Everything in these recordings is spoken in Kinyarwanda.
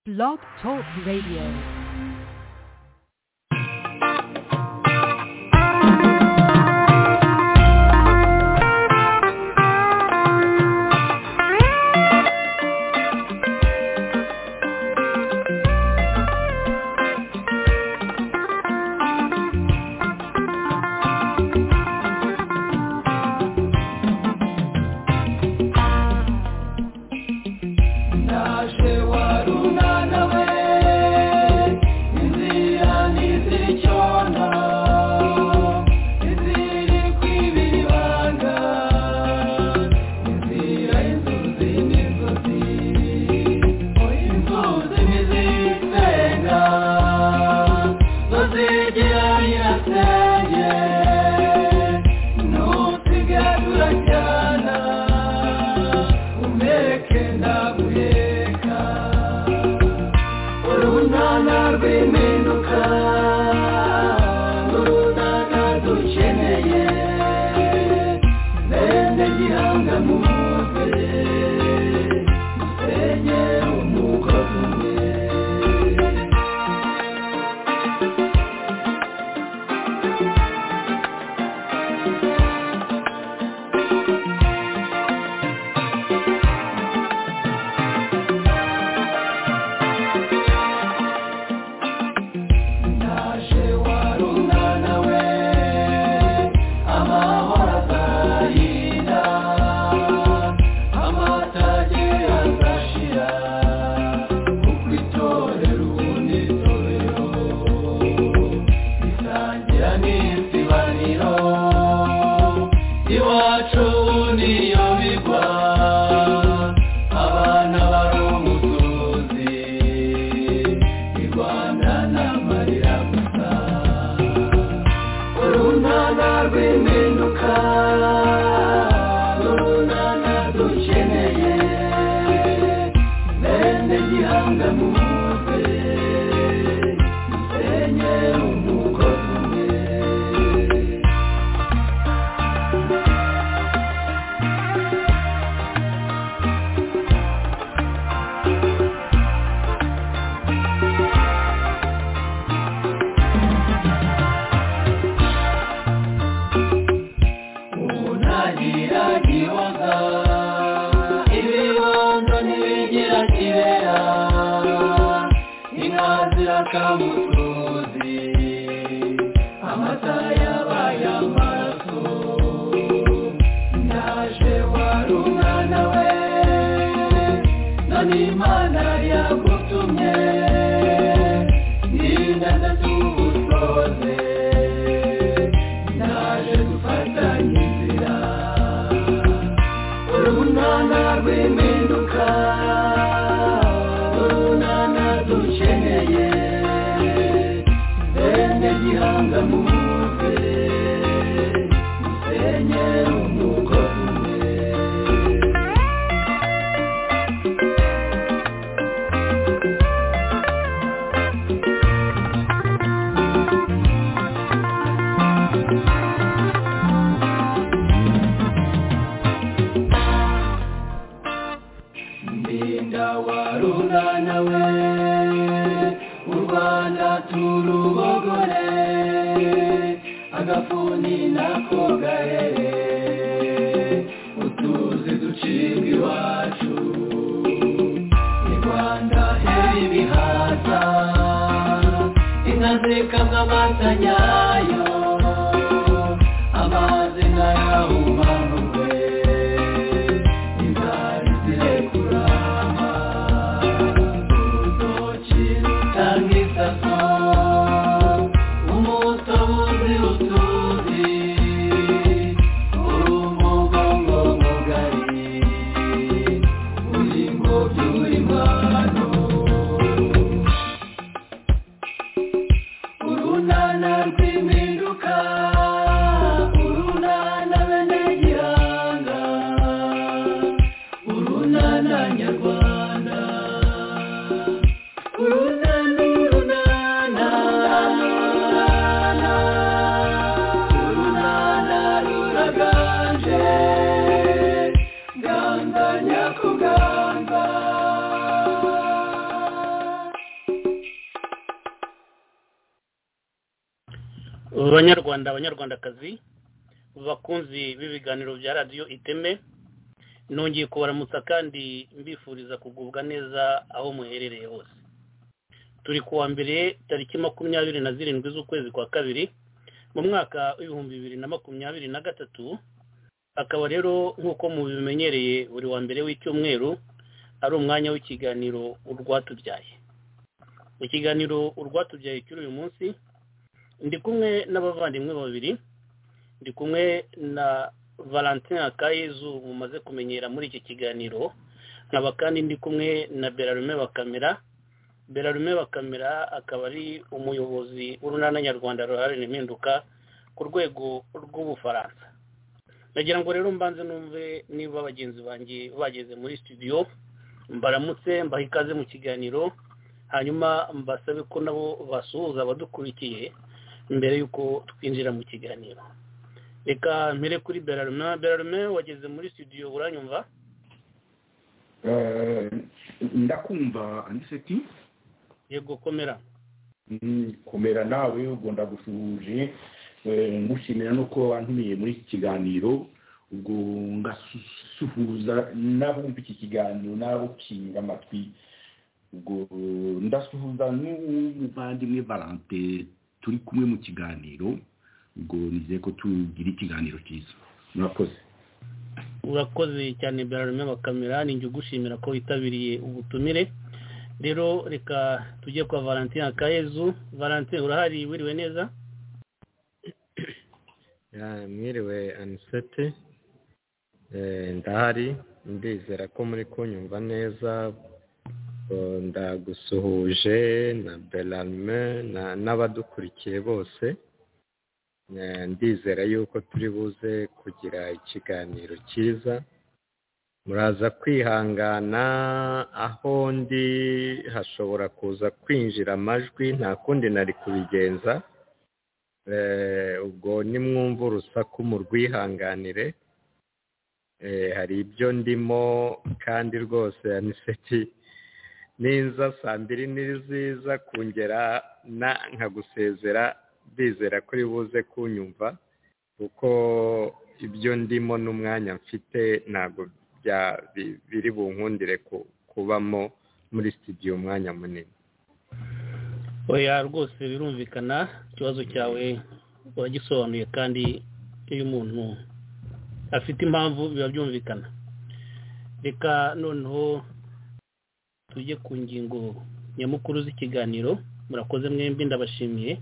Blog Talk Radio. Urunana rw'iminwa banyarwanda abanyarwandakazi bakunzi b'ibiganiro bya radiyo iteme nongeye kubaramutsa kandi mbifuriza kugubwa neza aho muherereye hose turi kuwa mbere tariki makumyabiri na zirindwi z'ukwezi kwa kabiri mu mwaka w'ibihumbi bibiri na makumyabiri na gatatu akaba rero nk'uko mubimenyereye buri wa mbere w'icyumweru ari umwanya w'ikiganiro urwatubyaye ikiganiro urwatubyaye cy'uri uyu munsi ndi kumwe n'abavandimwe babiri ndi kumwe na valentin akayezu mumaze kumenyera muri iki kiganiro nkaba kandi ndi kumwe na berarume bakamera berarume bakamera akaba ari umuyobozi w'urunana nyarwanda ruharanira impinduka ku rwego rw'ubufaransa ndagira ngo rero mbanze numve niba bagenzi banjye bageze muri studio mbaramutse mbaha ikaze mu kiganiro hanyuma mbasabe ko nabo basuhuza abadukurikiye mbere y'uko twinjira mu kiganiro reka mpere kuri berarume berarume wageze muri studio uranyumva Eh, ndakumva andiseti yego komera Mm, komera nawe ubwo ndagusuhuje Eh, ngushimira nuko wantumiye muri iki kiganiro ubwo ngasuhuza n'abumva iki kiganiro n'abukinga amatwi ubwo ndasuhuza n'umuvandimwe valante turi kumwe mu kiganiro ubwo nizeye ko tugira ikiganiro cyiza murakoze urakoze cyane berarume bakamera ni njye ugushimira ko witabiriye ubutumire rero reka tujye kwa valentin akayezu valentin urahari wiriwe neza Ya, mwiriwe anisete Eh, ndahari ndizera ko muri kunyumva neza Eh, ndagusuhuje na belarme na- n'abadukurikiye bose Eh, ndizera yuko turi buze kugira ikiganiro cyiza muraza kwihangana aho ndi hashobora kuza kwinjira amajwi nta kundi nari kubigenza Eh, ubwo nimwumva urusaku mu rwihanganire Eh, hari ibyo ndimo kandi rwose aniseti ninza saa mbiri n'iziza kongera na nkagusezera ndizera kuri buze kunyumva kuko ibyo ndimo n'umwanya mfite ntabwo bya- bi- biri bunkundire ku- kubamo muri studio umwanya munini oya rwose birumvikana ikibazo cyawe uragisobanuye kandi iyo umuntu afite impamvu biba byumvikana reka noneho tujye ku ngingo nyamukuru z'ikiganiro murakoze mwembi ndabashimiye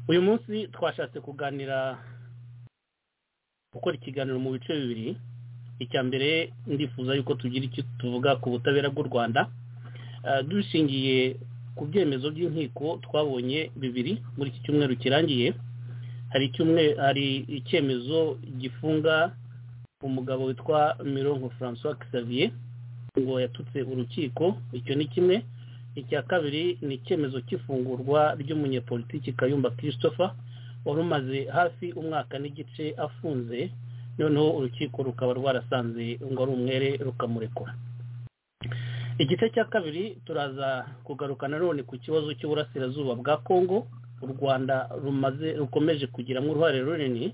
uyu munsi twashatse kuganira gukora ikiganiro mu bice bibiri icya mbere ndifuza yuko tugira icyo tuvuga ku butabera bw'u rwanda Eh, dushingiye ku byemezo by'inkiko twabonye bibiri muri iki cyumweru kirangiye hari icyumwe hari icyemezo gifunga umugabo witwa mironko francois xavier ngo yatutse urukiko icyo ni kimwe icya kabiri ni icyemezo cy'ifungurwa ry'umunyepolitiki kayumba christopher wari umaze hafi umwaka n'igice afunze noneho urukiko rukaba rwarasanze ngo ari umwere rukamurekura igice cya kabiri turaza kugaruka nanone ku kibazo cy'uburasirazuba bwa kongo u rwanda rumaze rukomeje kugiramo uruhare runini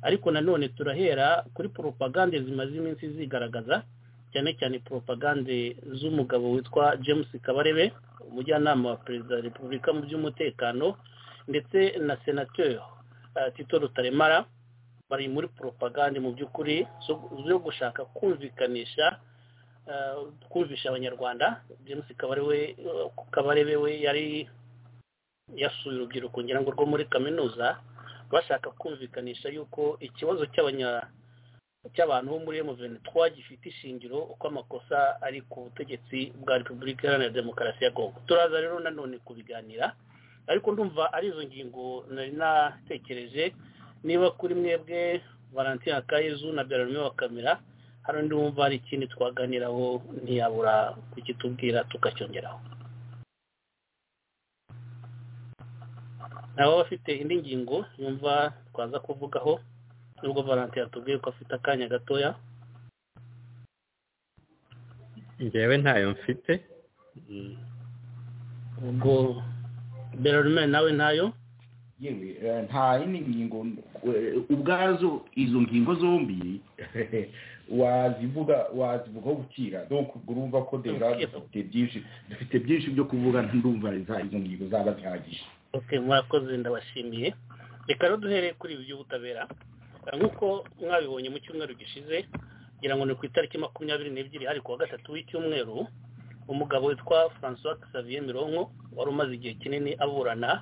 ariko nanone turahera kuri poropagande zimaze iminsi zigaragaza cyane cyane poropagande z'umugabo witwa james kabarebe umujyanama wa perezida wa repubulika mu by'umutekano ndetse na senateri eh, tito rutaremara bari muri poropagande mu by'ukuri zo- zo gushaka kumvikanisha eh, kumvisha abanyarwanda james kabarebe kabarebe we yari yasuye urubyiruko ngira ngo rwo muri kaminuza bashaka kumvikanisha yuko ikibazo cy'abanya cy'abantu bo muri M23 gifite ishingiro uko amakosa ari ku butegetsi bwa Repubulika Iharanira Demokarasi ya Congo turaza rero nanone kubiganira ariko ndumva ari izo ngingo nari natekereje niba kuri mwebwe Valentin Akayezu na Berarume wa kamera hari undi wumva hari ikindi twaganiraho ntiyabura kukitubwira tukacyongeraho nawe bafite indi ngingo yumva twaza kuvugaho nubwo Valentin yatubwiye ko afite akanya gatoya njyewe ntayo mfite Mm. ubwo berarume nawe ntayo yewe eh, nta yindi ngingo eh, ubwazo izo ngingo zombi wazivuga wazivugaho gukira donc ubwo urumva ko dera Okay. dufite byinshi dufite byinshi byo kuvuga ndumva za- izo ngingo zaba zihagije Ok, mwakoze ndabashimiye reka rero duhere kuri ibi by'ubutabera Eh, nk'uko mwabibonye mu cyumweru gishize ngira ngo ni ku itariki makumyabiri n'ebyiri hari ku wa gatatu w'icyumweru umugabo witwa francois xavier mironko wari umaze igihe kinini aburana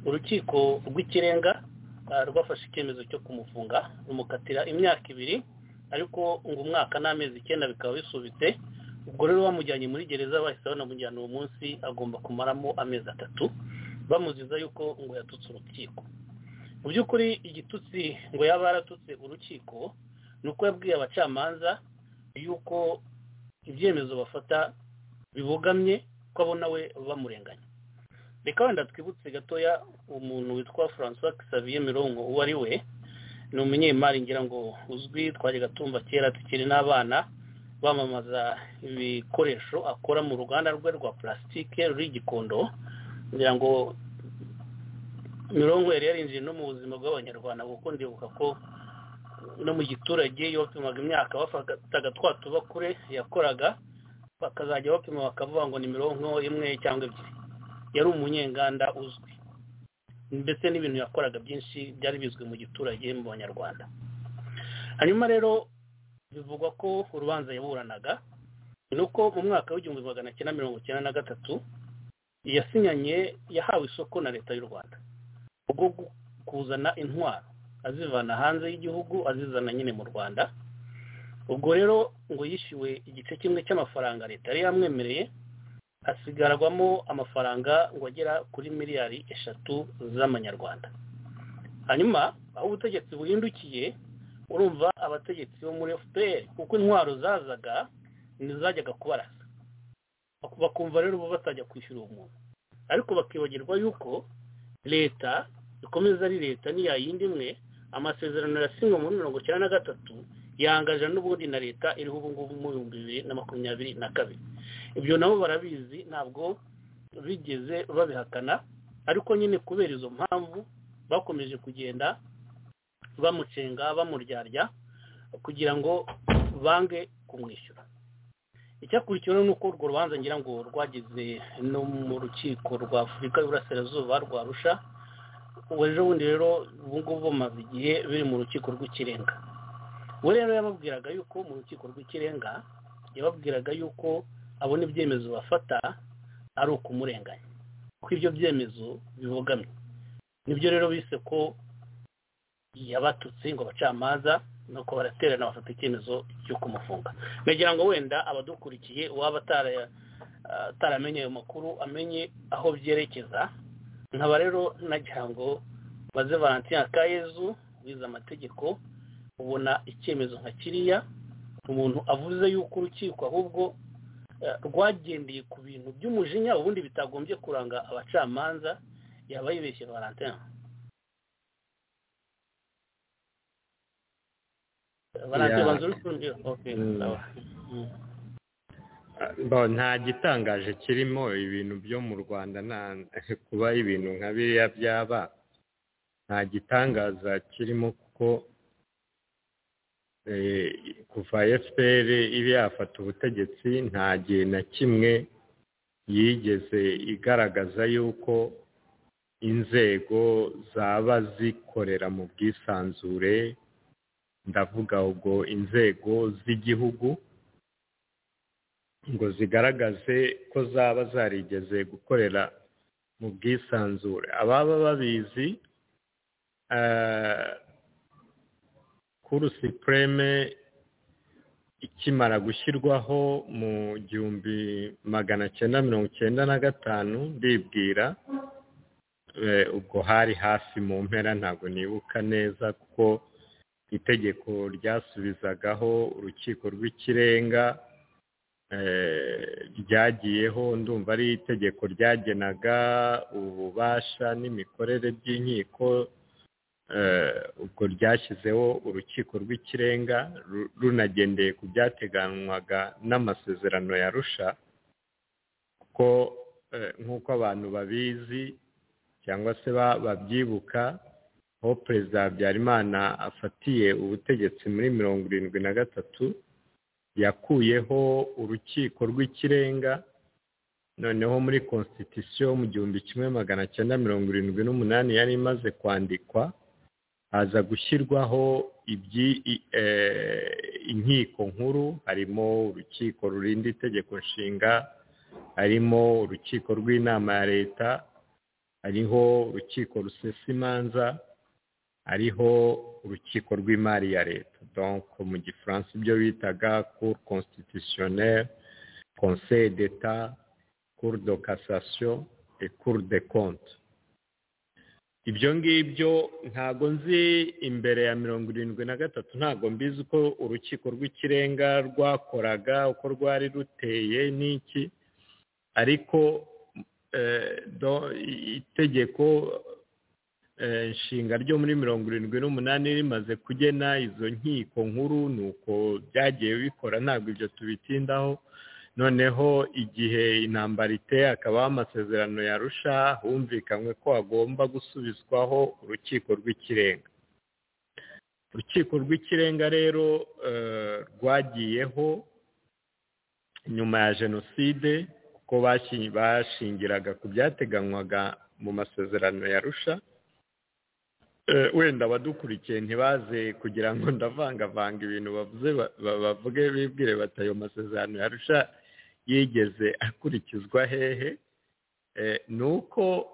urukiko rw'ikirenga eh, rwafashe icyemezo cyo kumufunga rumukatira imyaka ibiri ariko ngo umwaka n'amezi icyenda bikaba bisubitse ubwo rero bamujyanye muri gereza bahise banamujyana uwo munsi agomba kumaramo amezi atatu bamuziza yuko ngo yatutse urukiko mu by'ukuri igitutsi ngo yaba yaratutse urukiko ni uko yabwiye abacamanza yuko ibyemezo bafata bibogamye ko abona we bamurenganya reka wenda twibutse gatoya umuntu witwa francois xavier mirongo uwo ari we ni umunyemari ngira ngo uzwi twajyaga tumva kera tukiri n'abana bamamaza ibikoresho akora mu ruganda rwe rwa purasitike ruri i gikondo kugira ngo mirongo yari yarinjiye no mu buzima bw'abanyarwanda kuko ndibuka ko no mu giturage iyo bapimaga imyaka bafataga twa tubakure yakoraga bakazajya bapima bakavuga ngo ni mirongo imwe cyangwa ebyiri yari umunyenganda uzwi ndetse n'ibintu yakoraga byinshi byari bizwi mu giturage mu banyarwanda hanyuma rero bivugwa ko urubanza yaburanaga ni uko mu mwaka w'igihumbi magana cyenda mirongo cyenda na gatatu yasinyanye yahawe isoko na leta y'u rwanda ubwo gu- kuzana intwaro azivana hanze y'igihugu azizana nyine mu rwanda ubwo rero ngo yishyuwe igice kimwe cy'amafaranga leta yari yamwemereye hasigarwamo amafaranga ngo agera kuri miliyari eshatu z'amanyarwanda hanyuma aho ubutegetsi buhindukiye urumva abategetsi bo muri fpr kuko intwaro zazaga ntizajyaga kubarasa bakumva rero bo batajya kwishyura uwo muntu ariko bakibagirwa yuko leta ikomeza ari leta niya yindi imwe amasezerano yasinywe muri mirongo icyenda na gatatu yangaje n'ubundi na leta iriho ubu ngubu mu bihumbi bibiri na makumyabiri na kabiri ibyo nabo barabizi ntabwo bigeze babihakana ariko nyine kubera izo mpamvu bakomeje kugenda bamucenga bamuryarya kugira ngo bange kumwishyura icyakurikiweho ni uko urwo rubanza ngira ngo rwageze no mu rukiko rwa afurika y'uburasirazuba rwa rusha ubu ejo bundi rero ubu ngubu bumaze igihe biri mu rukiko rw'ikirenga we rero yababwiraga yuko mu rukiko rw'ikirenga yababwiraga yuko abona ibyemezo bafata ari ukumurenganya ko ibyo byemezo bibogamye nibyo rero bise ko yabatutse ngo abacamanza nuko baraterana bafata icyemezo cyo kumufunga nagira ngo wenda abadukurikiye uwaba atara- eh, ataramenye ayo makuru amenye aho byerekeza nkaba rero nagira ngo baze valentin akayezu wize amategeko ubona icyemezo nka kiriya umuntu avuze yuko urukiko ahubwo eh, rwagendeye ku bintu by'umujinya ubundi bitagombye kuranga abacamanza yaba yibeshye valentin valentin Yeah. banza uri kumvira okay Mm. sawa. Mm. Ah, bo, nta gitangaje kirimo ibintu byo mu rwanda nta- kuba ibintu nka biriya byaba nta gitangaza kirimo kuko eh, kuva fpr iba yafata ubutegetsi nta gihe na kimwe yigeze igaragaza yuko inzego zaba zikorera mu bwisanzure ndavuga ubwo inzego z'igihugu ngo zigaragaze ko zaba zarigeze gukorera mu bwisanzure ababa babizi eh, kuru sipureme ikimara gushyirwaho mu gihumbi magana cyenda mirongo cyenda na gatanu ndibwira eh, ubwo hari hafi mu mpera ntabwo nibuka neza kuko itegeko ryasubizagaho urukiko rw'ikirenga eh, ryagiyeho ndumva ari itegeko ryagenaga ububasha n'imikorere by'inkiko eh, ubwo ryashyizeho urukiko rw'ikirenga ru- runagendeye ku byateganywaga n'amasezerano ya rusha kuko eh, nk'uko abantu babizi cyangwa se ba- babyibuka aho perezida habyarimana afatiye ubutegetsi muri mirongo irindwi na gatatu yakuyeho urukiko rw'ikirenga noneho muri constitution mu gihumbi kimwe magana cyenda mirongo irindwi n'umunani yari imaze kwandikwa haza gushyirwaho ibyi- i- eh, inkiko nkuru harimo urukiko rurinda itegeko nshinga harimo urukiko rw'inama ya leta hariho urukiko rusesa imanza hariho urukiko rw'imari ya leta donc mu gifaransa ibyo bitaga cour constitutionnelle conseil d'etat cour de cassation et cour de compte ibyo ngibyo ntago nzi imbere ya mirongo irindwi na gatatu ntago mbizi uko urukiko rw'ikirenga rwakoraga uko rwari ruteye n'iki ariko eh, do- itegeko eh, nshinga ryo muri mirongo irindwi n'umunani rimaze kugena izo nkiko nkuru ni uko byagiye bikora ntabwo ibyo tubitindaho noneho igihe intambara iteye hakabaho amasezerano yarusha humvikanywe ko hagomba gusubizwaho urukiko rw'ikirenga urukiko rw'ikirenga rero eh, rwagiyeho nyuma ya jenoside kuko bashi- bashingiraga ku byateganywaga mu masezerano yarusha Eh, wenda abadukurikiye ntibaze kugira ngo ndavangavanga ibintu bavuze ba- ba- bavuge bibwire bati ayo masezerano yarusha yigeze akurikizwa hehe Eh, ni uko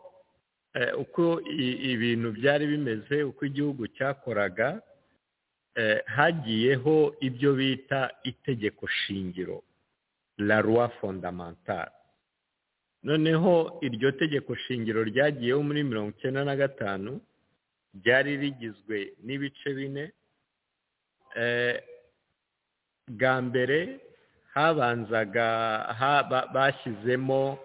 eh, uko i- ibintu byari bimeze uko igihugu cyakoraga eh, hagiyeho ibyo bita itegeko shingiro la roi fondamentale noneho iryo tegeko shingiro ryagiyeho muri mirongo icyenda na gatanu ryari rigizwe n'ibice bine Eh, bwa mbere habanzaga ha- ba- bashyizemo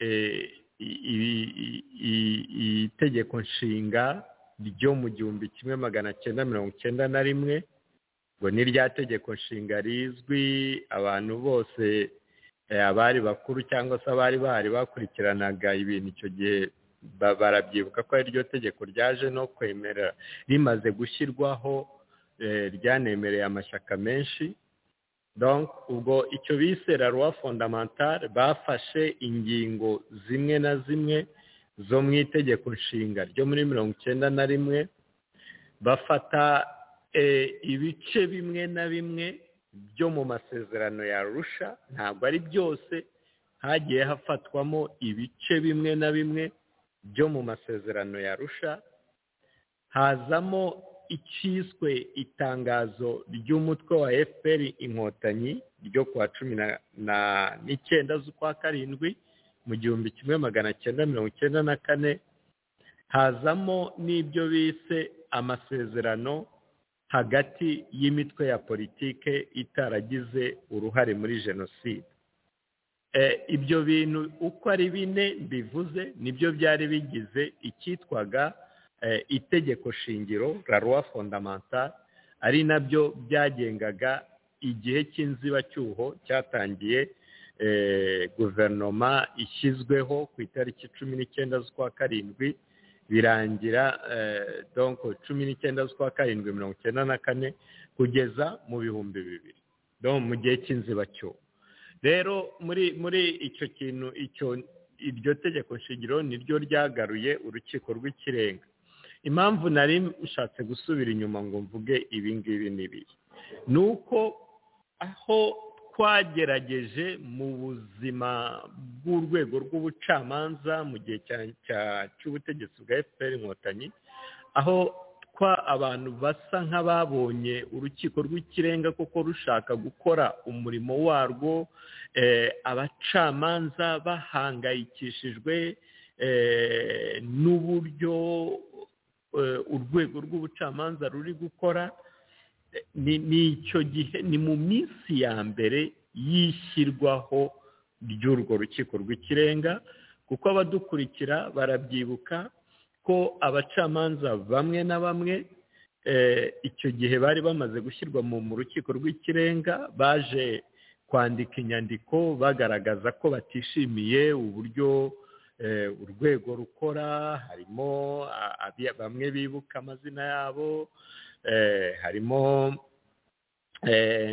eh, i- i- i- i- itegeko nshinga ryo mu gihumbi kimwe magana cyenda mirongo cyenda na rimwe ngo ni rya tegeko nshinga rizwi abantu bose eh, abari bakuru cyangwa se abari bahari bakurikiranaga ibintu icyo gihe ba- barabyibuka ko ari ryo tegeko ryaje no kwemera rimaze gushyirwaho eh, ryanemereye amashyaka menshi donc ubwo icyo bise la loi fondamentale bafashe ingingo zimwe na zimwe zo mu itegeko nshinga ryo muri mirongo icyenda na rimwe bafata eh, ibice bimwe na bimwe byo mu masezerano ya rusha ntabwo ari byose hagiye hafatwamo ibice bimwe na bimwe byo mu masezerano ya rusha hazamo icyiswe itangazo ry'umutwe wa fpr inkotanyi ryo kuwa cumi na- na- n'icyenda z'ukwa karindwi mu gihumbi kimwe magana cyenda mirongo icyenda na kane hazamo n'ibyo bise amasezerano hagati y'imitwe ya politike itaragize uruhare muri jenoside Eh, ibyo bintu uko ari bine bivuze nibyo byari bigize icyitwaga eh, itegeko shingiro la loi fondamentale ari nabyo byagengaga igihe cy'inzibacyuho cyatangiye eh, guverinoma ishyizweho ku itariki cumi n'icyenda z'ukwa karindwi birangira eh, donc cumi n'icyenda z'ukwa karindwi mirongo icyenda na kane kugeza mu bihumbi bibiri donc mu gihe cy'inzibacyuho rero muri muri icyo kintu icyo iryo tegeko shingiro niryo ryagaruye urukiko rw'ikirenga impamvu nari nshatse gusubira inyuma ngo mvuge ibi ngibi n'ibiri ni uko aho twagerageje mu buzima bw'urwego rw'ubucamanza mu gihe cya- cya- cy'ubutegetsi bwa fpr inkotanyi aho twa abantu basa nk'ababonye urukiko rw'ikirenga koko rushaka gukora umurimo warwo eh, abacamanza bahangayikishijwe eh, n'uburyo eh, urwego rw'ubucamanza ruri gukora Eh, ni ni icyo gihe ni mu minsi ya mbere y'ishyirwaho ry'urwo rukiko rw'ikirenga kuko abadukurikira barabyibuka ko abacamanza bamwe na bamwe eh, icyo gihe bari bamaze gushyirwa mu mu rukiko rw'ikirenga baje kwandika inyandiko bagaragaza ko batishimiye uburyo urwego rukora harimo bamwe bibuka amazina yabo harimo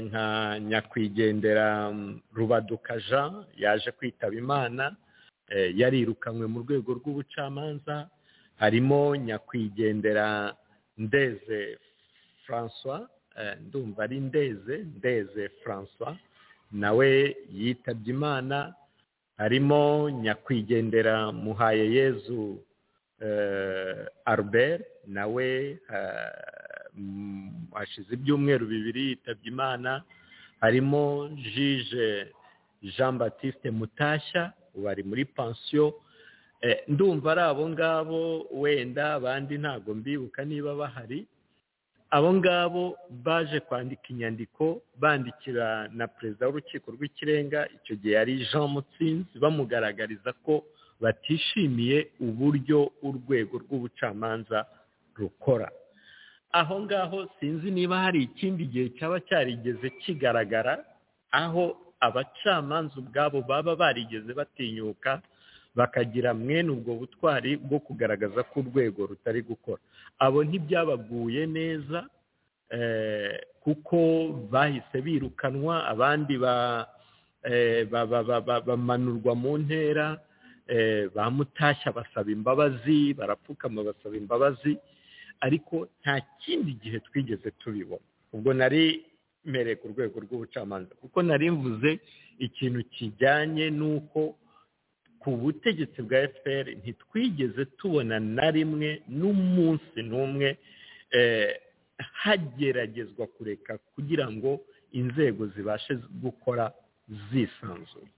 nka nyakwigendera rubaduka jean yaje kwitaba imana yarirukanywe mu rwego rw'ubucamanza harimo nyakwigendera ndeze francois ndumva ari ndeze ndeze francois nawe yitabye imana harimo nyakwigendera muhaye yezu albert nawe hashize ibyumweru bibiri yitabye imana harimo jije jean batiste mutashya bari muri pansiyo ndumva ari abo ngabo wenda abandi ntabwo mbibuka niba bahari abo ngabo baje kwandika inyandiko bandikira na perezida w'urukiko rw'ikirenga icyo gihe yari jean mutsinzi bamugaragariza ko batishimiye uburyo urwego rw'ubucamanza rukora aho ngaho sinzi niba hari ikindi gihe cyaba cyarigeze kigaragara aho abacamanza ubwabo baba barigeze batinyuka bakagira mwene ubwo butwari bwo kugaragaza ko urwego rutari gukora abo ntibyabaguye neza kuko bahise birukanwa abandi bamanurwa mu ntera bamutashya basaba imbabazi barapfukama basaba imbabazi ariko nta kindi gihe twigeze tubibona ubwo nari mereye ku rwego rw'ubucamanza kuko nari mvuze ikintu kijyanye n'uko ku butegetsi bwa fpr ntitwigeze tubona na rimwe n'umunsi n'umwe hageragezwa kureka kugira ngo inzego zibashe gukora zisanzuye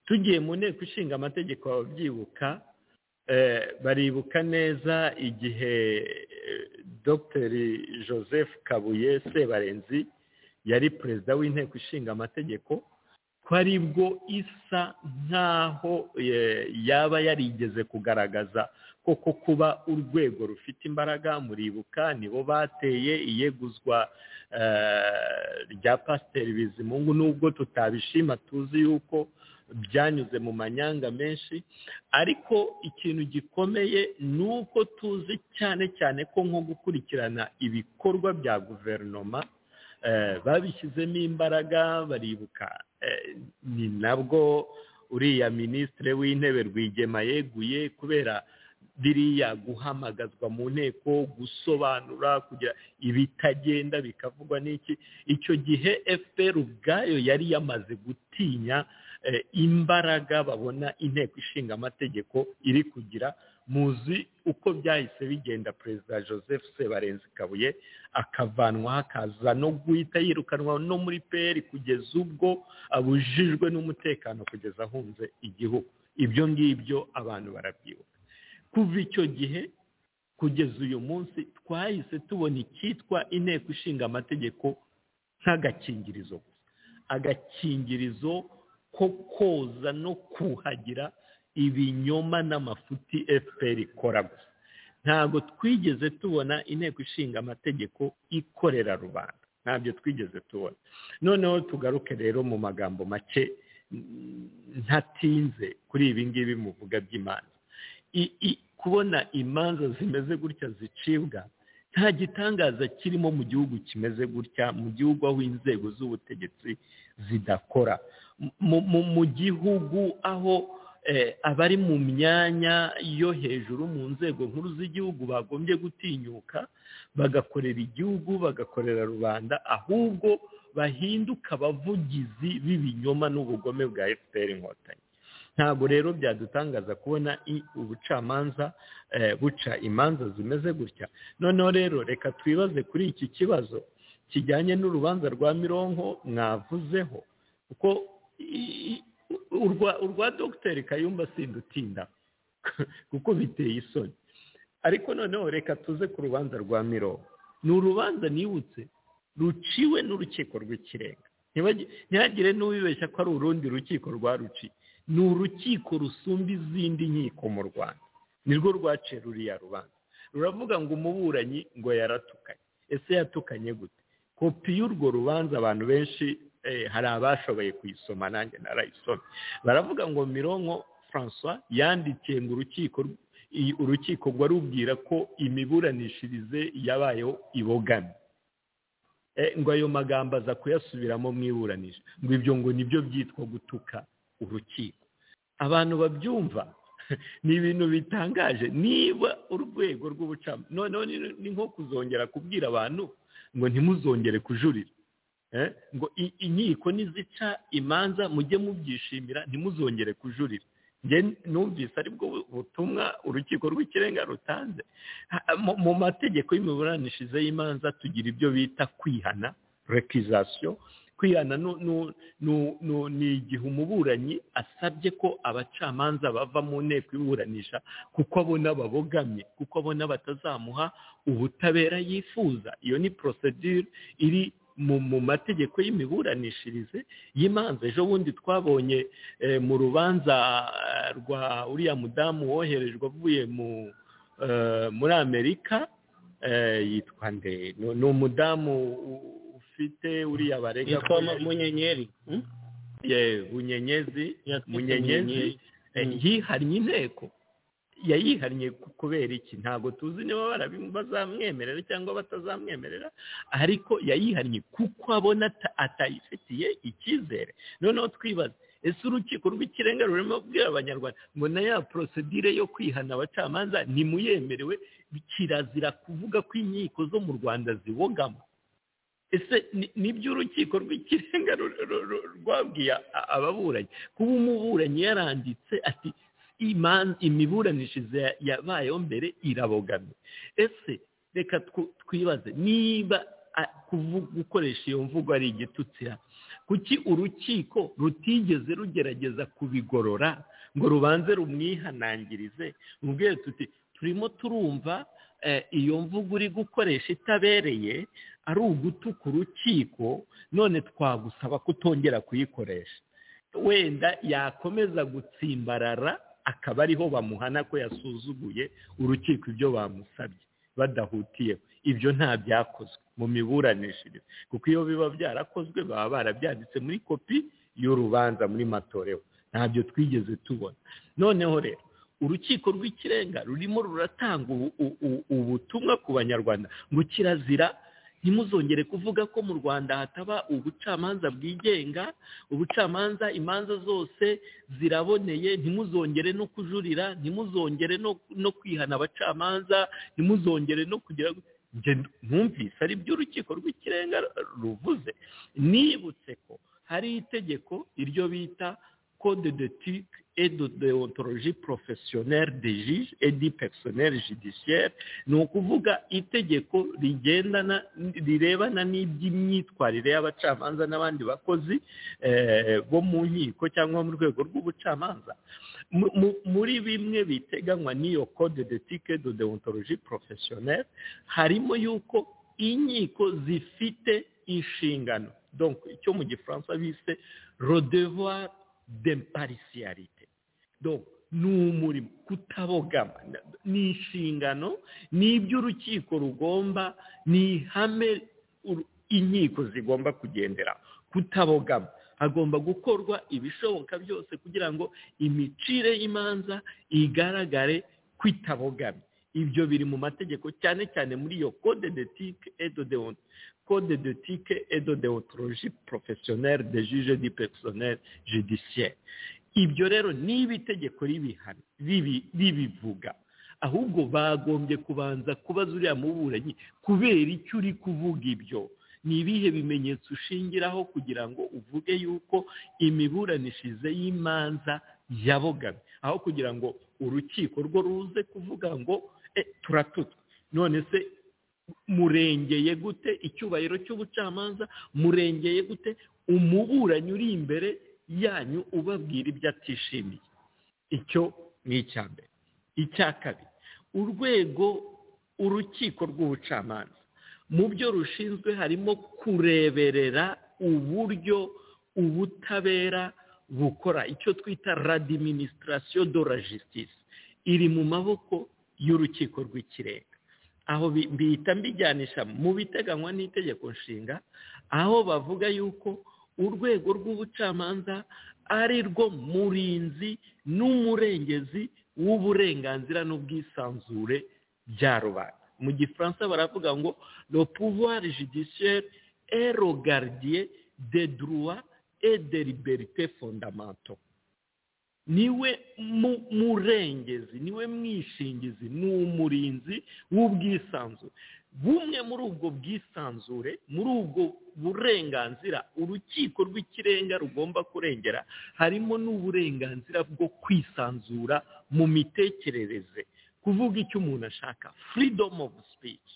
tugiye mu nteko ishinga amategeko babyibuka baribuka neza igihe dogiteri joseph kabuye sebarenzi yari perezida w'inteko ishinga amategeko ko aribwo isa nk'aho yaba yarigeze kugaragaza koko kuba urwego rufite imbaraga muribuka nibo bateye iyeguzwa rya pasiteri bizimungu nubwo tutabishima tuzi yuko byanyuze mu manyanga menshi ariko ikintu gikomeye ni uko tuzi cyane cyane ko nko gukurikirana ibikorwa bya guverinoma babishyizemo imbaraga baribuka ni nabwo uriya minisitiri w'intebe rwigema yeguye kubera biriya guhamagazwa mu nteko gusobanura kugira ibitagenda bikavugwa n'iki icyo gihe fpr ubwayo yari yamaze gutinya imbaraga babona inteko ishinga amategeko iri kugira muzi uko byahise bigenda perezida joseph sebarenzi kabuye akavanwaho akaza no guhita yirukanwa no muri peri kugeza ubwo abujijwe n'umutekano kugeza ahunze igihugu ibyo ngibyo abantu barabyibuka kuva icyo gihe kugeza uyu munsi twahise tubona icyitwa inteko ishinga amategeko nk'agakingirizo gusa agakingirizo ko koza no kuhagira ibinyoma n'amafuti fpr ikora gusa ntabwo twigeze tubona inteko ishinga amategeko ikorera rubanda ntabyo twigeze tubona noneho tugaruke rero mu magambo make ntatinze kuri ibi ngibi muvuga by'imanza kubona imanza zimeze gutya zicibwa nta gitangaza kirimo mu gihugu kimeze gutya mu gihugu aho inzego z'ubutegetsi zidakora mu gihugu aho abari mu myanya yo hejuru mu nzego nkuru z'igihugu bagombye gutinyuka bagakorera igihugu bagakorera rubanda ahubwo bahinduka abavugizi b'ibinyoma n'ubugome bwa fpr inkotanyi ntabwo rero byadutangaza kubona ubucamanza buca imanza zimeze gutya noneho rero reka twibaze kuri iki kibazo kijyanye n'urubanza rwa mironko mwavuzeho kuko urwa dogiteri kayumba sindutinda kuko biteye isoni ariko noneho reka tuze ku rubanza rwa miro ni urubanza nibutse ruciwe n'urukiko rw'ikirenga ntihagire n'uwibeshya ko ari urundi rukiko rwa ruci ni urukiko rusumba izindi nkiko mu rwanda nirwo rwaciye ruriya rubanza ruravuga ngo umuburanyi ngo yaratukanye ese yatukanye gute kopi y'urwo rubanza abantu benshi hari abashoboye kuyisoma nanjye narayisoma baravuga ngo mironko francois yandikiye ngo urukiko urukiko rwarubwira ko imiburanishirize yabayeho ibogamye ngo ayo magambo aza kuyasubiramo mwiburanisha ngo ibyo ngo nibyo byitwa gutuka urukiko abantu babyumva ni ibintu bitangaje niba urwego rw'ubucamanza noneho ni nko kuzongera kubwira abantu ngo ntimuzongere kujurira ngo inkiko nizica imanza mujye mubyishimira ntimuzongere kujurira numvise aribwo butumwa urukiko rw'ikirenga rutanze mu mategeko y'imiburanishirize y'imanza tugira ibyo bita kwihana rekizasiyo kwihana ni igihe umuburanyi asabye ko abacamanza bava mu nteko iburanisha kuko abona babogamye kuko abona batazamuha ubutabera yifuza iyo ni porosedire iri mu mategeko y'imiburanishirize y'imanza ejo bundi twabonye mu rubanza rwa uriya mudamu woherejwe avuye muri amerika yitwa nde ni umudamu ufite uriya barega yitwa munyenyeri bunyenyezi munyenyezi yihannye inteko yayihannye kubera iki ntabwo tuzi niba bazamwemerera cyangwa batazamwemerera ariko yayihannye kuko abona atayifitiye icyizere noneho twibaza ese urukiko rw'ikirenga rurimo kubwira abanyarwanda ngo na ya porosedire yo kwihana abacamanza ntimuyemerewe kirazira kuvuga ko inkiko zo mu rwanda zibogamo ese nibyo urukiko rw'ikirenga rwabwiye ababuranyi kuba umuburanyi yaranditse ati imiburanishirize yabayeho mbere irabogamye ese reka twibaze niba gukoresha iyo mvugo ari igitutsira kuki urukiko rutigeze rugerageza kubigorora ngo rubanze rumwihanangirize mubwire tuti turimo turumva iyo mvugo uri gukoresha itabereye ari ugutuka urukiko none twagusaba kutongera kuyikoresha wenda yakomeza gutsimbarara akaba ariho bamuhana ko yasuzuguye urukiko ibyo bamusabye badahutiyeho ibyo nta byakozwe mu miburanishirize kuko iyo biba byarakozwe baba barabyanditse muri kopi y'urubanza muri matoreho ntabyo twigeze tubona noneho rero urukiko rw'ikirenga rurimo ruratanga ubutumwa ku banyarwanda ngo kirazira ntimuzongere kuvuga ko mu rwanda hataba ubucamanza bwigenga ubucamanza imanza zose ziraboneye ntimuzongere no kujurira ntimuzongere no kwihana abacamanza ntimuzongere no kugira numvise ari byo urukiko rw'ikirenga ruvuze nibutse ko hari itegeko iryo bita code de tic et de deontologie professionnelle des juges et du personnel judiciaire ni ukuvuga itegeko rigendana rirebana n'iby'imyitwarire y'abacamanza n'abandi bakozi bo mu nkiko cyangwa mu rwego rw'ubucamanza muri bimwe biteganywa n'iyo code de tic et de deontologie professionnelle harimo yuko inkiko zifite inshingano donc icyo mu gifaransa bise rodevoir demparisiarite ni umurimo kutabogama ni inshingano ni iby'urukiko rugomba ni ihame inkiko zigomba kugendera kutabogama hagomba gukorwa ibishoboka byose kugira ngo imicire y'imanza igaragare kwitabogamye ibyo biri mu mategeko cyane cyane muri iyo code de tike edodeonte code de tike edodeontologie professionnelle de juge du personnel judiciaire ibyo rero niba itegeko ribihana ribivuga ahubwo bagombye kubanza kubaza uriya muburanyi kubera icyo uri kuvuga ibyo ni ibihe bimenyetso ushingiraho kugira ngo uvuge yuko imiburanishirize y'imanza yabogamye aho kugira ngo urukiko rwo ruze kuvuga ngo turatutwe none se murengeye gute icyubahiro cy'ubucamanza murengeye gute umuburanyi uri imbere yanyu ubabwira ibyo atishimiye icyo ni icya mbere icya kabiri urwego urukiko rw'ubucamanza mu byo rushinzwe harimo kureberera uburyo ubutabera bukora icyo twita radiminisitasiyo do la justice iri mu maboko y'urukiko rw'ikirenga aho bihita mbijyanisha mu biteganywa n'itegeko nshinga aho bavuga yuko urwego rw'ubucamanza ari rwo murinzi n'umurengezi w'uburenganzira n'ubwisanzure bya rubanda mu gifaransa baravuga ngo le pouvoir judiciaire est le gardien des droits et des libertés fondamentaux niwe murengezi niwe mwishingizi ni umurinzi w'ubwisanzure bumwe muri ubwo bwisanzure muri ubwo burenganzira urukiko rw'ikirenga rugomba kurengera harimo n'uburenganzira bwo kwisanzura mu mitekerereze kuvuga icyo umuntu ashaka freedom of speech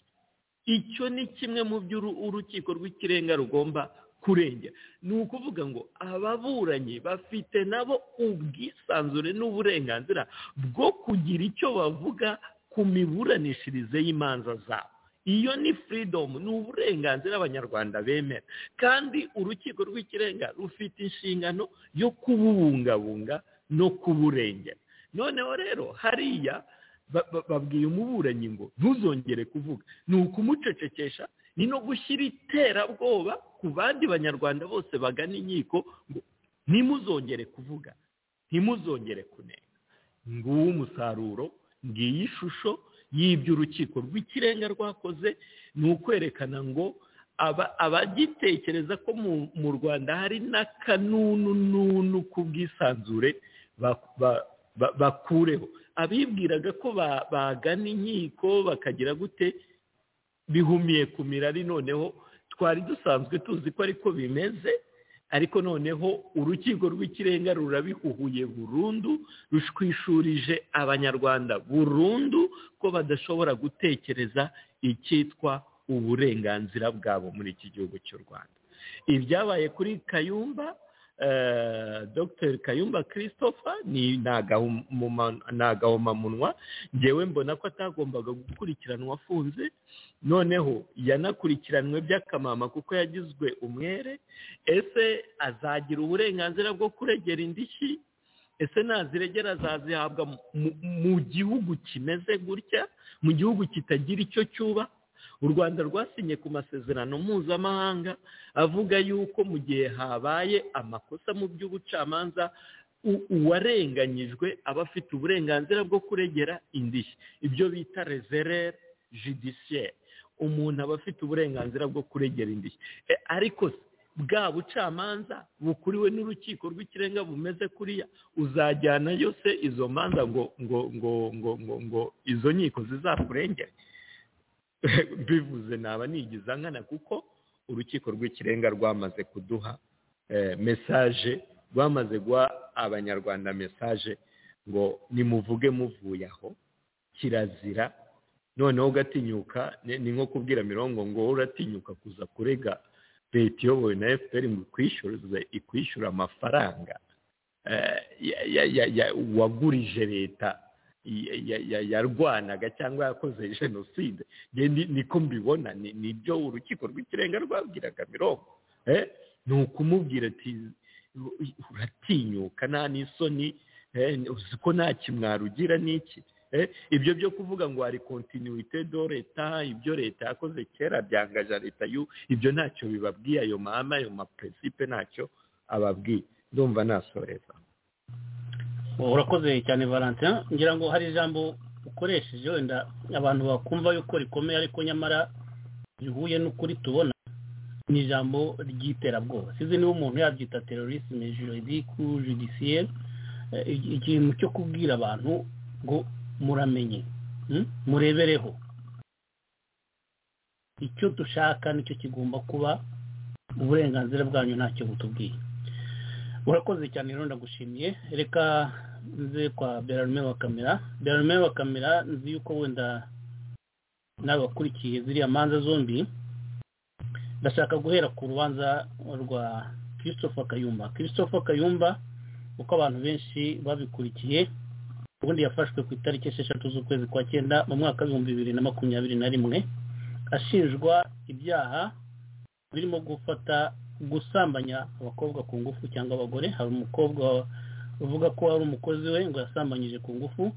icyo ni kimwe mu byo urukiko rw'ikirenga rugomba kurengera ni ukuvuga ngo ababuranyi bafite nabo ubwisanzure n'uburenganzira bwo kugira icyo bavuga ku miburanishirize y'imanza zabo iyo ni freedom ni uburenganzira abanyarwanda bemera kandi urukiko rw'ikirenga rufite inshingano yo kububungabunga no kuburengera noneho rero hariya babwiye umuburanyi ngo ntuzongere kuvuga ni ukumucecekesha ni no gushyira iterabwoba ku bandi banyarwanda bose bagana inkiko ngo ntimuzongere kuvuga ntimuzongere kunenga nguwo umusaruro ngiyi shusho y'ibyo urukiko rw'ikirenga rwakoze ni ukwerekana ngo abagitekereza ko mu rwanda hari n'akanunununu ku bwisanzure bakureho abibwiraga ko bagana inkiko bakagira gute bihumiye ku mirari noneho twari dusanzwe tuzi ko ariko bimeze ariko noneho urukiko rw'ikirenga rurabihuhuye burundu rushwishurije abanyarwanda burundu ko badashobora gutekereza icyitwa uburenganzira bwabo muri iki gihugu cy'u rwanda ibyabaye kuri kayumba dr kayumba christopher ni agahomamunwa ngewe mbona ko atagombaga gukurikiranwa afunze noneho yanakurikiranwe by'akamama kuko yagizwe umwere ese azagira uburenganzira bwo kuregera indishyi ese naziregera azazihabwa mu gihugu kimeze gutya mu gihugu kitagira icyo cyuba u rwanda rwasinye ku masezerano mpuzamahanga avuga yuko mu gihe habaye amakosa mu by'ubucamanza uwarenganyijwe aba afite uburenganzira bwo kuregera indishyi ibyo bita rezerere judiciaire umuntu aba afite uburenganzira bwo kuregera indishyi ariko bwa bucamanza bukuriwe n'urukiko rw'ikirenga bumeze kuriya uzajyanayo se izo manza ngo ngo ngo ngo ngo ngo izo nkiko zizakurengere bivuze naba nigiza nkana kuko urukiko rw'ikirenga rwamaze kuduha mesaje rwamaze guha abanyarwanda mesaje ngo nimuvuge muvuye aho kirazira noneho ugatinyuka ni nko kubwira mirongo ngo uratinyuka kuza kurega leta iyobowe na efuperi ngo ikwishyuze ikwishyura amafaranga wagurije leta yarwanaga cyangwa yakoze jenoside niko mbibona nibyo urukiko rw'ikirenga rwabwiraga mirongo ni ukumubwira ati uratinyuka nta n'isoni uzi ko nta kimwaro ugira n'iki ibyo byo kuvuga ngo hari kontinuwite do leta ibyo leta yakoze kera byangaja leta yu ibyo ntacyo bibabwiye ayo mahame ayo maperesipe ntacyo ababwiye ndumva nasoreza urakoze cyane valentin ngira ngo hari ijambo ukoresheje wenda abantu bakumva yuko rikomeye ariko nyamara rihuye n'ukuri tubona ni ijambo ry'iterabwoba sizi niba umuntu yabyita terorisme juridique judiciaire ikintu cyo kubwira abantu ngo muramenye murebereho icyo dushaka nicyo kigomba kuba uburenganzira bwanyu ntacyo butubwiye urakoze cyane rero ndagushimiye reka nze kwa berarume wa kamera berarume wa kamera nzi yuko wenda n'abakurikiye ziriya manza zombi ndashaka guhera ku rubanza rwa christopher kayumba christopher kayumba uko abantu benshi babikurikiye ubundi yafashwe ku itariki esheshatu z'ukwezi kwa cyenda mu mwaka w'ibihumbi bibiri na makumyabiri na rimwe ashinjwa ibyaha birimo gufata gusambanya abakobwa ku ngufu cyangwa abagore hari umukobwa uvuga ko ari umukozi we ngo yasambanyije ku ngufu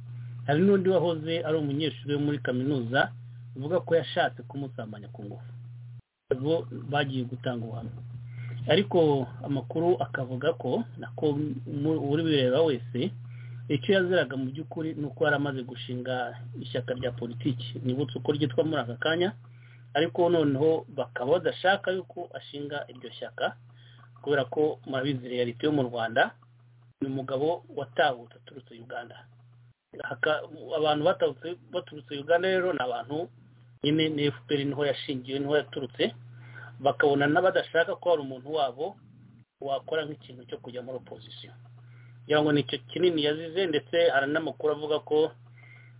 hari n'undi wahoze ari umunyeshuri wo muri kaminuza uvuga ko yashatse kumusambanya ku ngufu bo bagiye gutanga ubuhamya ariko amakuru akavuga ko nako uri bireba wese icyo yaziraga mu by'ukuri ni uko yari amaze gushinga ishyaka rya politiki nibutse uko ryitwa muri aka kanya ariko noneho bakaba badashaka yuko ashinga iryo shyaka kubera ko murabizi realite yo mu rwanda ni umugabo watahutse aturutse uganda Haka- abantu batahutse baturutse uganda rero ni abantu nyine ni fpr niho yashingiwe niho yaturutse bakabona n'abadashaka ko hari umuntu wabo wakora nk'ikintu cyo kujya muri opozisiyo kugira ngo nicyo kinini yazize ndetse hari n'amakuru avuga ko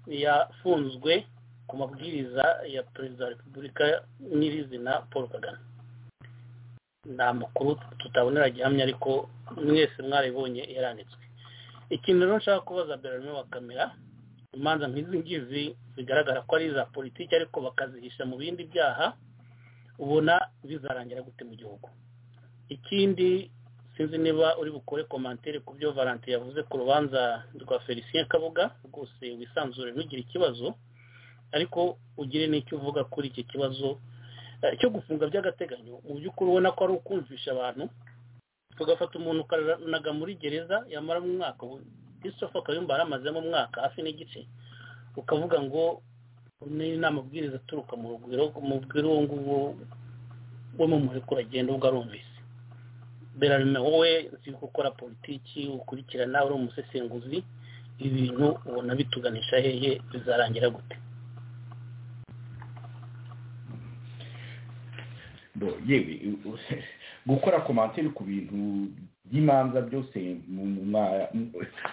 yafunzwe ku mabwiriza ya perezida wa repubulika nyirizina paul kagame ni amakuru tutabonera gihamya ariko mwese mwaribonye yaranditswe ikintu rero nshaka kubaza berarimo wa kamera imanza nk'izi ngizi zigaragara ko ari iza politiki ariko bakazihisha mu bindi byaha ubona bizarangira gute mu gihugu ikindi sinzi niba uri bukore komantere ku byo valantin yavuze ku rubanza rwa felicien kabuga rwose wisanzure ntugire ikibazo ariko ugire n'icyo uvuga kuri iki kibazo eh, cyo gufunga by'agateganyo mu by'ukuri ubona ko ari ukumvisha abantu tugafata umuntu ukaranaga muri gereza yamara mu mwaka ubu christopher kayumba yari amazemo umwaka hafi n'igice ukavuga ngo ni ni amabwiriza aturuka mu rugwiro umubwira uwo nguwo wo mu murekuragendo ubwo arumvise berarime wowe uzi gukora politiki ukurikirana uri umusesenguzi ibintu ubona bituganisha hehe bizarangira gute Bo, yewe u- u- gukora komantere ku bintu by'imanza byose mu- mu- mwa- mu-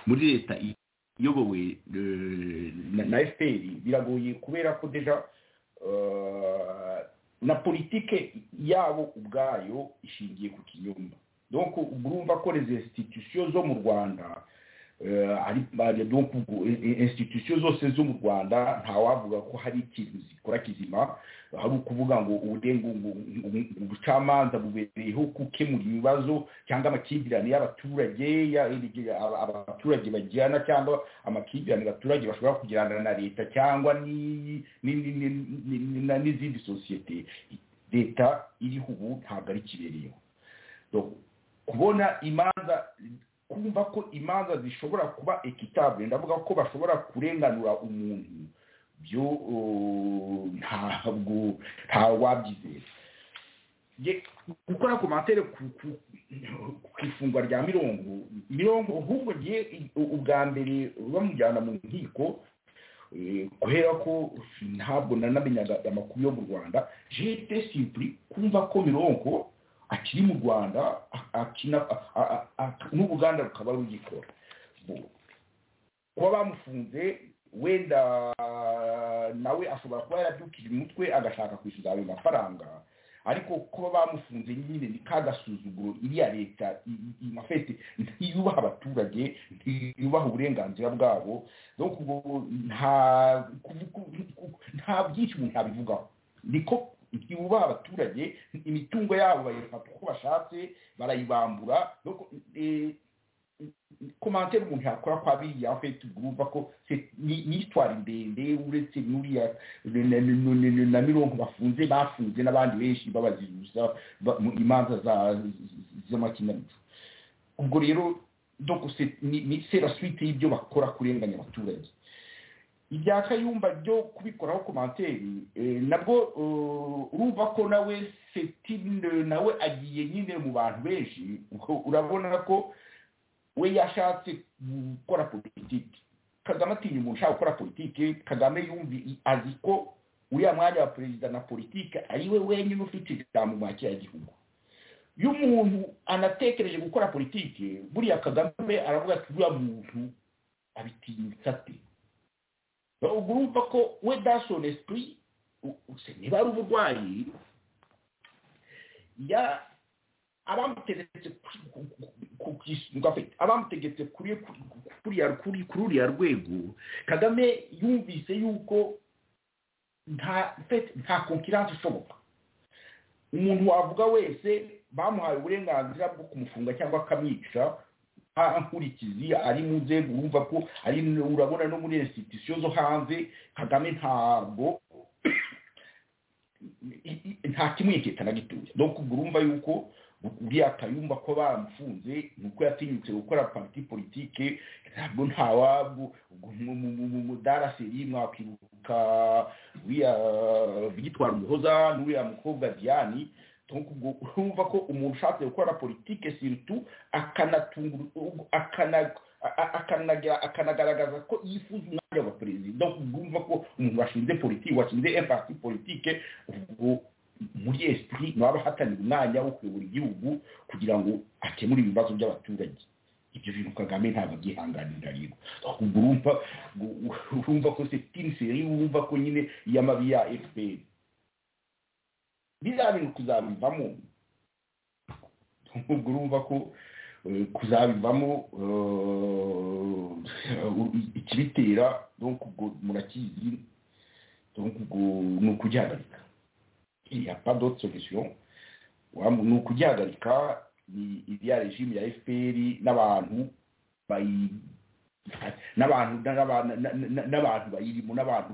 muri leta i- iyobowe eh, na- na fpr biragoye kubera ko deja eh, na politike yabo ubwayo ishingiye ku kinyoma donc urumva ko les institutions zo mu rwanda eh, ari- bari- donc ubwo, i- i- institution zose zo mu rwanda ntawavuga ko hari ikintu zikora kizima hari ukuvuga ngo uburengu ubucamanza bubereyeho gukemura ibibazo cyangwa amakimbirane y'abaturage ya- aba- abaturage bagirana cyangwa amakimbirane abaturage bashobora kugirana na leta cyangwa ni- ni- ni- ni- ni- ni- na- n'izindi sosiyete leta iriho ubu ntabwo ari kibereyeho Donc, kubona imanza kumva ko imanza zishobora kuba equitable ndavuga ko bashobora kurenganura umuntu byo uh, ntabwo ntawabyizera Ye- gukora komantere ku ku- ku ifungwa rya mirongo mirongo ahubwo ngiye i- u- ubwa mbere bamujyana mu nkiko eh, kubera ko ntabwo nanamenyaga amakuru yo mu rwanda jete simpuri kumva ko mirongo akiri mu rwanda a- akina a- a- a- n'ubuganda rukaba rugikora Bo- kuba bamufunze wenda nawe ashobora kuba yarabyukije umutwe agashaka kwishyuza ayo mafaranga ariko kuba bamufunze nyine ni ka gasuzuguro iriya leta i- i- amafete ntiyubaha abaturage ntiyubaha uburenganzira bwabo donc ubwo nta ku- ku- ku- nta byinshi umuntu abivugaho niko yubaha abaturage imitungo yabo bayifata uko bashatse barayibambura donc eh, komantere umuntu yakora kwa biriya fete urumva ko se- ni ni histoire ndende uretse n'uriya na- na- na- na mirongo bafunze bafunze n'abandi benshi babaziruza ba- mu imanza za- z'amakinamico ubwo rero donc c'est- ni ni- c'est la suite y'ibyo bakora kurenganya abaturage ibya kayumba byo kubikoraho komantere eh, nabwo eh, urumva ko nawe setine nawe agiye nyine mu bantu benshi ubwo urabona ko we yashatse gukora politiki kagame atinya umuntu ushaka gukora politiki kagame yumvi azi ko uriya mwanya wa perezida na politiki ari we wenyine ufite ijambo mu gihugu iyo umuntu anatekereje gukora politiki buriya kagame aravuga ati uriya muntu abitinyutse ate ubwo urumva ko we dashoni esipuri niba ari uburwayi ya abamutegetse ku- ku- ku- ku- ku isonga afite abamutegetse kuri ku- ku- kuriya- kuri- kuri uriya rwego kagame yumvise yuko nta fete- nta konkiranse ishoboka umuntu wavuga wese bamuhaye uburenganzira bwo kumufunga cyangwa akamwica nta nkurikizi ari mu nzego urumva ko ari urabona no muri institution zo hanze kagame ntabwo i- i- nta kimwiketa na gitoya donc ubwo urumva yuko uriya kayumba ko bamufunze ni uko yatinyutse gukora pariti politike ntabwo ntawabu mudaraseri mwakwibuka uriya victoire umuhoza n'uriya mukobwa diane urumva ko umuntu ushatse gukora politike siritu akanagaragaza ko yifuza umwanya wa perezida urumva ko umuntu washinze politiki washinze emfasi politike muri esipuri ntaba ahatanira umwanya wo kuyobora igihugu kugira ngo akemure ibibazo by'abaturage ibyo bintu kagame ntabwo abyihanganira rero ahubwo urumva urumva ko setiniseri wumva ko nyine y'amabi ya efuperi bizabintu kuzabivamo ahubwo urumva ko kuzabivamo ikibitera murakizi ni ukugihagarika iya pado solution ni ukugihagarika ni iriya regime ya fpr n'abantu n'abantu n'abantu bayirimo n'abantu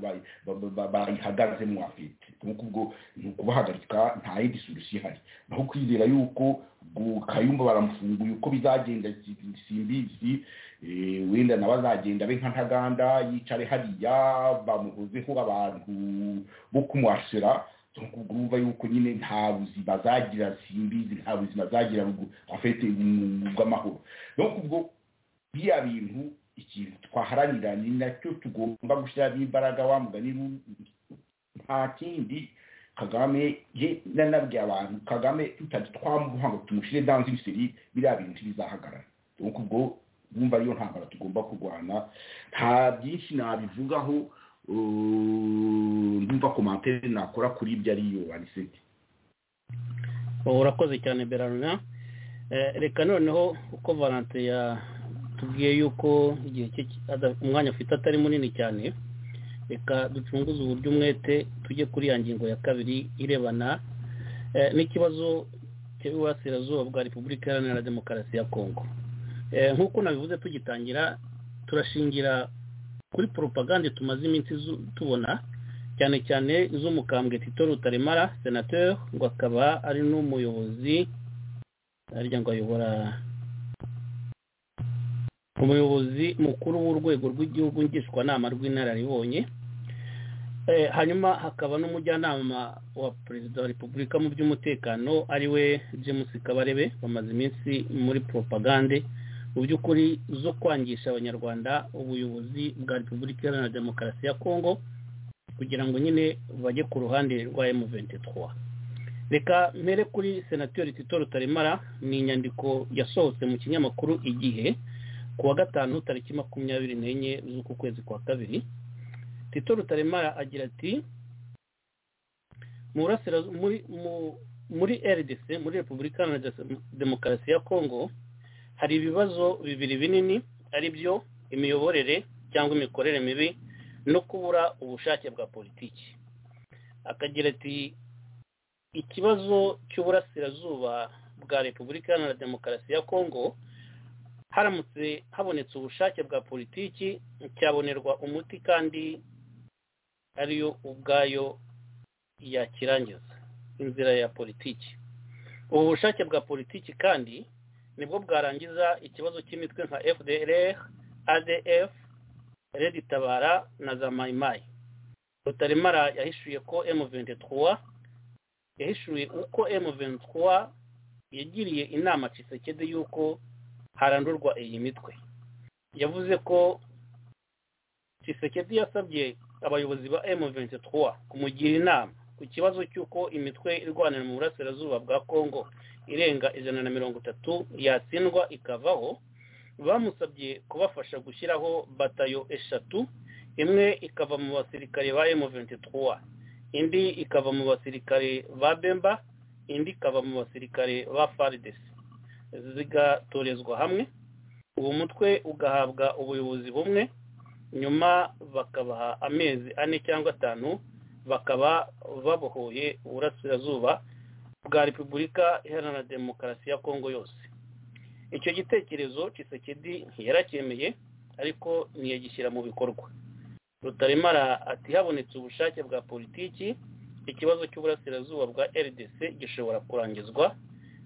bayihagazemo afite ni ukubahagarika nta yindi solution ihari naho kwizera yuko kayumba baramufunguye uko bizagenda simbizi wenda nawe azagenda be nka ntaganda yicare hariya bamuhozeho abantu bo kumuhasera urumva yuko nyine nta buzima zagira simbizi nta buzima zagira afite bw'amahoro no kubwo biriya bintu ikintu twaharanira ni nacyo tugomba gushyiramo imbaraga mugani nta kindi kagame ye nanabwiye abantu kagame tutajya twamuha ngo tumushyire danze ibiseri biriya bintu ntibizahagarara no kubwo bumva ariyo ntambara tugomba kurwana nta byinshi nabivugaho ndumva komantere nakora kuri ibyo ariyo ariseti urakoze cyane berarina reka noneho uko valante yatubwiye yuko igihe cye umwanya afite atari munini cyane reka ducunguze uburyo umwete tujye kuri ya ngingo ya kabiri irebana n'ikibazo cy'iburasirazuba bwa repubulika iharanira demokarasi ya kongo nk'uko nabivuze tugitangira turashingira kuri poropagande tumaze iminsi tubona cyane cyane iz'umukambwe tito rutaremara senateri ngo akaba ari n'umuyobozi arya ngo ayobora umuyobozi mukuru w'urwego rw'igihugu ngishwanama rw'inararibonye hanyuma hakaba n'umujyanama wa perezida wa repubulika mu by'umutekano ariwe james kabarebe bamaze iminsi muri poropagande mu by'ukuri zo kwangisha abanyarwanda ubuyobozi bwa repubulika iharanira demokarasi ya kongo kugira ngo nyine bajye ku ruhande rwa emu ventetwa reka mpere kuri senateri tito rutaremara ni inyandiko yasohotse mu kinyamakuru igihe ku wa gatanu tariki makumyabiri n'enye z'uku kwezi kwa kabiri tito rutaremara agira ati muri rdc muri repubulika iharanira demokarasi ya kongo hari ibibazo bibiri binini ari byo imiyoborere cyangwa imikorere mibi no kubura ubushake bwa politiki akagira ati ikibazo cy'uburasirazuba bwa repubulika iharanira demokarasi ya kongo haramutse habonetse ubushake bwa politiki cyabonerwa umuti kandi ariyo ubwayo yakirangiza inzira ya politiki ubu bushake bwa politiki kandi nibwo bwarangiza ikibazo cy'imitwe nka fdr adf tabara na za mayimayi rutaremara yahishuye ko M23 yahishuye uko M23 yagiriye inama Cisekedi y'uko harandurwa iyi mitwe yavuze ko Cisekedi yasabye abayobozi ba M23 kumugira inama ku kibazo cy'uko imitwe irwanira mu burasirazuba bwa kongo irenga ijana na mirongo itatu yatsindwa ikavaho bamusabye kubafasha gushyiraho batayo eshatu imwe ikava mu basirikare ba M23 indi ikava mu basirikare ba Bemba indi ikava mu basirikare ba FARDC zigatorezwa hamwe uwo mutwe ugahabwa ubuyobozi bumwe nyuma bakabaha amezi ane cyangwa atanu bakaba babohoye uburasirazuba bwa repubulika iharanira demokarasi ya kongo yose icyo gitekerezo kisekedi ntiyaracyemeye ariko ntiyagishyira mu bikorwa rutaremara ati habonetse ubushake bwa politiki ikibazo cy'uburasirazuba bwa rdc gishobora kurangizwa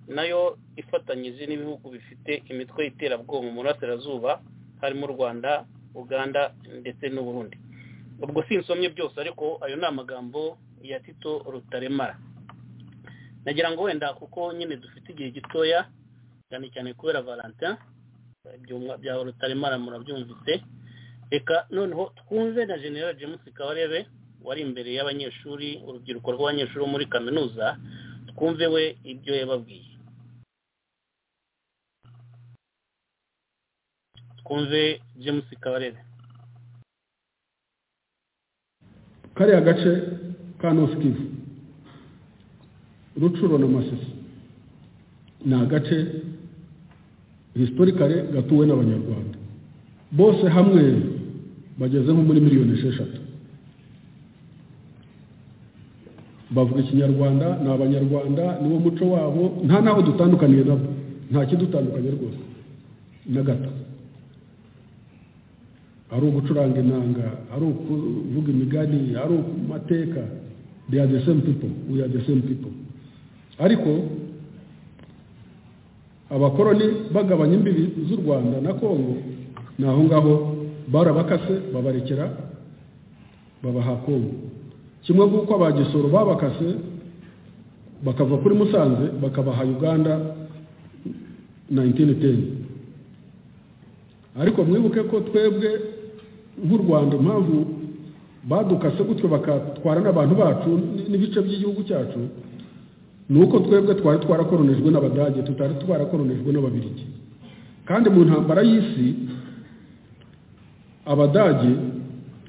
nayo ifatanyije n'ibihugu bifite imitwe y'iterabwoba mu burasirazuba harimo u rwanda uganda ndetse n'uburundi ubwo sinsomye byose ariko ayo ni amagambo ya tito rutaremara nagira ngo wenda kuko nyine dufite igihe gitoya cyane cyane kubera valentin bya rutaremara murabyumvise reka noneho twumve na general james kabarebe wari imbere y'abanyeshuri urubyiruko rw'abanyeshuri bo muri kaminuza twumve we ibyo yababwiye twumve james kabarebe kariya gace ka north kivu rucuro na masisi ni agace hisitorikare gatuwe n'abanyarwanda bose hamwe bageze nko muri miliyoni esheshatu bavuga ikinyarwanda ni abanyarwanda niwo muco wabo nta n'aho dutandukaniye nabo nta kidutandukanye rwose na gato ari ugucuranga inanga ari ukuvuga imigani ari mateka they are the same people we are the same people ariko abakoroni bagabanya imbibi z'u rwanda na kongo ni aho ngaho barabakase babarekera babaha kongo kimwe nk'uko abagisoro babakase bakava kuri musanze bakabaha uganda 1910 ariko mwibuke ko twebwe nk'u rwanda impamvu badukase gutyo bakatwara n'abantu bacu n'ibice by'igihugu cyacu ni uko twebwe twari twarakoronijwe n'abadage tutari twarakoronijwe n'ababirigi kandi mu ntambara y'isi abadage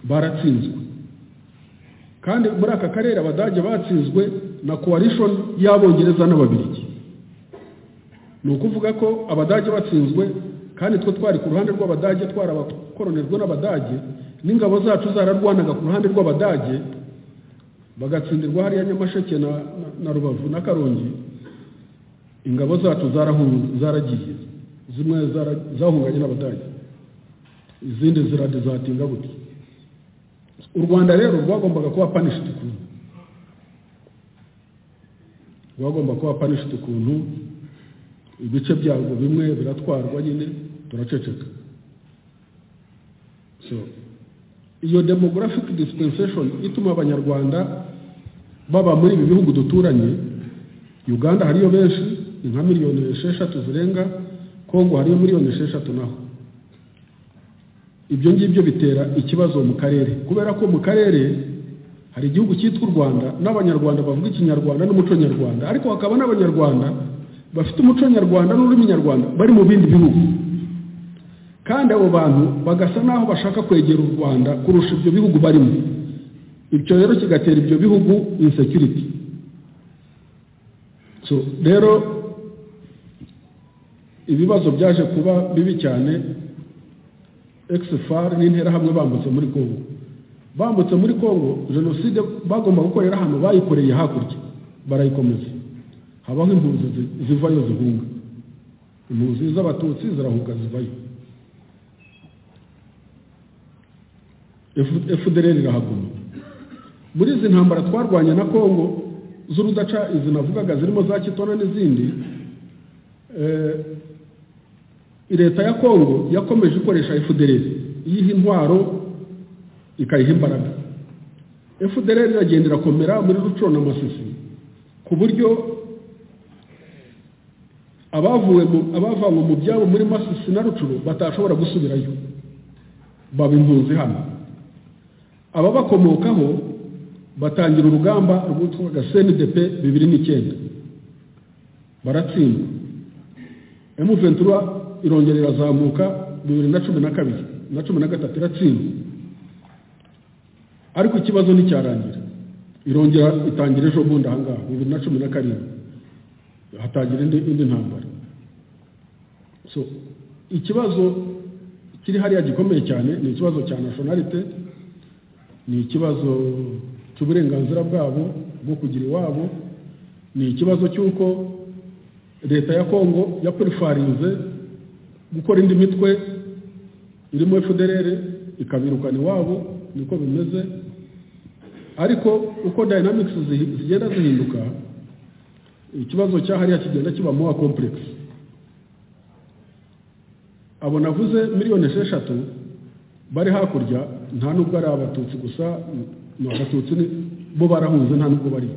baratsinzwe kandi muri aka karere abadage batsinzwe na coalition y'abongereza n'ababirigi ni ukuvuga ko abadage batsinzwe kandi twe twari ku ruhande rw'abadage twarabakoronijwe n'abadage n'ingabo zacu zararwanaga ku ruhande rw'abadage bagatsindirwa hariya nyamasheke na, na, na rubavu na karongi ingabo zacu zaragiye zimwe zahunganye n'abadage izindi ziradezatinga gutya u rwanda rero rwagombaga kuba panishiti ukuntu rwagomba kuba panishiti ukuntu ibice byarwo bimwe biratwarwa nyine turaceceka so iyo demographic dispensation ituma abanyarwanda baba muri ibi bihugu duturanye uganda hariyo benshi ni nka miliyoni esheshatu zirenga kongo hariyo miliyoni esheshatu naho ibyo ngibyo bitera ikibazo mu karere kubera ko mu karere hari igihugu cyitwa u rwanda n'abanyarwanda bavuga ikinyarwanda n'umuco nyarwanda ariko hakaba n'abanyarwanda bafite umuco nyarwanda n'ururimi nyarwanda bari mu bindi bihugu kandi abo bantu bagasa n'aho bashaka kwegera u rwanda kurusha ibyo bihugu barimo ibyo rero kigatera ibyo bihugu insecurity so rero ibibazo byaje kuba bibi cyane exfar n'interahamwe bambutse muri congo bambutse muri congo jenoside bagomba gukorera hano bayikoreye hakurya barayikomeza habaho impunzi zivayo zihunga impunzi z'abatutsi zirahunga zivayo efudereri irahaguma muri izi ntambara twarwanya na congo z'urudaca izi navugaga zirimo za kitona n'izindi leta ya kongo yakomeje ikoresha efudereri iyiha intwaro ikayiha imbaraga efudereri iragenda irakomera muri rucuro na masisi ku buryo abavuwe abavanywe mu byabo muri masisi na rucuro batashobora gusubirayo baba impunzi hano ababakomokaho batangira urugamba rwitwaga cndp bibiri n'icyenda baratsindwa emu ventura irongera irazamuka bibiri na cumi na kabiri na cumi na gatatu iratsindwa ariko ikibazo nticyarangira irongera itangira ejo bundi aha ngaha bibiri na cumi na karindwi hatangira indi ntambara so ikibazo kiri hariya gikomeye cyane ni ikibazo cya nashonarite ni ikibazo cy'uburenganzira bwabo bwo kugira iwabo ni ikibazo cy'uko leta ya kongo yapurifarinze gukora indi mitwe irimo efuderere ikabirukana iwabo niko bimeze ariko uko dynamics zigenda zihinduka ikibazo cyahariya kigenda kiba mowa kompuregisi abo navuze miliyoni esheshatu bari hakurya nta nubwo ari abatutsi gusa ni abatutsi ni- bo barahunze nta nubwo bari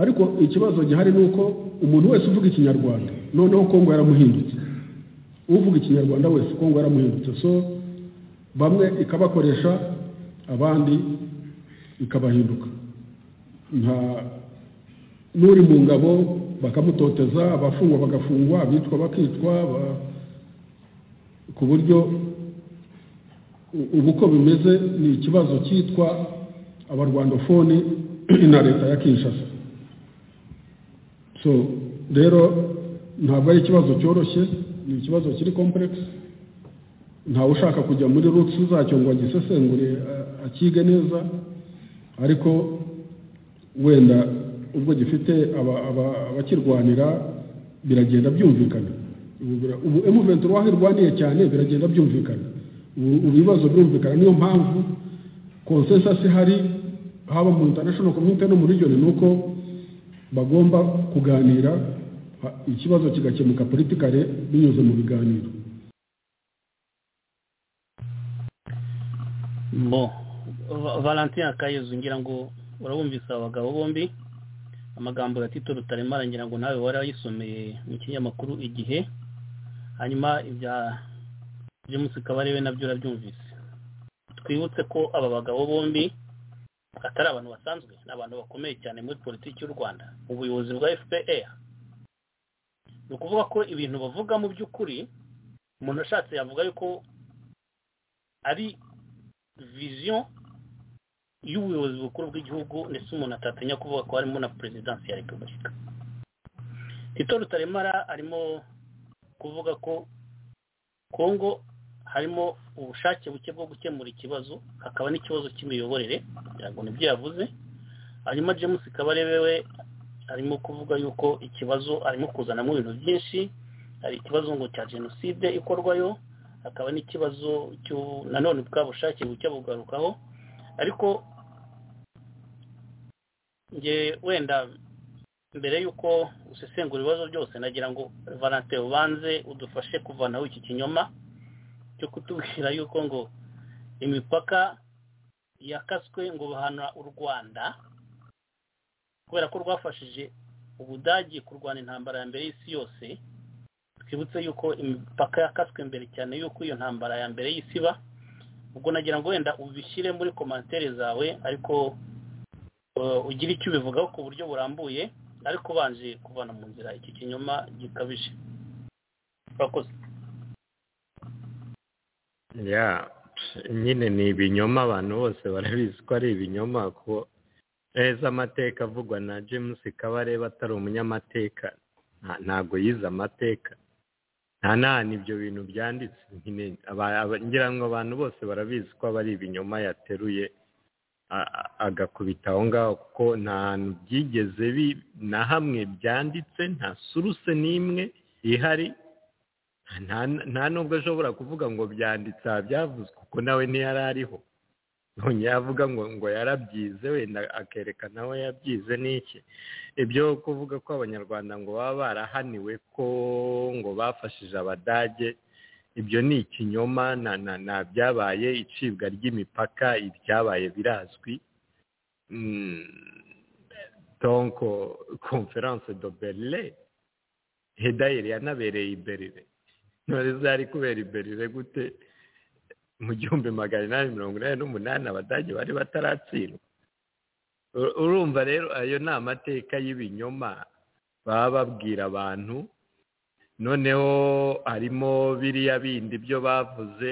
ariko ikibazo gihari ni uko umuntu wese uvuga ikinyarwanda noneho kongo yaramuhindutse uvuga ikinyarwanda wese kongo yaramuhindutse so bamwe ikabakoresha abandi ikabahinduka nta n'uri mu ngabo bakamutoteza abafungwa bagafungwa abicwa bakicwa ba- ku buryo u- ubu uko bimeze ni ikibazo cyitwa abarwandofoni na leta ya kinshasa so rero ntabwo ari ikibazo cyoroshye ni ikibazo kiri kompuregisi ntawe ushaka kujya muri rutsi zacyo ngo agisesengure a- akige neza ariko wenda ubwo gifite aba- aba- abakirwanira biragenda byumvikana Ubu bira- ubu emuventi uruwaho irwaniye cyane biragenda byumvikana ubu ubu ibibazo birumvikana niyo mpamvu konsensasi ihari haba mu intanashono komite no mu region ni uko bagomba kuganira ha- ikibazo kigakemuka politikare binyuze mu biganiro bo Va- valentin kayezu ngira ngo urabumvise aba bagabo bombi amagambo ya tito rutaremara ngira ngo nawe wari wayisomeye mu kinyamakuru igihe hanyuma ibya james kabarebe nabyo urabyumvise twibutse ko aba bagabo bombi atari abantu basanzwe ni abantu bakomeye cyane muri politiki y'u rwanda ubuyobozi bwa fpr ni ukuvuga ko ibintu bavuga mu by'ukuri umuntu ashatse yavuga yuko ari viziyo y'ubuyobozi bukuru bw'igihugu ndetse umuntu atatinya kuvuga ko harimo na perezidansi ya repubulika tito rutaremara arimo kuvuga ko kongo harimo ubushake buke bwo gukemura ikibazo hakaba n'ikibazo cy'imiyoborere kugira ngo nibyo yavuze hanyuma james kabarebe we arimo kuvuga yuko ikibazo arimo kuzanamo ibintu byinshi hari ikibazo ngo cya jenoside ikorwayo hakaba n'ikibazo cy'u- nanone bwa bushake bucya bugarukaho ariko nge wenda mbere y'uko usesengura ibibazo byose nagira ngo valentin ubanze udufashe kuvanaho iki kinyoma cyo kutubwira yuko ngo imipaka yakaswe ngo bahana u rwanda kubera ko rwafashije ubudagi kurwana intambara ya mbere y'isi yose twibutse yuko imipaka yakaswe mbere cyane yuko iyo ntambara ya mbere y'isi iba ubwo nagira ngo wenda ubishyire muri komantere zawe ariko uh, ugire icyo ubivugaho ku buryo burambuye ariko ubanje kuvana mu nzira iki kinyoma gikabije urakoze ya nyine ni ibinyoma abantu bose barabizi ko ari ibinyoma ko neza amateka avugwa na james kabareba atari umunyamateka nta- ntabwo yize amateka nta n'ahantu ibyo bintu byanditse nyine aba- aba- ngira ngo abantu bose barabizi ko aba ari ibinyoma yateruye a- a- agakubita aho ngaho kuko nta hantu byigeze bi- na hamwe byanditse nta suruse n'imwe ihari nta nta nubwo ashobora kuvuga ngo byanditse aha byavuzwe kuko nawe ntiyari ariho yongera avuga ngo ngo yarabyize wenda akerekana aho yabyize n'iki ibyo kuvuga ko abanyarwanda ngo baba barahaniwe ko ngo bafashije abadage ibyo ni ikinyoma na na na byabaye icibwa ry'imipaka ibyabaye birazwi Mm, donc conference de berlin hedayeri yanabereye i berlin intore zari kubera iberire gute mu gihumbi magana inani mirongo inani n'umunani abadage bari bataratsindwa U- urumva rero ayo ni amateka y'ibinyoma baba babwira abantu noneho harimo biriya bindi byo bavuze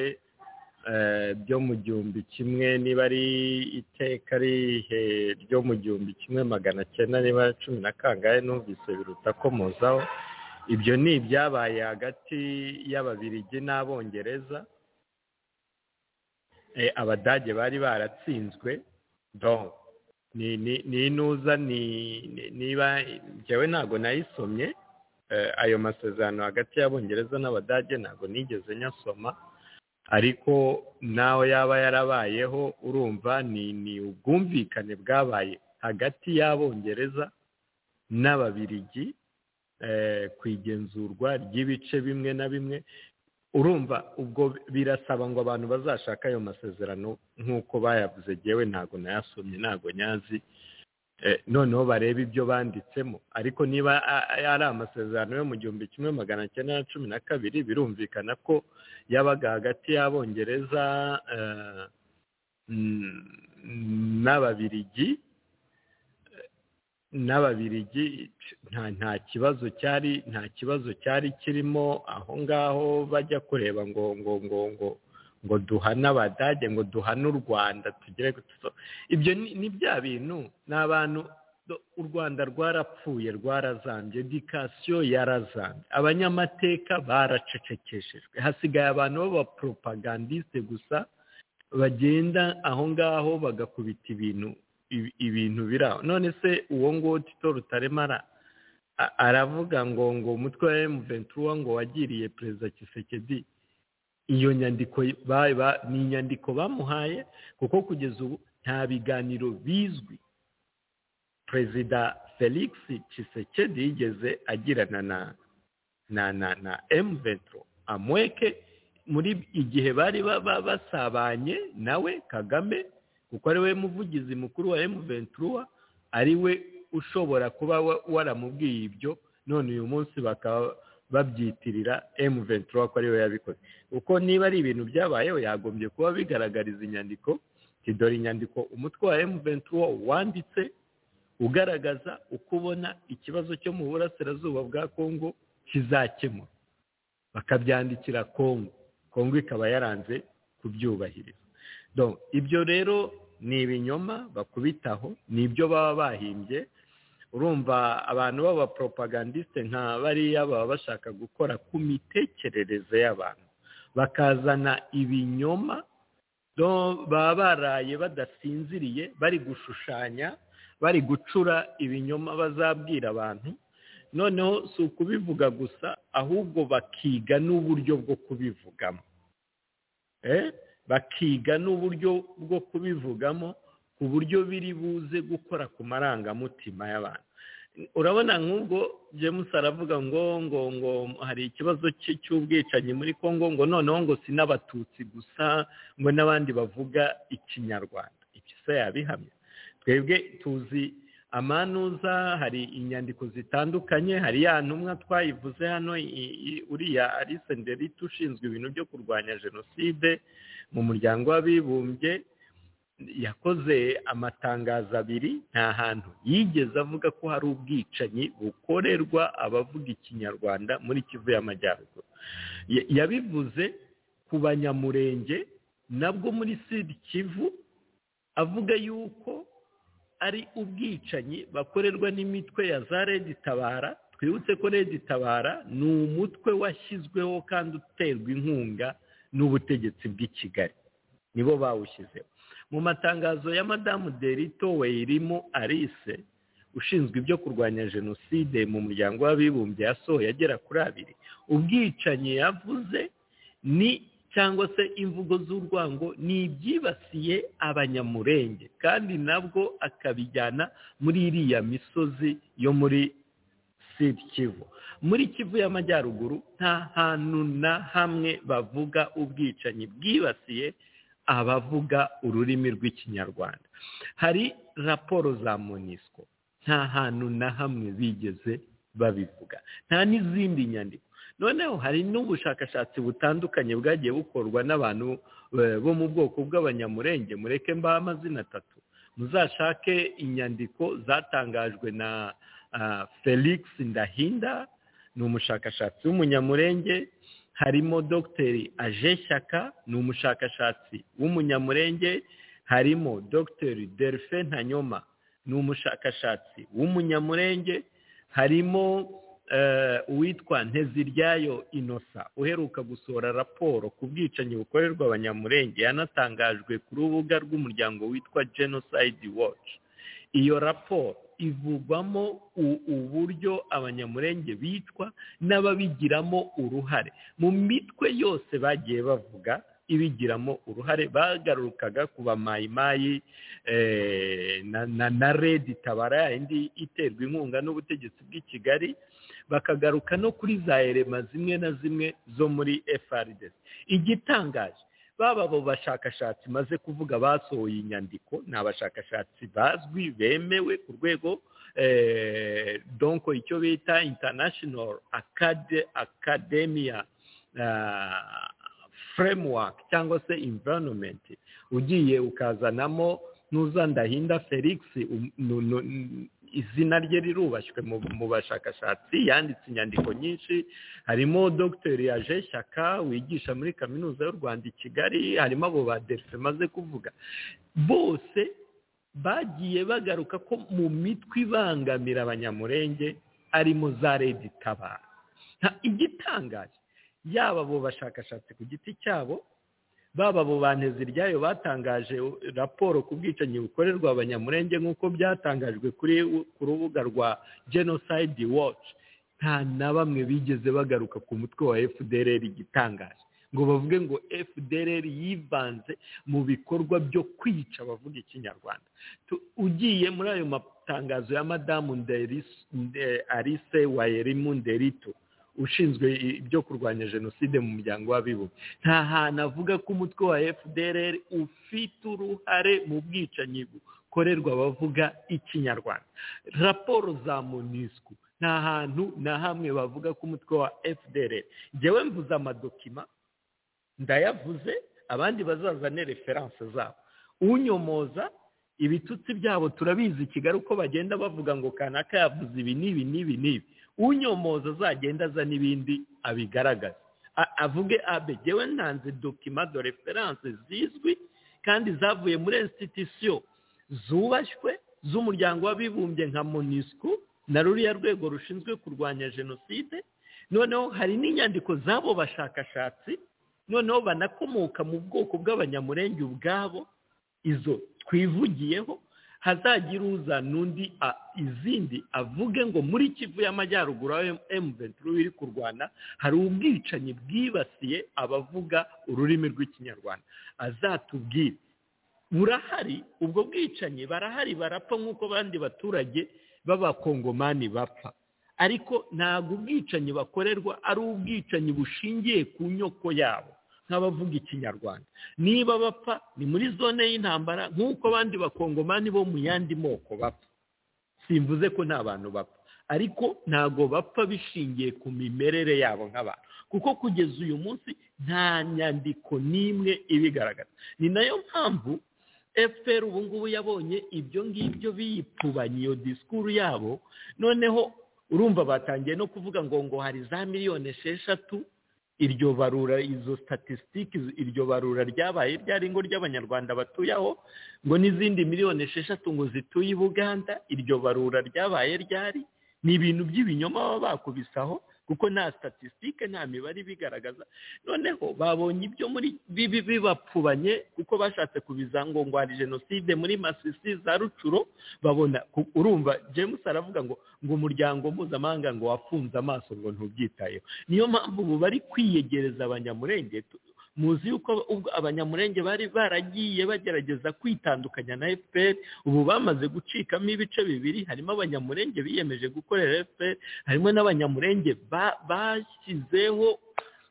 eh, byo mu gihumbi kimwe niba ari iteka rihe ryo mu gihumbi kimwe magana cyenda niba ari cumi na kangahe numvise biruta komozaho ibyo ni ibyabaye hagati y'ababirigi n'abongereza Eh, abadage bari baratsinzwe donc ni ni- ni inuza ni ni- niba njyewe ntabwo nayisomye Eh, ayo masezerano hagati y'abongereza n'abadage ntabwo nigeze nyasoma ariko nawe yaba yarabayeho urumva ni ni ubwumvikane bwabaye hagati y'abongereza n'ababirigi ku igenzurwa ry'ibice bimwe na bimwe urumva ubwo birasaba ngo abantu bazashaka ayo masezerano nk'uko bayavuze ngewe ntabwo nayasomye ntabwo nyazi noneho barebe ibyo banditsemo ariko niba ari amasezerano yo mu gihumbi kimwe magana cyenda na cumi na kabiri birumvikana ko yabaga hagati y'abongereza n'ababirigi n'ababirigi nta kibazo cyari nta kibazo cyari kirimo aho ngaho bajya kureba ngo ngo ngo ngo ngo duhane abadage ngo duhane u rwanda tugere ibyo ni bya bintu ni abantu u rwanda rwarapfuye rwarazambye edikasiyo yarazambye abanyamateka baracecekeshejwe hasigaye abantu b'abaporopagandiste gusa bagenda aho ngaho bagakubita ibintu ibintu biraho none se uwo nguwo tito rutaremara aravuga ngo ngo umutwe wa emu ventura ngo wagiriye perezida kisekedi iyo nyandiko ni inyandiko bamuhaye kuko kugeza ubu nta biganiro bizwi perezida felix kisekedi yigeze agirana na na na na emu ventura amweke muri igihe bari basabanye nawe kagame kuko ari we muvugizi mukuru wa emu ventura ari we ushobora kuba waramubwiye ibyo none uyu munsi bakaba babyitirira emu ventura ko ari we yabikoze kuko niba ari ibintu byabayeho yagombye kuba bigaragariza inyandiko tidora inyandiko umutwe wa emu ventura wanditse ugaragaza uko ubona ikibazo cyo mu burasirazuba bwa kongo kizakemura bakabyandikira kongo kongo ikaba yaranze kubyubahiriza ibyo rero ni ibinyoma bakubitaho ni ibyo baba bahimbye urumva abantu b'abaporopagandiste nka bariya baba bashaka gukora ku mitekerereze y'abantu bakazana ibinyoma baba baraye badasinziriye bari gushushanya bari gucura ibinyoma bazabwira abantu noneho si ukubivuga gusa ahubwo bakiga n'uburyo bwo kubivugamo bakiga n'uburyo bwo kubivugamo ku buryo biri buze gukora ku marangamutima y'abantu urabona nk'ubwo james aravuga ngo ngo ngo hari ikibazo cy'ubwicanyi muri congo ngo noneho ngo si n'abatutsi gusa ngo n'abandi bavuga ikinyarwanda se yabihamya twebwe tuzi amanuza hari inyandiko zitandukanye hari ya ntumwa twayivuze hano uriya arisenderite ushinzwe ibintu byo kurwanya jenoside mu muryango w'abibumbye yakoze amatangazo abiri nta hantu yigeze avuga ko hari ubwicanyi bukorerwa abavuga ikinyarwanda muri kivu y'amajyaruguru yabivuze ku banyamurenge nabwo muri sida kivu avuga yuko ari ubwicanyi bakorerwa n'imitwe ya za redi tabara twibutse ko redi tabara ni umutwe washyizweho kandi uterwa inkunga n'ubutegetsi bw'i kigali nibo bawushyizeho mu matangazo ya madamu derito weyirimo alice ushinzwe ibyo kurwanya jenoside mu muryango w'abibumbye yasohoye agera kuri abiri ubwicanyi yavuze ni cyangwa se imvugo z'urwango ni ibyibasiye abanyamurenge kandi nabwo akabijyana muri iriya misozi yo muri sida kivu muri kivu y'amajyaruguru nta hantu na hamwe bavuga ubwicanyi bwibasiye abavuga ururimi rw'ikinyarwanda hari raporo za monisco nta hantu na hamwe bigeze babivuga nta n'izindi nyandiko noneho hari n'ubushakashatsi butandukanye bwagiye bukorwa n'abantu bo mu bwoko bw'abanyamurenge mureke mbaho amazina atatu muzashake inyandiko zatangajwe na felix ndahinda ni umushakashatsi w'umunyamurenge harimo dogiteri aje shyaka ni umushakashatsi w'umunyamurenge harimo dogiteri delphin ntanyoma ni umushakashatsi w'umunyamurenge harimo uwitwa nteziryayo inosa uheruka gusohora raporo ku bwicanyi bukorerwa abanyamurenge yanatangajwe ku rubuga rw'umuryango witwa genocide watch iyo raporo ivugwamo uburyo abanyamurenge bicwa n'ababigiramo uruhare mu mitwe yose bagiye bavuga ibigiramo uruhare bagarukaga ku bamayimayi eh, na, na, na redi tabara yindi iterwa inkunga n'ubutegetsi bw'i kigali bakagaruka no kuri za erema zimwe na zimwe zo muri FRDC igitangaje baba abo bashakashatsi maze kuvuga basohoye inyandiko ni abashakashatsi bazwi bemewe ku rwego eh, donko icyo bita international Acad- academia ah, framework cyangwa se environment ugiye ukazanamo ntuzandahinda felix um- nu- nu- n- izina rye rirubashywe mu mu bashakashatsi yanditse inyandiko nyinshi harimo dr yaje shyaka wigisha muri kaminuza y'u rwanda i kigali harimo abo ba delphi maze kuvuga bose bagiye bagaruka ko mu mitwe ibangamira abanyamurenge arimo za redi tabara Nta- igitangaje yaba abo bashakashatsi ku giti cyabo baba abo banteze iryayo batangaje raporo ku bwicanyi bukorerwa abanyamurenge nk'uko byatangajwe kuri ku rubuga rwa genocide watch nta na bamwe bigeze bagaruka ku mutwe wa fdrr igitangaje ngo bavuge ngo fdrr yivanze mu bikorwa byo kwica abavuga ikinyarwanda Tu- ugiye muri ayo matangazo ya madamu Nderis- Nde- alice wayerimu nderito ushinzwe ibyo kurwanya jenoside mu muryango w'abibumbye nta hantu avuga ko umutwe wa fdrr ufite uruhare mu bwicanyi bukorerwa abavuga ikinyarwanda raporo za monisco nta hantu na hamwe bavuga ko umutwe wa fdrr ngewe mvuze amadokima ndayavuze abandi bazazane referanse zabo unyomoza ibitutsi byabo turabizi i kigali uko bagenda bavuga ngo kanaka yavuze ibi n'ibi n'ibi n'ibi unyomoza azagenda aza n'ibindi abigaragaze A- avuge abegewe ntanze dokima do referanse zizwi kandi zavuye muri institusiyo zubashywe z'umuryango w'abibumbye nka monisco na ruriya rwego rushinzwe kurwanya jenoside noneho hari n'inyandiko z'abo bashakashatsi noneho banakomoka mu bwoko bw'abanyamurenge ubwabo izo twivugiyeho hazagira uza n'undi a- izindi avuge ngo muri kivu y'amajyaruguru aho emu venturo iri kurwana hari ubwicanyi bwibasiye abavuga ururimi rw'ikinyarwanda azatubwire burahari ubwo bwicanyi barahari barapfa nk'uko abandi baturage b'abakongomani bapfa ariko ntabwo ubwicanyi bakorerwa ari ubwicanyi bushingiye ku nyoko yabo nk'abavuga ikinyarwanda niba bapfa ni muri zone y'intambara nk'uko abandi bakongomani bo mu yandi moko bapfa simvuze ko nta bantu bapfa ariko ntabwo bapfa bishingiye ku mimerere yabo nk'abantu kuko kugeza uyu munsi nta nyandiko n'imwe ibigaragaza ni nayo mpamvu fpr ubu ngubu yabonye ibyo ngibyo biyipfubanye iyo disikuru yabo noneho urumva batangiye no kuvuga ngo ngo hari za miliyoni esheshatu iryo barura izo statisitike iryo barura ryabaye ryari ngo ry'abanyarwanda batuye aho ngo n'izindi miliyoni esheshatu ngo zituye i buganda iryo barura ryabaye ryari ni ibintu by'ibinyoma baba bakubisaho kuko nta statisitike nta mibare ibigaragaza noneho babonye ibyo muri bibi bibapfubanye kuko bashatse kubiza ngo ngo hari jenoside muri masisi za rucuro babona ku- urumva james aravuga ngo ngo umuryango mpuzamahanga ngo wafunze amaso ngo ntubyitayeho niyo mpamvu ubu bari kwiyegereza abanyamurenge tu- muzi yuko ubwo abanyamurenge bari baragiye bagerageza kwitandukanya na fpr ubu bamaze gucikamo ibice bibiri harimo abanyamurenge biyemeje gukorera fpr harimo n'abanyamurenge ba- bashyizeho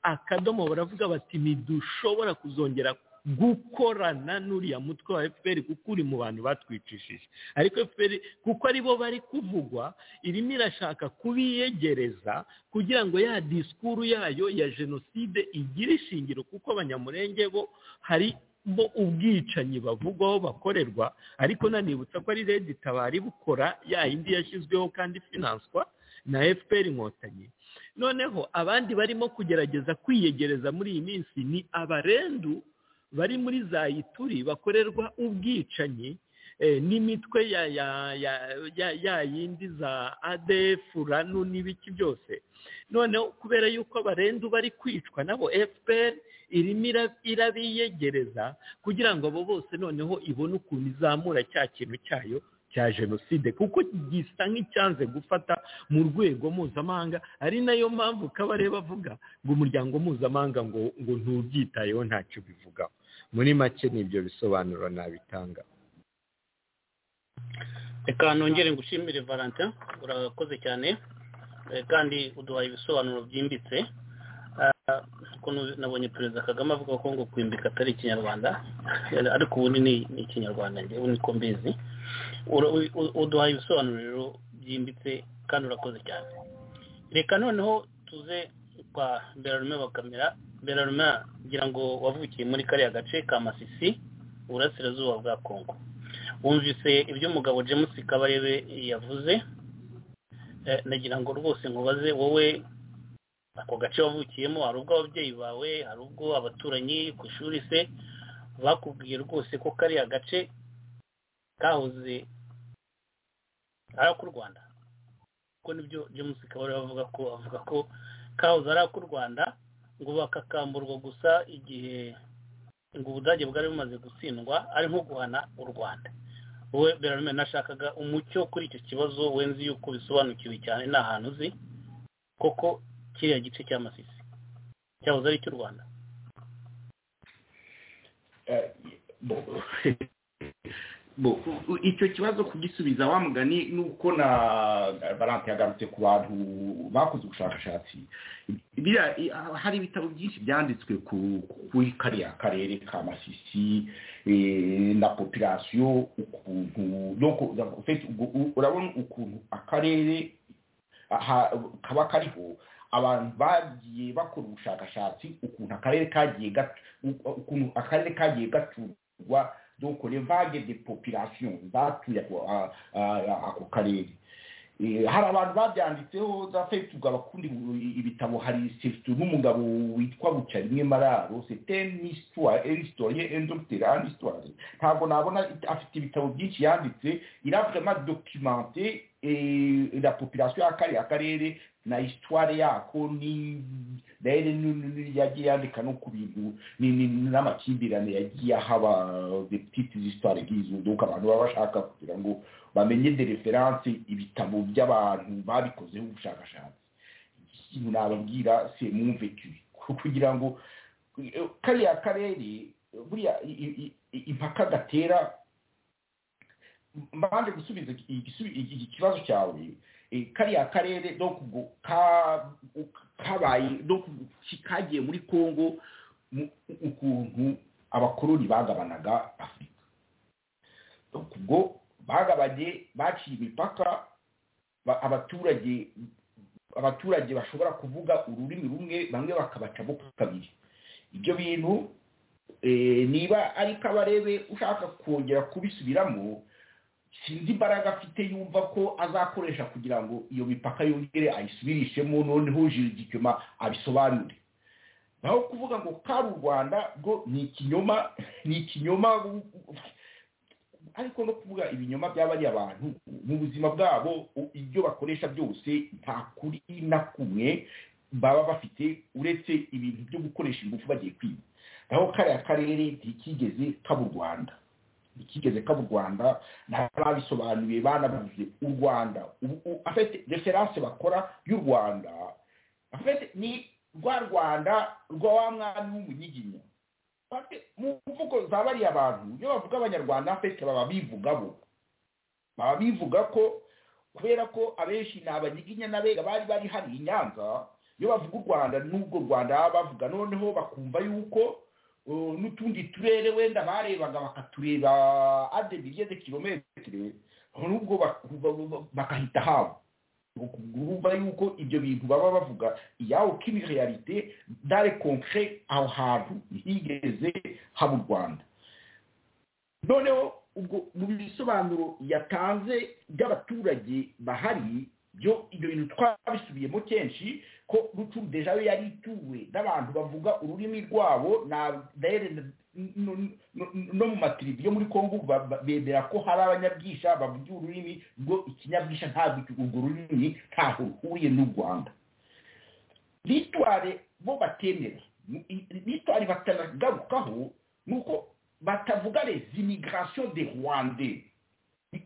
akadomo baravuga bati ntidushobora kuzongera gukorana n'uriya mutwe wa fpr kuko uri mu bantu batwicishije ariko fpr kuko aribo bari kuvugwa irimo irashaka kubiyegereza kugira ngo ya disikuru yayo ya jenoside igire ishingiro kuko abanyamurenge bo hari bo ubwicanyi bavugwaho bakorerwa ariko nanibutsa ko ari redi tabari bukora ya yindi yashyizweho kandi ifinanswa na fpr inkotanyi noneho abandi barimo kugerageza kwiyegereza muri iyi minsi ni abarendu bari muri za ituri bakorerwa ubwicanyi eh, n'imitwe ya ya ya ya ya yindi za adf ranu n'ibiki byose noneho kubera yuko abarendu bari kwicwa nabo fpr irimo ira- irabiyegereza kugira ngo abo bose noneho ibone ukuntu izamura cya kintu cyayo cya jenoside kuko gisa nk'icyanze gufata mu rwego mpuzamahanga ari nayo mpamvu kabareba avuga ngo umuryango mpuzamahanga ngo ngo ntubyitayeho ntacyo bivugaho muri make nibyo bisobanuro nabitanga reka nongere ngushimire valentin urakoze cyane eh, kandi uduhaye ibisobanuro byimbitse Ah, ukuntu nabonye perezida kagame avuga ko ngo kwimbika atari ikinyarwanda ariko ubu ni ni ikinyarwanda njye ubu niko mbizi Ura- u- u- uduhaye ibisobanuro rero byimbitse kandi urakoze cyane reka noneho tuze kwa berarume bakamera berarume ngira ngo wavukiye muri kariya gace ka masisi uburasirazuba bwa kongo wumvise ibyo umugabo james kabarebe yavuze Eh, nagira ngo rwose nkubaze wowe ako gace wavukiyemo hari ubwo ababyeyi bawe hari ubwo abaturanyi ku ishuri se bakubwiye rwose ko kariya gace kahoze ari ak'u rwanda kuko nibyo james kabarebe avuga ko avuga ko kahoze ari ak'u rwanda ngo bakakamburwa gusa igihe ngo ubudage bwari bumaze gutsindwa ari nko guhana u rwanda wowe berarume nashakaga umucyo kuri icyo kibazo wenzi yuko bisobanukiwe cyane ni ahantu uzi koko kiriya gice cy'amasisi cyahoze ari icy'u rwanda Eh, bo- bo- u- icyo kibazo kugisubiza wa mugani ni uko na barante yagarutse ku bantu bakoze ubushakashatsi biriya i- hari ibitabo byinshi byanditswe ku kuri kariya karere ka masisi eh, na popirasiyo ukuntu donc, en fait, u- u- urabona ukuntu akarere aha- kaba kariho abantu bagiye bakora ubushakashatsi ukuntu akarere kagiye gat- u- ukuntu akarere kagiye gaturwa donc les vagues de population zatuye ako a- a- ako karere Eh, hari abantu babyanditseho za fetuga abakundi ibitabo hari sefito n'umugabo witwa buca rimwe mararo setenistoire eristorie endocteur anistoire ntabwo nabona afite ibitabo byinshi yanditse il a vraiment documenté eh, la population y'akariya karere na histoire yako ni rero ni- ni- ni- yagiye yandika no ku bintu ni- ni- n'amakimbirane yagiye ahaba de petites histoire nk'izo donc abantu baba bashaka kugira ngo bamenye de reference ibitabo by'abantu babikozeho ubushakashatsi ikintu nababwira c'est mon vécu kugira ngo eh, kariya karere buriya i- i- i- impaka gatera mbanje gusubiza igisubi- iki kibazo cyawe eh, kariya karere donc ubwo ka- kabaye donc ki- kagiye muri congo mu- ukuntu abakoloni bagabanaga afurika donc ubwo bagabanye baciye imipaka ba- abaturage abaturage bashobora kuvuga ururimi rumwe bamwe bakabacamo kabiri ibyo bintu eh, niba ari kabarebe ushaka kongera kubisubiramo sinzi imbaraga afite yumva ko azakoresha kugira ngo iyo mipaka yongere ayisubirishemo noneho jirigikema abisobanure naho kuvuga ngo kari u rwanda bwo ni ikinyoma ni ikinyoma ariko no kuvuga ibinyoma by'abariya bantu mu buzima bwabo u- ibyo bakoresha byose nta kuri na kumwe baba bafite uretse ibintu byo gukoresha ingufu bagiye kwiba naho kariya karere ntikigeze kaba u rwanda ikigeze kaba u rwanda n'ababisobanuye banabuze u rwanda Ubu- u- afite referanse bakora y'u rwanda afite ni rwa rwanda rwa wa mwami w'umunyiginya Afite- mu mvugo za bariya bantu iyo bavuga abanyarwanda afite baba bivuga bo baba bivuga ko kubera ko abenshi ni abanyiginya n'abega bari bari hano i nyanza iyo bavuga u rwanda n'ubwo u rwanda baba bavuga noneho bakumva yuko uh, n'utundi turere wenda barebaga bakatureba ade miliyoni kilometere n'ubwo bakumva- bakahita habo urumva yuko ibyo bintu baba bavuga iyaho k'imirealite dare konkre aho hantu higeze haba u rwanda noneho ubwo mu bisobanuro yatanze by'abaturage bahari byo ibyo bintu twabisubiyemo kenshi ko rucu deja we yari ituwe n'abantu bavuga ururimi rwabo na dere no- no- no mu matirivi yo muri kongo ba- ba- bemera ko hari abanyabwisha bavuga ururimi rwo ikinyabwisha ntabwo iki- urwo rurimi ntaho ruhuriye n'u rwanda litware bo batemera litware batanagarukaho ni uko batavuga les immigrations de rwandais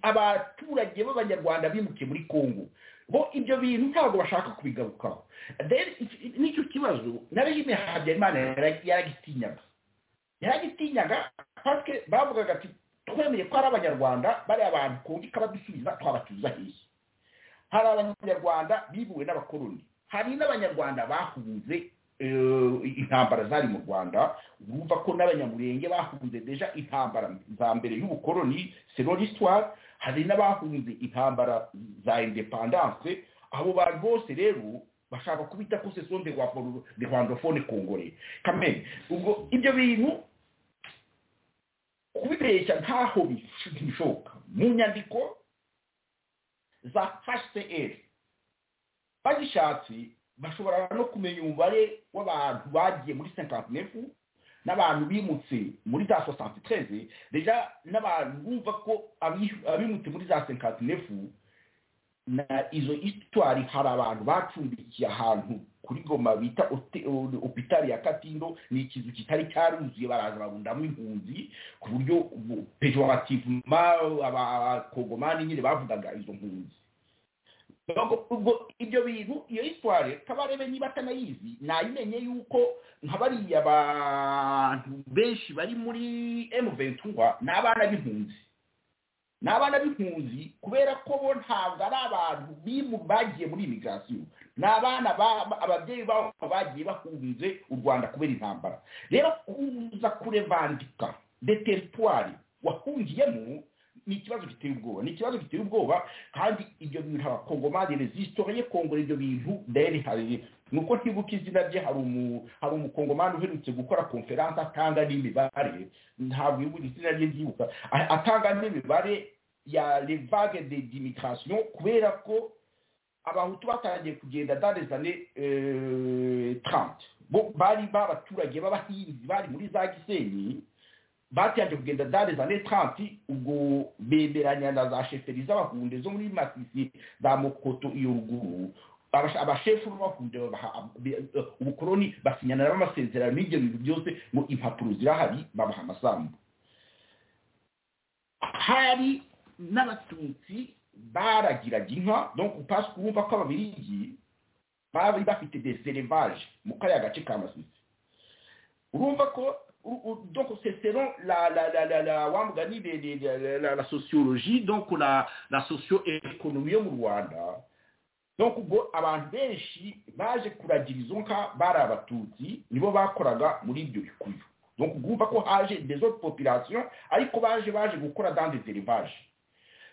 abaturage b'abanyarwanda bimukiye muri kongo bo ibyo bintu ntabwo bashaka kubigarukaho Then iki- n'icyo kibazo na regime ya habyarimana yara- yaragitinyaga yaragitinyaga pasike bavugaga ati twemeye ko ari abanyarwanda bariya bantu kongo ikabadusubiza twabatuza hehe hari abanyarwanda bibuwe n'abakoloni hari n'abanyarwanda bahunze eh, intambara zari mu rwanda urumva ko n'abanyamurenge bahunze deja intambara za mbere y'ubukoloni seroristoire hari n'abahunze intambara za independance abo bantu bose rero bashaka kubita ko sesonde de rwandophone kongore kamere ubwo ibyo bintu kubibeshya ntaho bis- bishoboka mu nyandiko za hcr bagishatse bashobora no kumenya umubare w'abantu bagiye muri sentantinefu n'abantu bimutse muri za sosantitreze deja n'abantu bumva ko abi- abimutse muri za sentantinefu na izo histwari hari abantu bacumbikiye ahantu kuri goma bita hote- o- hopitali ya katindo ni ikizu kitari cyaruzuye baraza barundamo impunzi ku buryo pejorativema abakongomani nyine bavugaga izo mpunzi Ubwo- ubwo ibyo bintu iyo histwari kabarebe niba atanayizi nayimenye yuko nka bariya abantu benshi bari muri M23 ni abana b'impunzi ni abana b'impunzi kubera ko bo ntabwo ari abantu bimu- bagiye muri imigirasiyo ni abana ba- ba- ababyeyi babo bagiye bahunze u rwanda kubera intambara rero kuza kurevandika de teritwari wahungiyemo ni ikibazo giteye ubwoba ni ikibazo giteye ubwoba kandi ibyo bintu abakongomani rezisitoriye kongora ibyo bintu deri hari nuko ntibuka izina rye hari umu- hari umukongomani uherutse gukora konferanse atanga n'imibare ntabwo ibuka izina rye ryibuka A- atanga n'imibare ya les vagues de d'immigration kubera ko abahutu batangiye kugenda dans les années euh, 30 bo bari babaturage b'abahinzi bari muri za gisenyi batangiye kugenda dans les années 30 ubwo bemeranya na za sheferi z'abahunde zo muri masisi za mokoto iyo ruguru Abashe- abashefu b'abahunde babaha- be- eh, ubukoroni basinyana nabo amasezerano n'ibyo bintu byose ngo impapuro zirahari babaha amasambu hari n'abatutsi baragiraga inka donc parce que wumva ko ababirigi bari bafite des élevages mu kariya gace ka masisi urumva ko u- u- donc c'est selon la la la la la wamuga ni de- de- de- la- la la sociologie donc la la socio-économie yo mu Rwanda donc ubwo abantu benshi baje kuragira izo nka bari abatutsi nibo bakoraga muri ibyo bikuyu donc ubwo ko haje des autres populations ariko baje baje gukora dans des élevages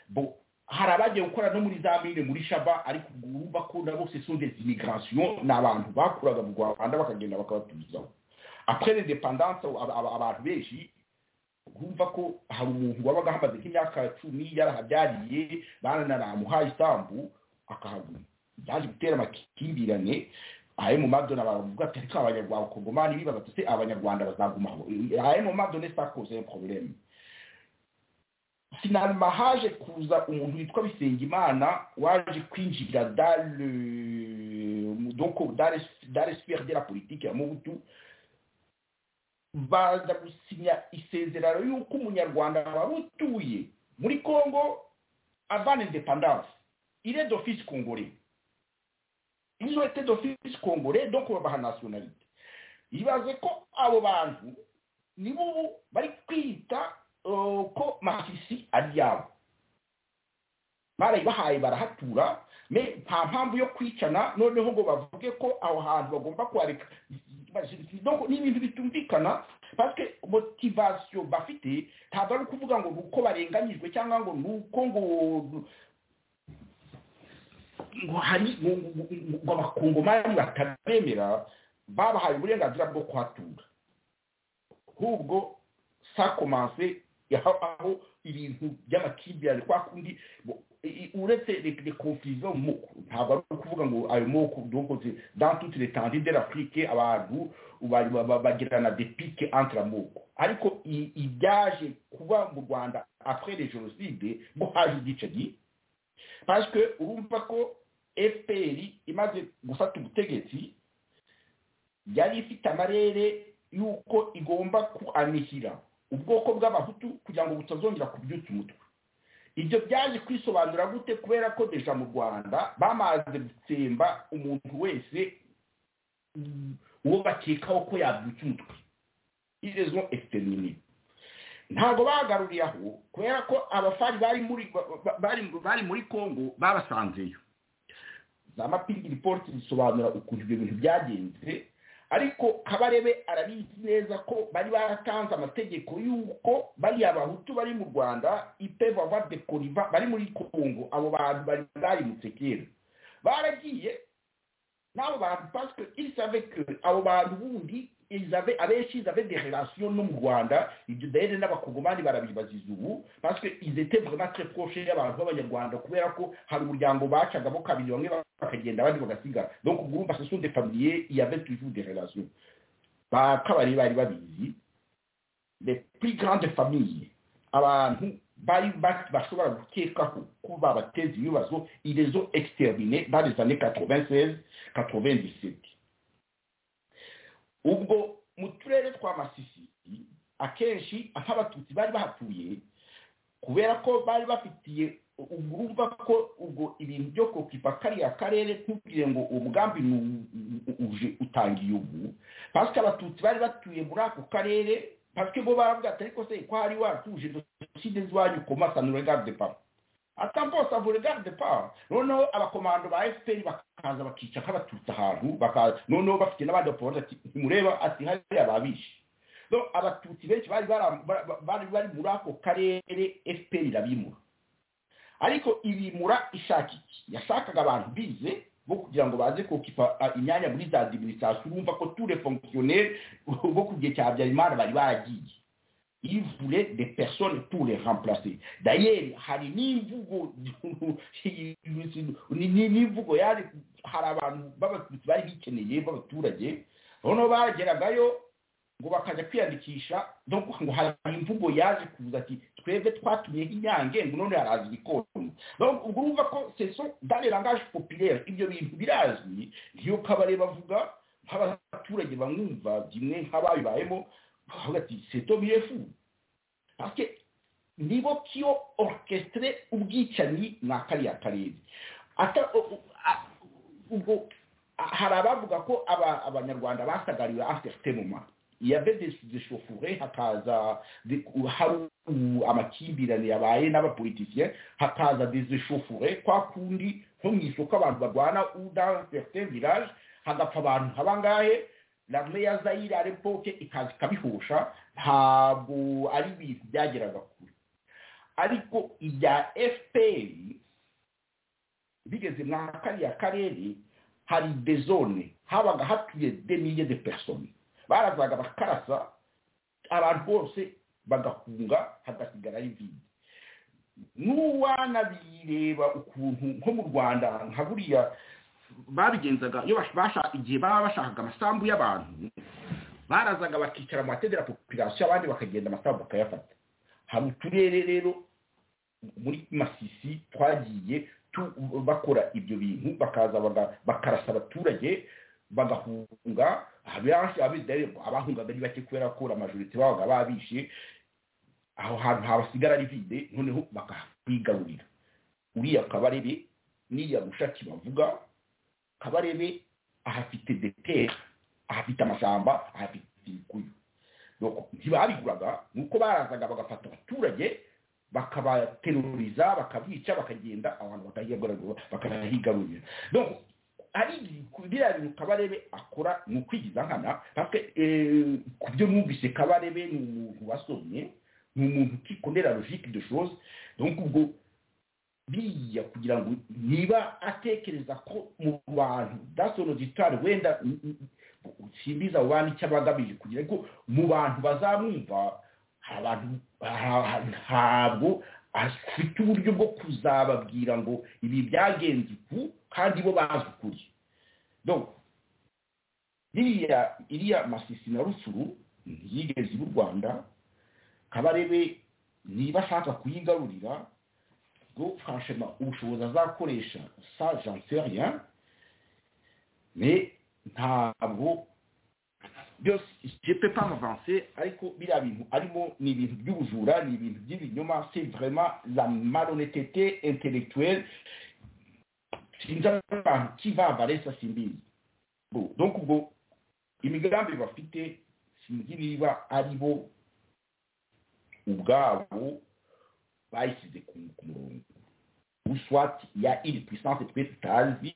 bon hari abagiye gukora no muri za mine muri shaba ariko ubwo urumva ko nabo ce sont des immigrations ni abantu bakuraga mu rwanda bakagenda bakabatumizaho après les dépendances aba- aba- abantu benshi urumva ko hari umuntu wabaga ahamaze nk'imyaka cumi yarahabyariye bananaramuhaye isambu akahaguma byaje gutera amakimbirane ayo mu madona baravuga ati ariko abanyarwanda abakongomani bibaza ati se abanyarwanda bazaguma aho ayo mu madona sa cause un problème finalement haje kuza umuntu witwa bisengimana waje kwinjira dans le donc dans les- dans les sphères de la politique ya mubutu baza gusinya isezerano y'uko umunyarwanda waba utuye muri congo avant independance il est d'office congolais ils ont été d'office congolais donc babaha nationalité ibaze ko abo bantu nibo ubu bari kwita uh, ko masisi ari yabo barayibahaye barahatura me nta mpamvu yo kwicana noneho ngo bavuge ko aho hantu bagomba kuhareka donc ni ibintu bitumvikana parce que motivation bafite ntabwo ari ukuvuga ngo ni uko barenganyijwe cyangwa ngo ni uko ngo ngo hari ngo ngo- ngo- ngo abakongomani batabemera babahaye uburenganzira bwo kuhatura ahubwo sakomanse aho aho ibintu by'amakimbirane kwa kundi bo- i- i- uretse de confusion mu ntabwo ari ukuvuga ngo ayo moko donc c'est dans toutes les tendines de l'Afrique abantu ba- ba- ba- bagirana des piques entre amoko ariko i- ibyaje kuba mu Rwanda après les génocides ngo haje igiceri parce que urumva ko FPR imaze gufata ubutegetsi yari ifite amarere y'uko igomba kuanihira ubwoko bw'abahutu kugira ngo butazongera kubyutsa umutwe ibyo byaje kwisobanura gute kubera ko deja mu rwanda bamaze gutsemba umuntu wese uwo bakekaho ko yabyutsa umutwe irezo ekiterinini ntabwo bagaruriye aho kubera ko abafari bari muri bari muri congo babasanzeyo za mapingi ripoti zisobanura ukuntu ibyo bintu byagenze ariko kabarebe arabizi neza ko bari baratanze amategeko y'uko bariya bahutu bari mu rwanda ipevava de koriva bari muri congo abo bantu bari barimutse kera baragiye n'abo bantu pasike isave ke abo bantu bundi abenshi izave de relation no mu rwanda ibyo dayene n'abakongomani barabibaziza ubu pasike izete vraiment très proche y'abantu b'abanyarwanda kubera ko hari umuryango bacagamo kabiri bamwe bakagenda abandi bagasigara donc groupe ce sont des familiers il y avait toujours des relations ba kabari bari babizi les plus grandes familles abantu bari bashobora gukekaho ko babateza ibibazo irezo extermine dans les années 96 97 ubwo mu turere twa masisi akenshi aho abatutsi bari bahatuye kubera ko bari bafitiye urumva ko ubwo ibintu byo kokipa kariya karere ntubwire ngo umugambi uje utangiye ubu pasike abatutsi bari batuye muri ako karere pasike bo baravuga ati ariko se ko hari watuje jenoside z'iwanyu komasa nuregarde pa atampo savure garde pa noneho abakomando ba FPR bakaza bakica kabatutsa ahantu bakaza noneho bafite n'abandi bapolisi ati mureba ati hari ababishi no abatutsi benshi bari bari bari muri ako karere FPR irabimura ariko ibimura ishaka iki yashakaga abantu bize bo kugira ngo baze kokipa imyanya muri za administration urumva ko tous les fonctionnaires bo ku gihe cya Habyarimana bari baragiye il voulait des personnes pour les remplacer d'ailleurs hari n'imvugo n'imvugo yari hari abantu b'abatutsi bari bikeneye b'abaturage noneho bageragayo ngo bakajya kwiyandikisha donc ngo hari imvugo yaje kuza ati twebwe twatumyeho inyange ngo none haraza igikoni donc ubwo urumva ko seso dans le langage populaire ibyo bintu birazwi niyo kabare bavuga nk'abaturage bamwumva bimwe nk'ababibayemo bavuga ati seto birefu parce nibo kiyo orchestre ubwicanyi mwa kariya karere ata ubwo hari abavuga ko abanyarwanda basagariwe aftertemoma yabe deshofure hakaza hari amakimbirane yabaye n'abapolitisiye hakaza deshofure kwa kundi nko mu isoko abantu barwana dans certains villages hagapfa abantu nk'abangahe rame ya zayire arepoke ikaza ikabihusha ntabwo ari ibintu byageraga kure ariko ibya fpr bigeze mwa kariya karere hari dezone habaga hatuye demiye de persone barazaga bakarasa abantu bose bagahunga hagasigara ari vide n'uwanabireba ukuntu nko mu rwanda nka buriya babigenzaga iyo igihe baba bashakaga amasambu y'abantu barazaga bakicara mu matedera popirasiyo abandi bakagenda amasambu bakayafata hari uturere rero muri masisi twagiye bakora ibyo bintu bakaza bakarasa abaturage bagahunga abahungaga ari bake kubera ko amajorite babaga babishe aho hantu habasigara ari vide noneho bakakwigarurira uriya kabarebe n'iya mushaki bavuga kabarebe ahafite detere ahafite amashyamba ahafite ibikuyu ntibabiguraga nuko barazaga bagafata abaturage bakabateruriza bakabica bakagenda abantu bakahigarurira biriya bintu kabarebe akora ni ukwigiza nkana ku byo mwumvise kabarebe ni umuntu wasomye ni umuntu ukikondera logike de chose donc ubwo biriya kugira ngo niba atekereza ko mu bantu dasono gitari wenda simbiza abo bantu icyo abagamije kugira ngo mu bantu bazamwumva ntabwo afite uburyo bwo kuzababwira ngo ibi byagenze uku kandi bo bazi ukuri iriya iriya masisi na rusuru ntiyigeze ibu rwanda kabarebe niba ashaka kuyigarurira ubwo franchement ubushobozi azakoresha sa j'en sais rien mais ntabwo byose je peux pas m'avancer ariko biriya bintu arimo ni ibintu by'ubujura ni ibintu by'ibinyoma c'est vraiment la malhonnêteté intellectuelle sinzi abantu kivavaresa simbizi Bon, donc ubwo imigambi bafite sinzi niba ari bo ubwabo bayishyize ku ku murongo uswat ya iri puissance twe tutazi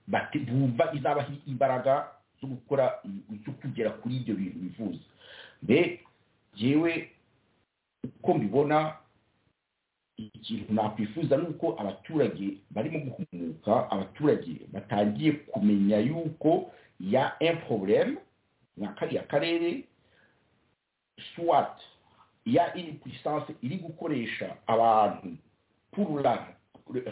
bati- bumva izabaha imbaraga zo gukora cyo kugera kuri ibyo bintu bifuza mbe yewe uko mbibona ikintu nakwifuza ni uko abaturage barimo guhumuka abaturage batangiye kumenya yuko ya un problème nka kariya karere swat ya une puissance iri gukoresha abantu pour la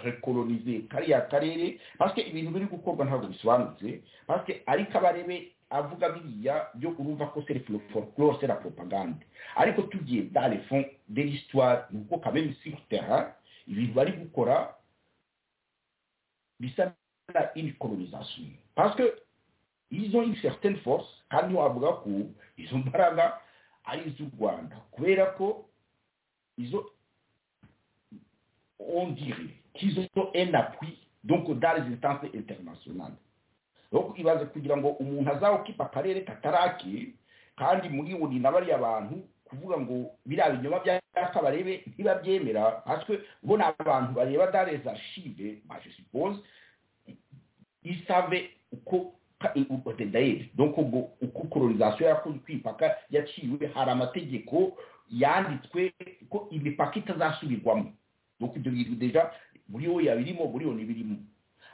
rekolonize kariya karere pasike ibintu biri gukorwa ntabwo bisobanutse pasike ariko abarebe avuga biriya byo urumva ko c'est le fol- folklore c'est la propagande ariko tugiye dans le fond de l'histoire ni uko quand même sur terrain ibintu bari gukora bisa na une colonisation parce que ils ont une certaine force kandi wavuga ko izo mbaraga ari iz'u rwanda kubera ko izo on dirait qu'ils ont un appui donc dans les instances internationales donc ibaze kugira ngo umuntu azawukipa akarere kataraki kandi muri buri na bariya bantu kuvuga ngo biriya binyoma byaka barebe ntibabyemera parce que bo ni abantu bareba dans les archives bah, je suppose ils savaient uko ka- uko- d'ailleurs, donc ubwo uko colonisation yakoze kwipaka yaciwe hari amategeko yanditswe ko imipaka itazasubirwamo donc ibyo bintu deja muri wowe yabirimo muri yo ntibirimo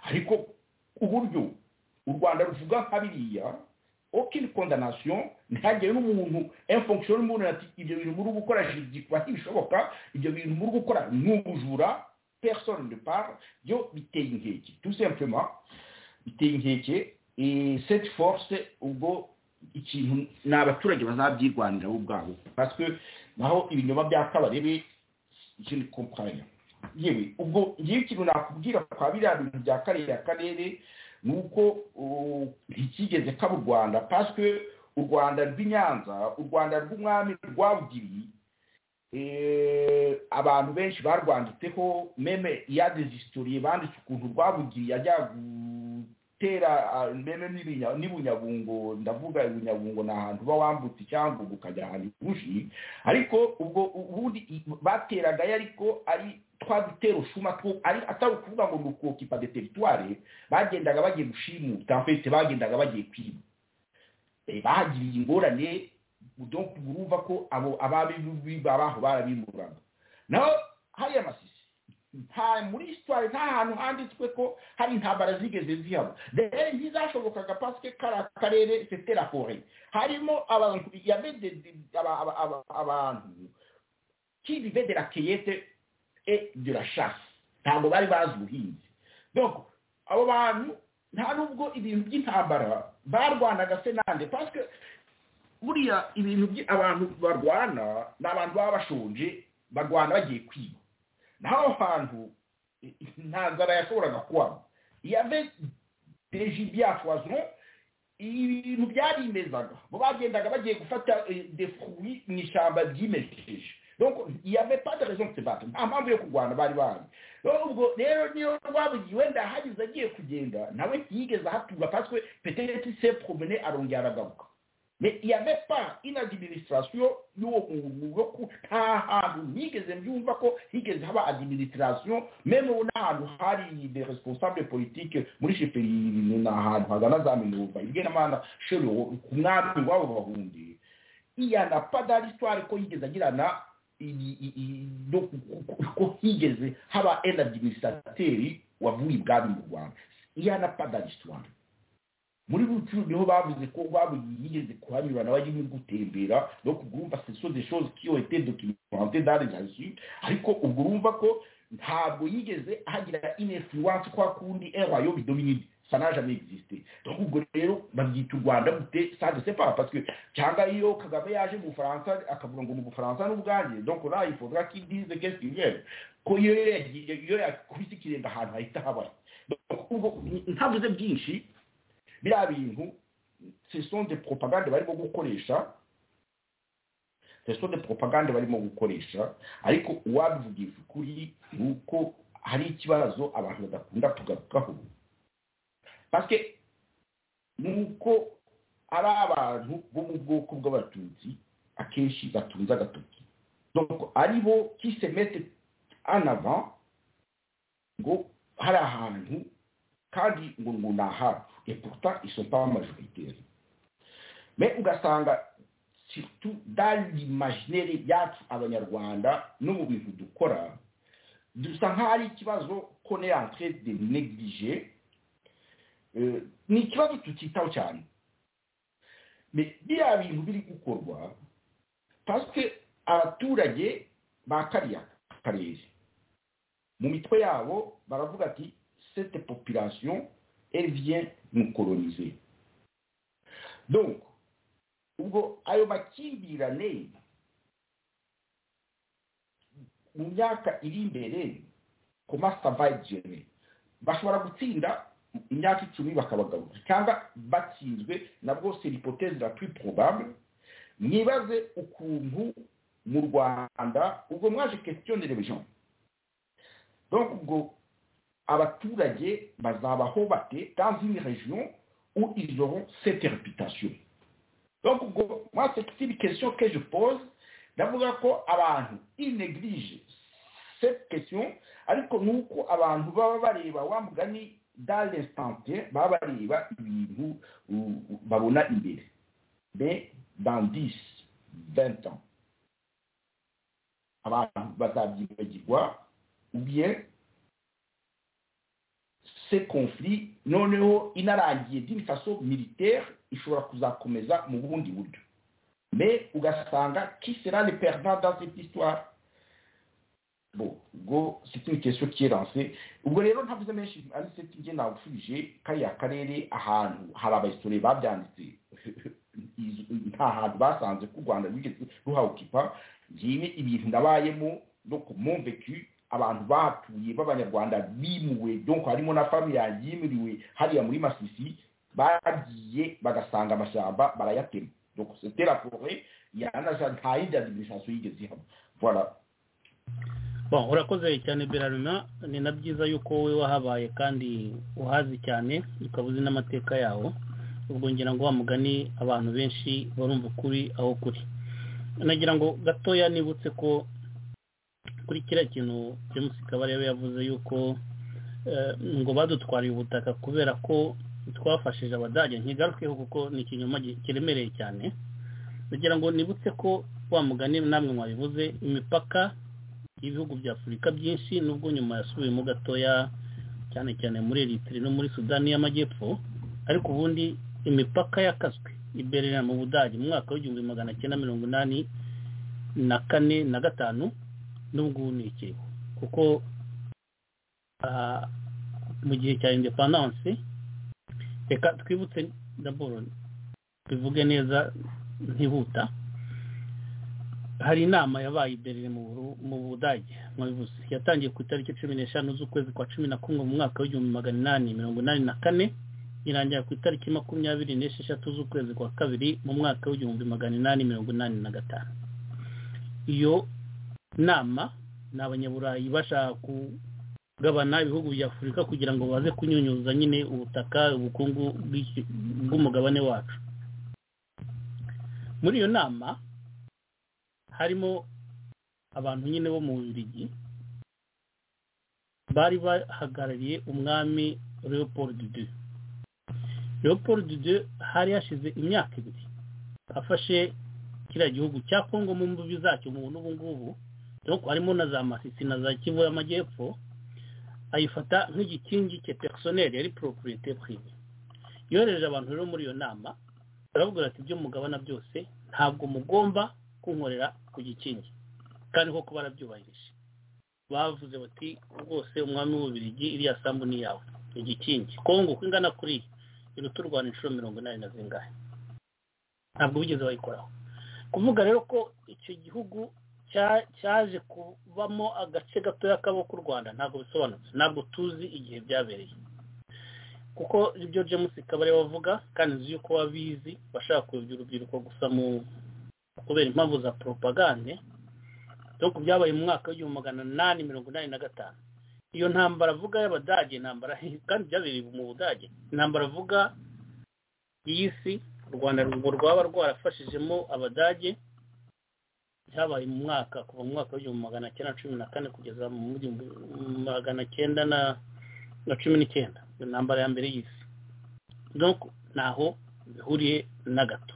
ariko uburyo u rwanda ruvuga nka biriya aucune condamnation ntihagire n'umuntu infonction y'umuntu ati ibyo bintu muri gukora byitwa ntibishoboka ibyo bintu muri gukora ni ubujura personne ne parle byo biteye inkeke tout simplement biteye inkeke eh, cette force ubwo ikintu ni abaturage bazabyirwanira bo ubwabo parce que naho ibinyoma bya kabarebe je ne comprends rien yewe ubwo ngiye ikintu nakubwira kwa biriya bintu bya kariya karere ni uko uh, ntikigeze kaba u rwanda parce que u rwanda rw'i nyanza u rwanda rw'umwami rwabugiri eh, abantu benshi barwanditseho meme ya des historie banditse ukuntu rwabugiri yajya gutera ah, meme n'ibinya- n'ibunyabungo ndavuga ibunyabungo ni ahantu uba wambutse cyangwa ukajya ahantu bushi ariko ubwo ubundi i- bateragayo ariko ari twa dutero shuma two ari atari ukuvuga ngo ni ukokipa de teritware bagendaga bagiye gushimuta en fait bagendaga bagiye kwiba Eh, bahagiriye ingorane donc urumva ko abo ababibi babaho barabimuraga naho hariya masisi nta muri histoire nta hantu handitswe ko hari intambara zigeze zihaba rero ntizashobokaga parce que kara karere c'était la forêt harimo abantu il y avait des- des- aba- aba- aba- abantu qui vivaient de la cueillette et de la chasse ntabwo bari bazi ubuhinzi donc abo bantu nta nubwo ibintu by'intambara barwanaga se nande parce que buriya ibintu by abantu barwana ni abantu baba bashonje barwana bagiye kwiba naho aho hantu eh, nta nzara yashoboraga kubamo iyo ave deji byafwazon ibintu byarimezaga bo bagendaga bagiye gufata eh, des fruits mu ishyamba ryimejeje donc il y avait pas de raison de se battre nta mpamvu yo kurwana bari bahari rero ubwo rero niyo rwabugiye wenda ahageze agiye kugenda nawe ntiyigeze ahatura parce que peut-être il s'est promené arongera aragaruka mais il y avait pas une administration y'uwo muntu wo ku nta hantu nigeze mbyumva ko higeze haba administration même ubu n'ahantu hari des responsables politiques muri sheperi ni ahantu hagana za minova ibwenamana shero ku mwami wabo bahundi iyana padaristware ko yigeze agirana i- i- i- no ku- ku- ko higeze haba un administrateri wavuye ibwami mu rwanda iyana padaristware muri rucu niho bavuze ko babugiye yigeze kuhanyura nawe arimo gutembera no kugurumva seso de chose qui ont été documentées dans les archives ariko ubwo urumva ko ntabwo yigeze ahagira une influence kwa kundi un royaume dominine ça n'a jamais existé donc ubwo rero babyita u rwanda gute ça je sais pas parce que cyangwa iyo kagame yaje mu bufaransa akavuga ngo ni ubufaransa n'ubwanjye donc là il faudra qu'il dise qu'est-ce qu'il veut ko iyo yagiye iyo yakubise ikirenge ahantu hahita habara donc ubwo ntavuze byinshi biriya bintu seson de propagande barimo gukoresha seson de propagande barimo gukoresha ariko uwabivugisha ukuri ni uko hari ikibazo abantu badakunda kugarukaho pasike ni uko ari abantu bo mu bwoko bw'abatutsi akenshi batunze agatoki doko ari bo kisemete anava ngo hari ahantu kandi ngo ngo ni ahacu eputa isopa majoritaire me ugasanga surtout dans l'imaginaire yacu abanyarwanda no mu bintu dukora dusa nk'aho ari ikibazo ko ne entre de neglige ni ikibazo tutitaho cyane biriya bintu biri gukorwa pasike abaturage ba kariya karere mu mitwe yabo baravuga ati cette population elle vient nous coloniser donc ubwo ayo makimbirane mu myaka iri imbere comment ça va être géré bashobora gutsinda imyaka icumi bakabagaruka cyangwa batsinzwe nabwo c'est l'hypothèse la plus probable mwibaze ukuntu mu rwanda ubwo mwaje questionner les gens donc ubwo abaturage bazabaho bate dans une région où ils auront cette réputation donc ubwo moi c'est une question que je pose ndavuga ko abantu ils négligent cette question ariko ni uko abantu baba bareba wa mugani dans l'instant baba bareba ibintu babona imbere mais dans 10 20 ans abantu bazabyibagirwa ou bien ce conflit noneho inarangiye d'une façon militaire ishobora kuzakomeza mu bundi buryo mais ugasanga qui sera le perdant dans cette histoire bon ubwo c'est une question qui est lancée ubwo rero ntavuze menshi ari seti nge nawusubije kariya karere ahantu hari abahistoriye babyanditse nta hantu basanze ko u rwanda rwigeze ruhawukipa ngibi ibintu nabayemo no ku mumvecu abantu batuye b'abanyarwanda bimuwe donc harimo na famiya yimuriwe hariya muri masisi bagiye bagasanga amashyamba barayatema donc c'était la forêt yanaja nta yindi administration yigeze ihaba voilà Bon, urakoze cyane berarina ni na byiza yuko wowe wahabaye kandi uhazi cyane ukaba uzi n'amateka yawo ubwo ngira ngo wa mugani abantu benshi barumva ukuri aho kuri nagira ngo gatoya nibutse ko kuri kiriya kintu james kabarebe yavuze yuko ngo badutwariye ubutaka kubera ko twafashije abadage ntigarukeho kuko ni ikinyoma kiremereye cyane nagira ngo nibutse ko wa mugani namwe mwabivuze imipaka y'ibihugu bya afurika byinshi nubwo nyuma yasubiyemo gatoya cyane cyane muri eritiri no muri sudani y'amajyepfo ariko ubundi imipaka yakaswe iberera mu budage mu mwaka w'igihumbi magana cyenda mirongo inani na kane na gatanu n'ubwo ni ikiriho kuko mu gihe cya indepandanse reka twibutse daboro tuvuge neza ntihuta hari inama yabaye ibereye mu budage mwabivuze yatangiye ku itariki cumi n'eshanu z'ukwezi kwa cumi na kumwe mu mwaka w'igihumbi magana inani mirongo inani na kane irangira ku itariki makumyabiri n'esheshatu z'ukwezi kwa kabiri mu mwaka w'igihumbi magana inani mirongo inani na gatanu iyo nama ni abanyaburayi bashaka kugabana ibihugu bya afurika kugira ngo baze kunyunyuza nyine ubutaka ubukungu bw'umugabane wacu muri iyo nama harimo abantu nyine bo mu birigi bari bahagarariye umwami leopold de leopold de hari hashize imyaka ibiri afashe kiriya gihugu cya kongo mu mbubi zacyo mu n'ubu ngubu nuko harimo na za masisi na za kivu y'amajyepfo ayifata nk'igikingi cye perisoneri yari poroporite prime yohereje abantu rero muri iyo nama barabwira ati ibyo mugabana byose ntabwo mugomba kunkorera ku gikingi kandi koko barabyubahirije bavuze bati rwose umwami w'ububirigi iriya sambu ni yawe igikingi kongo uko ingana kuriya iruta u rwanda inshuro mirongo inani na zingahe ntabwo bigeze bayikoraho kuvuga rero ko icyo gihugu cyaje kubamo agace gatoya k'u rwanda ntabwo bisobanutse ntabwo tuzi igihe byabereye kuko ibyo james kabari wavuga kandi nzi yuko wabizi bashaka kuyobya urubyiruko gusa mu kubera impamvu za poropagande dore byabaye mu mwaka w'igihumbi magana inani mirongo inani na gatanu iyo ntambara avuga y'abadage intambara kandi byabereye mu budage intambara avuga y'isi u rwanda urwo rwaba rwarafashijemo abadage byabaye mu mwaka kuva mu mwaka w'igihumbi magana cyenda cumi na kane kugeza mu gihumbi magana cyenda na cumi n'icyenda iyo ntambara ya mbere y'isi ntaho bihuriye na gato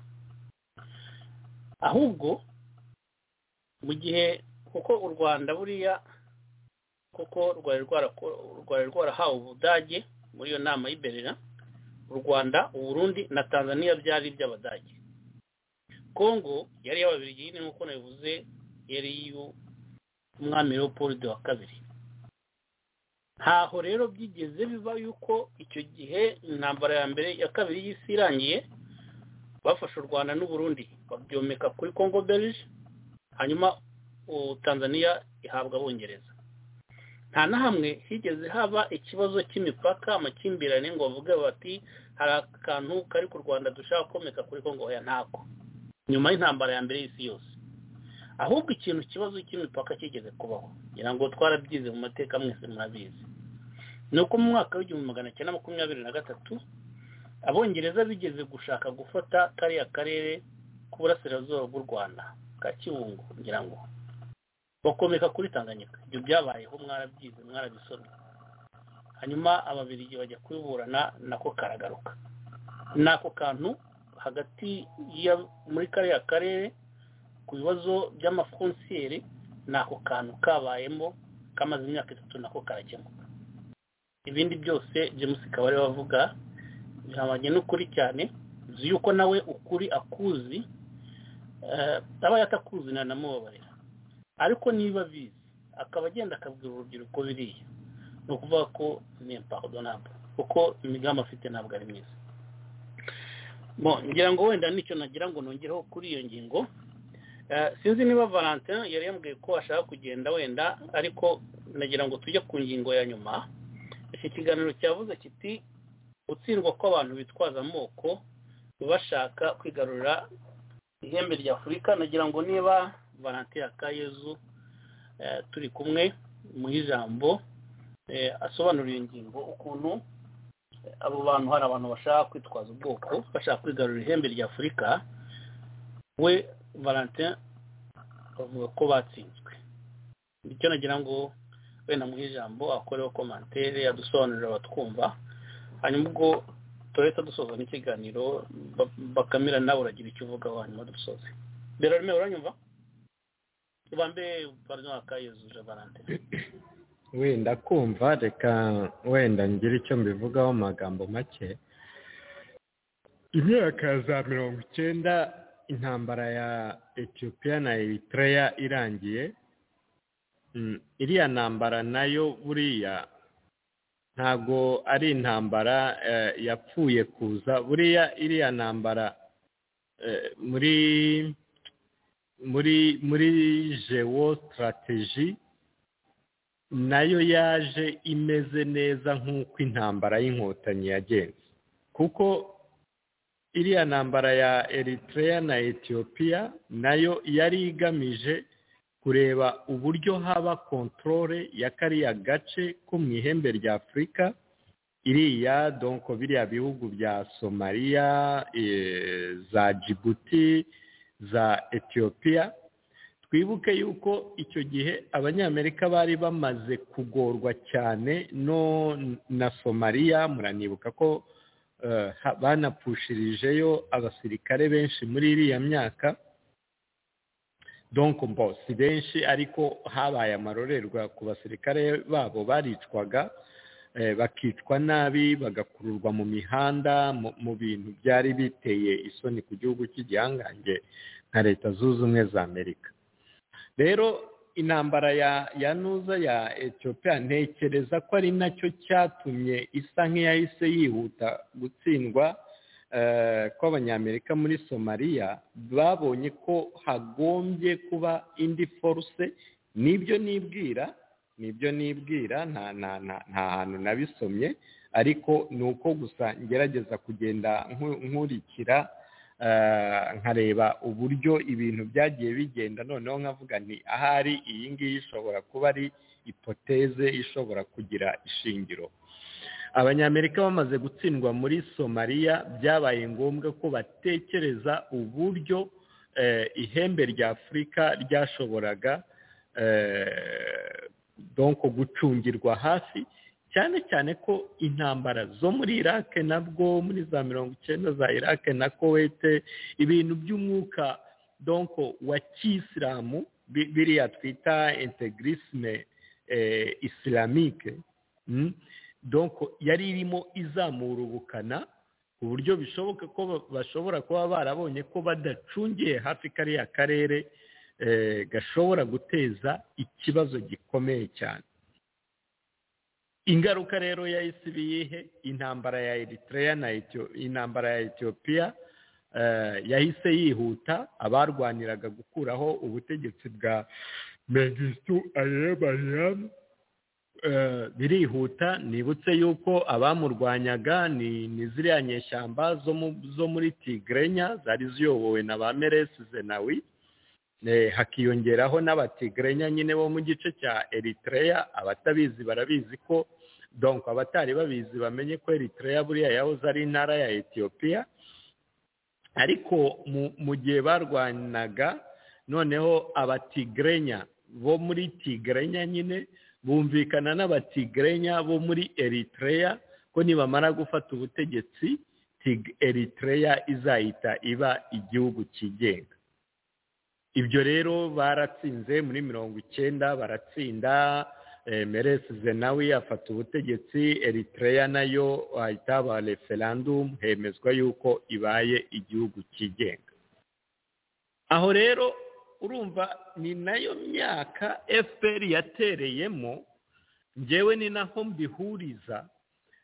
ahubwo mu gihe kuko u rwanda buriya kuko rwari rwarahawe ubudage muri iyo nama y'iberera u rwanda uburundi na tanzania byari iby'abadage kongo yari iy'ababiri yine nk'uko nabivuze yari iy'umwami leopold wa kabiri ntaho rero byigeze biba yuko icyo gihe intambara ya mbere ya kabiri y'isi irangiye bafashe u rwanda n'uburundi babyomeka kuri kongo berije hanyuma tanzania ihabwa abongereza nta na hamwe higeze haba ikibazo cy'imipaka amakimbirane ngo bavuge bati hari akantu kari ku rwanda dushaka komeka kuri kongo ya ntako nyuma y'intambara ya mbere y'isi yose ahubwo ikintu ikibazo cy'imipaka kigeze kubaho ngira ngo twarabyize mu mateka mwese murabizi ni uko mu mwaka w'igihumbi magana cyenda makumyabiri na gatatu abongereza bigeze gushaka gufata kariya karere k'uburasirazuba bw'u rwanda ka kibungo ngira ngo bakomeka kuri tanganyika ibyo byabayeho mwarabyize mwarabisomye hanyuma ababirigi bajya kubiburana nako karagaruka nako kantu hagati muri kariya karere ku bibazo by'amafonsiyeri nako kantu kabayemo kamaze imyaka itatu nako karakemuka ibindi byose james kabari wavuga bihabanye n'ukuri cyane uzi yuko nawe ukuri akuzi aba yatakuzi ntanamubabarira ariko niba abizi akaba agenda akabwira urubyiruko biriya ni ukuvuga ko ni ntabwo kuko imigambi afite ntabwo ari myiza ngira ngo wenda nicyo nagira ngo nongereho kuri iyo ngingo sinzi niba valentin yari yambwiye ko ashaka kugenda wenda ariko nagira ngo tujye ku ngingo ya nyuma iki kiganiro cyavuze kiti gutsindwa kw'abantu bitwaza amoko bashaka kwigarurira ihembe rya afurika nagira ngo niba valentin akayezu turi kumwe mu ijambo asobanura iyo ngingo ukuntu abo bantu hari abantu bashaka kwitwaza ubwoko bashaka kwigarurira ihembe rya afurika we valentin bavuga ko batsinzwe nicyo nagira ngo wenda mu ijambo akoreho komantere adusobanurira abatwumva hanyuma ubwo turahita dusoza n'ikiganiro bakamira nawe uragira icyo uvugaho hanyuma dusoze mbere arimo uranyumva tubambe barino akayezuje valentine wenda kumva reka wenda ngira icyo mbivugaho mu magambo make imyaka za mirongo icyenda intambara ya etiyopiya na eritrea irangiye iriya ntambara nayo buriya ntabwo ari intambara yapfuye kuza buriya iriya ntambara muri muri muri jewo sitarategi nayo yaje imeze neza nk'uko intambara y'inkotanyi yagenze kuko iriya ntambara ya eritrea na etiyopiya nayo yari igamije kureba uburyo haba kontorore ya kariya gace ko mu ihembe rya afurika iriya donko biriya bihugu bya somaliya za jibuti za etiyopiya twibuke yuko icyo gihe abanyamerika bari bamaze kugorwa cyane no na somaliya muranibuka ko banapushirijeyo abasirikare benshi muri iriya myaka donko mbo si benshi ariko habaye amarorerwa ku basirikare babo baricwaga bakicwa nabi bagakururwa mu mihanda mu bintu byari biteye isoni ku gihugu cy'igihangange nka leta zunze ubumwe za amerika rero intambara ya nuza ya etiyopiya ntekereza ko ari nacyo cyatumye isa nk'iyahise yihuta gutsindwa kw'abanyamerika muri somaliya babonye ko hagombye kuba indi foruse nibyo nibwira nibyo nibwira nta nta nta nta hantu nabisomye ariko ni uko gusa ngerageza kugenda nku- nkurikira eh, nkareba uburyo ibintu byagiye bigenda noneho nkavuga nti ahari iyi ngiyi ishobora kuba ari ipoteze ishobora kugira ishingiro abanyamerika bamaze gutsindwa muri somaliya byabaye ngombwa ko batekereza uburyo eh, ihembe rya afurika ryashoboraga eh, donc gucungirwa hafi cyane cyane ko intambara zo muri iraq nabwo muri za mirongo icyenda za iraq na kowete ibintu by'umwuka donc wa kisilamu bi- biriya twita integrisme eh, islamique mm? donc yari irimo izamura ubukana ku buryo bishoboka ko ba- bashobora kuba barabonye ko badacungiye hafi kariya karere eh, gashobora guteza ikibazo gikomeye cyane ingaruka rero yahise ibiyihe intambara ya eritrea na Ethiopia- intambara ya etiyopiya yahise yihuta abarwaniraga gukuraho ubutegetsi bwa mengistu ayebayiramu birihuta nibutse yuko abamurwanyaga ni ni ziriya nyeshyamba zo mu- zo muri tigrenya zari ziyobowe na ba meresi zenawi Eh, hakiyongeraho n'abatigrenya nyine bo mu gice cya eritrea abatabizi barabizi ko donc abatari babizi bamenye ko eritrea buriya yahoze ari intara ya etiyopiya ariko mu- mu gihe barwanaga noneho abatigrenya bo muri tigrenya nyine bumvikana n'abatigrenya bo muri eritrea ko nibamara gufata ubutegetsi Tig- eritrea izahita iba igihugu cyigenga ibyo rero baratsinze muri mirongo icyenda baratsinda eh, meresi zenawi afata ubutegetsi eritrea nayo ahita haba referandumu hemezwa yuko ibaye igihugu cyigenga aho rero urumva ni nayo myaka fpr yatereyemo ngewe ni naho mbihuriza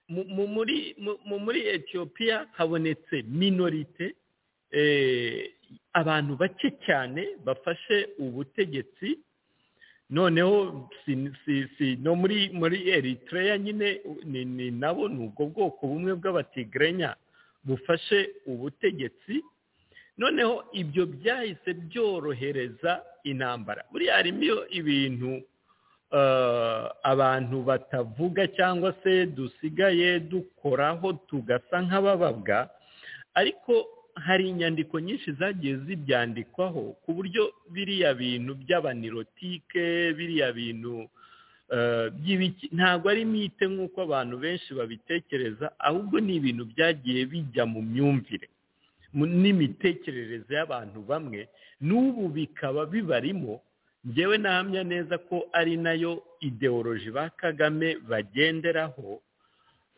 mu- mu- muri mu- mu- muri etiyopiya habonetse minorite eh, abantu bake cyane bafashe ubutegetsi noneho si- si- si- no muri muri eritrea nyine ni ni nabo ni ubwo bwoko bumwe bw'abatigrenya bufashe ubutegetsi noneho ibyo byahise byorohereza intambara buriya harimo iyo ibintu eh, abantu batavuga cyangwa se dusigaye dukoraho tugasa nk'abababwa ariko hari inyandiko nyinshi zagiye zibyandikwaho ku buryo biriya bintu by'abanirotike biriya bintu eh, by'ibiki ntabwo ari mite nk'uko abantu benshi babitekereza ahubwo ni ibintu byagiye bijya mu myumvire mu- n'imitekerereze y'abantu bamwe n'ubu bikaba bibarimo ngewe nahamya neza ko ari nayo ideoloji ba kagame bagenderaho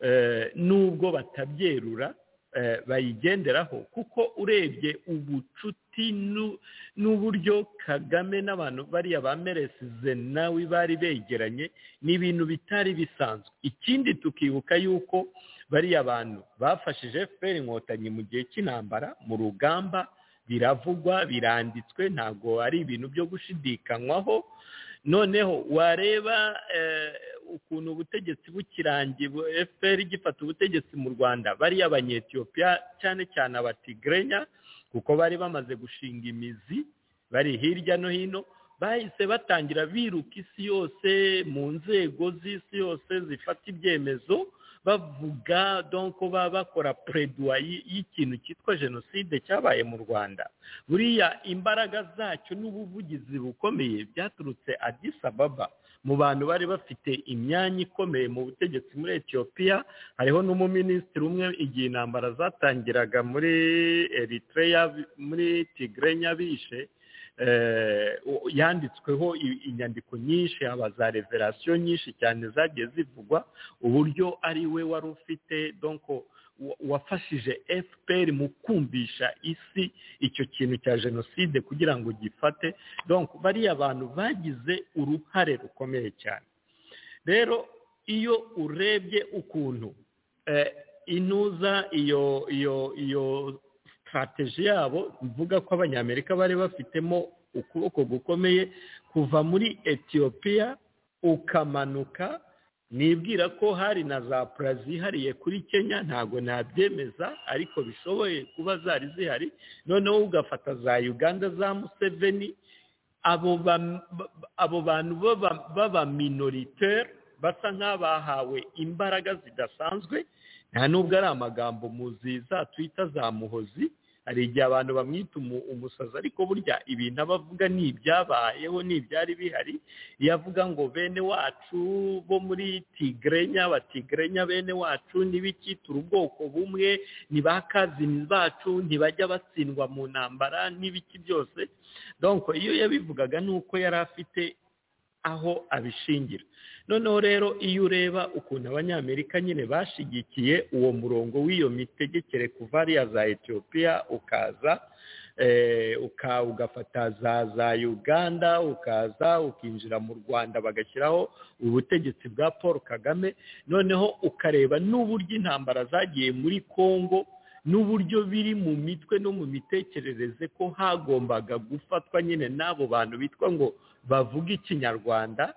eh, nubwo batabyerura eh, bayigenderaho kuko urebye ubucuti n'u- n'uburyo kagame n'abantu bariya ba meresize nawe bari begeranye ni ibintu bitari bisanzwe ikindi tukibuka yuko bariya bantu bafashije fpr inkotanyi mu gihe cy'intambara mu rugamba biravugwa biranditswe ntabwo ari ibintu byo gushidikanywaho noneho wareba eh, ukuntu ubutegetsi bukirangiye bu- fpr igifata ubutegetsi mu rwanda bariya abanyetiyopiya cyane cyane abatigrenya kuko bari bamaze gushinga imizi bari hirya no hino bahise batangira biruka isi yose mu nzego z'isi yose zifata ibyemezo bavuga donko baba bakora preduwayi y'ikintu cyitwa jenoside cyabaye mu rwanda buriya imbaraga zacyo n'ubuvugizi bukomeye byaturutse Addis Ababa mu bantu bari bafite imyanya ikomeye mu butegetsi muri etiyopiya hariho n'umuminisitiri umwe igihe intambara zatangiraga muri eritrea bi- muri tigrenya bishe eh, u- yanditsweho i- inyandiko nyinshi haba za reverasiyo nyinshi cyane zagiye zivugwa uburyo ari we wari ufite donko wa- wafashije fpr mu kumvisha isi icyo kintu cya jenoside kugira ngo gifate donc bariya bantu bagize uruhare rukomeye cyane rero iyo urebye ukuntu eh, intuza iyo iyo iyo sitarateji yabo mvuga ko abanyamerika bari bafitemo ukuboko gukomeye kuva muri etiyopiya ukamanuka nibwira ko hari na za pura zihariye kuri kenya ntabwo nabyemeza ariko bishoboye kuba zari zihari noneho ugafata za uganda za museveni abo ba- ba- abo bantu b'aba- b'abaminoriteri basa nk'abahawe imbaraga zidasanzwe nta nubwo ari amagambo muzi za twita za muhozi hari igihe abantu bamwita umu- umusazi ariko burya ibintu aba avuga ni ibyabayeho ni ibyari bihari iyo avuga ngo bene wacu bo muri tigrenya batigirenya bene wacu n'ibiki turi ubwoko bumwe ni ba kazini bacu ntibajya batsindwa mu ntambara n'ibiki byose donko iyo yabivugaga ni uko yari afite aho abishingira noneho rero iyo ureba ukuntu abanyamerika nyine bashigikiye uwo murongo w'iyo mitegekere kuva hariya za etiyopiya ukaza eh, uka- ugafata za za uganda ukaza ukinjira mu rwanda bagashyiraho ubutegetsi bwa paul kagame noneho ukareba n'uburyo intambara zagiye muri congo n'uburyo biri mu mitwe no mu mitekerereze ko hagombaga gufatwa nyine n'abo bantu bitwa ngo bavuga ikinyarwanda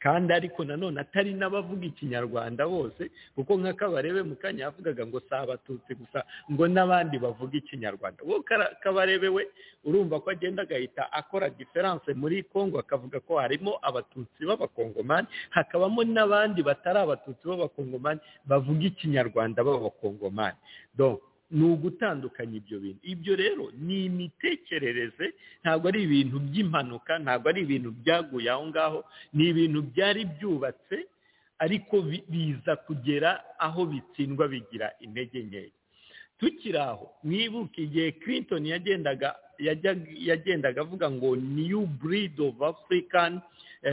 kandi ariko nanone atari n'abavuga ikinyarwanda bose kuko nka kabarebe mu kanya yavugaga ngo si abatutsi gusa ngo n'abandi bavuga ikinyarwanda wowe Kara- kabarebe we urumva ko agenda agahita akora diferanse muri congo akavuga ko harimo abatutsi b'abakongomani hakabamo n'abandi batari abatutsi b'abakongomani bavuga ikinyarwanda b'abakongomani donc ni ugutandukanya ibyo bintu ibyo rero ni imitekerereze ntabwo ari ibintu by'impanuka ntabwo ari ibintu byaguye aho ngaho ni ibintu byari byubatse ariko bi- biza kugera aho bitsindwa bigira intege nkeya tukiri aho mwibuke igihe clinton yagendaga yajyaga- yagendaga avuga ngo new breed of african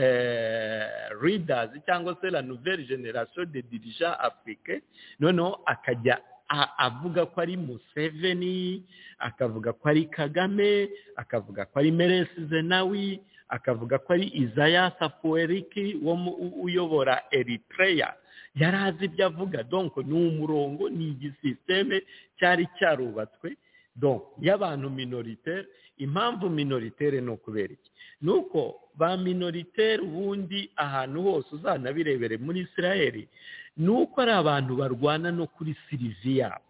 eh, readers cyangwa se la nouvelle generation de dirigeants africain noneho akajya a- avuga ko ari museveni akavuga ko ari kagame akavuga ko ari meresi zenawi akavuga ko ari izayasa fuweriki wo mu- u- uyobora eritreya yari azi ibyo avuga donko ni umurongo ni igisisiteme cyari cyarubatswe don y'abantu minoritere impamvu minoritere ni ukubera iki ni uko ba minoritere ubundi ahantu hose uzanabirebere muri israeli ni uko ari abantu barwana no kuri sirivi yabo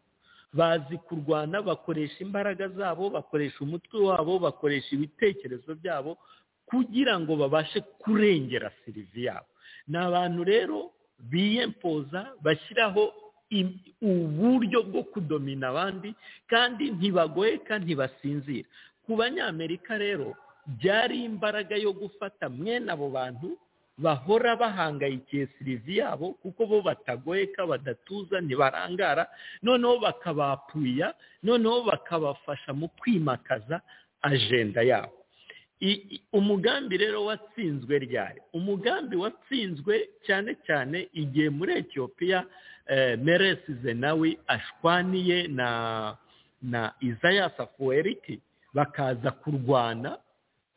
bazi kurwana bakoresha imbaraga zabo bakoresha umutwe wabo bakoresha ibitekerezo byabo kugira ngo babashe kurengera sirivi yabo ni abantu rero biyempoza bashyiraho im- uburyo bwo kudomina abandi kandi ntibagoyeka ntibasinzira ku banyamerika rero byari imbaraga yo gufata mwene abo bantu bahora bahangayikiye sirivi yabo kuko bo batagoyeka badatuza ntibarangara noneho bakabapuya noneho bakabafasha mu kwimakaza ajenda yabo I- i- umugambi rero watsinzwe ryari umugambi watsinzwe cyane cyane igihe muri etiyopiya meresi zenawi ashwaniye na na izayasa fuweriki bakaza kurwana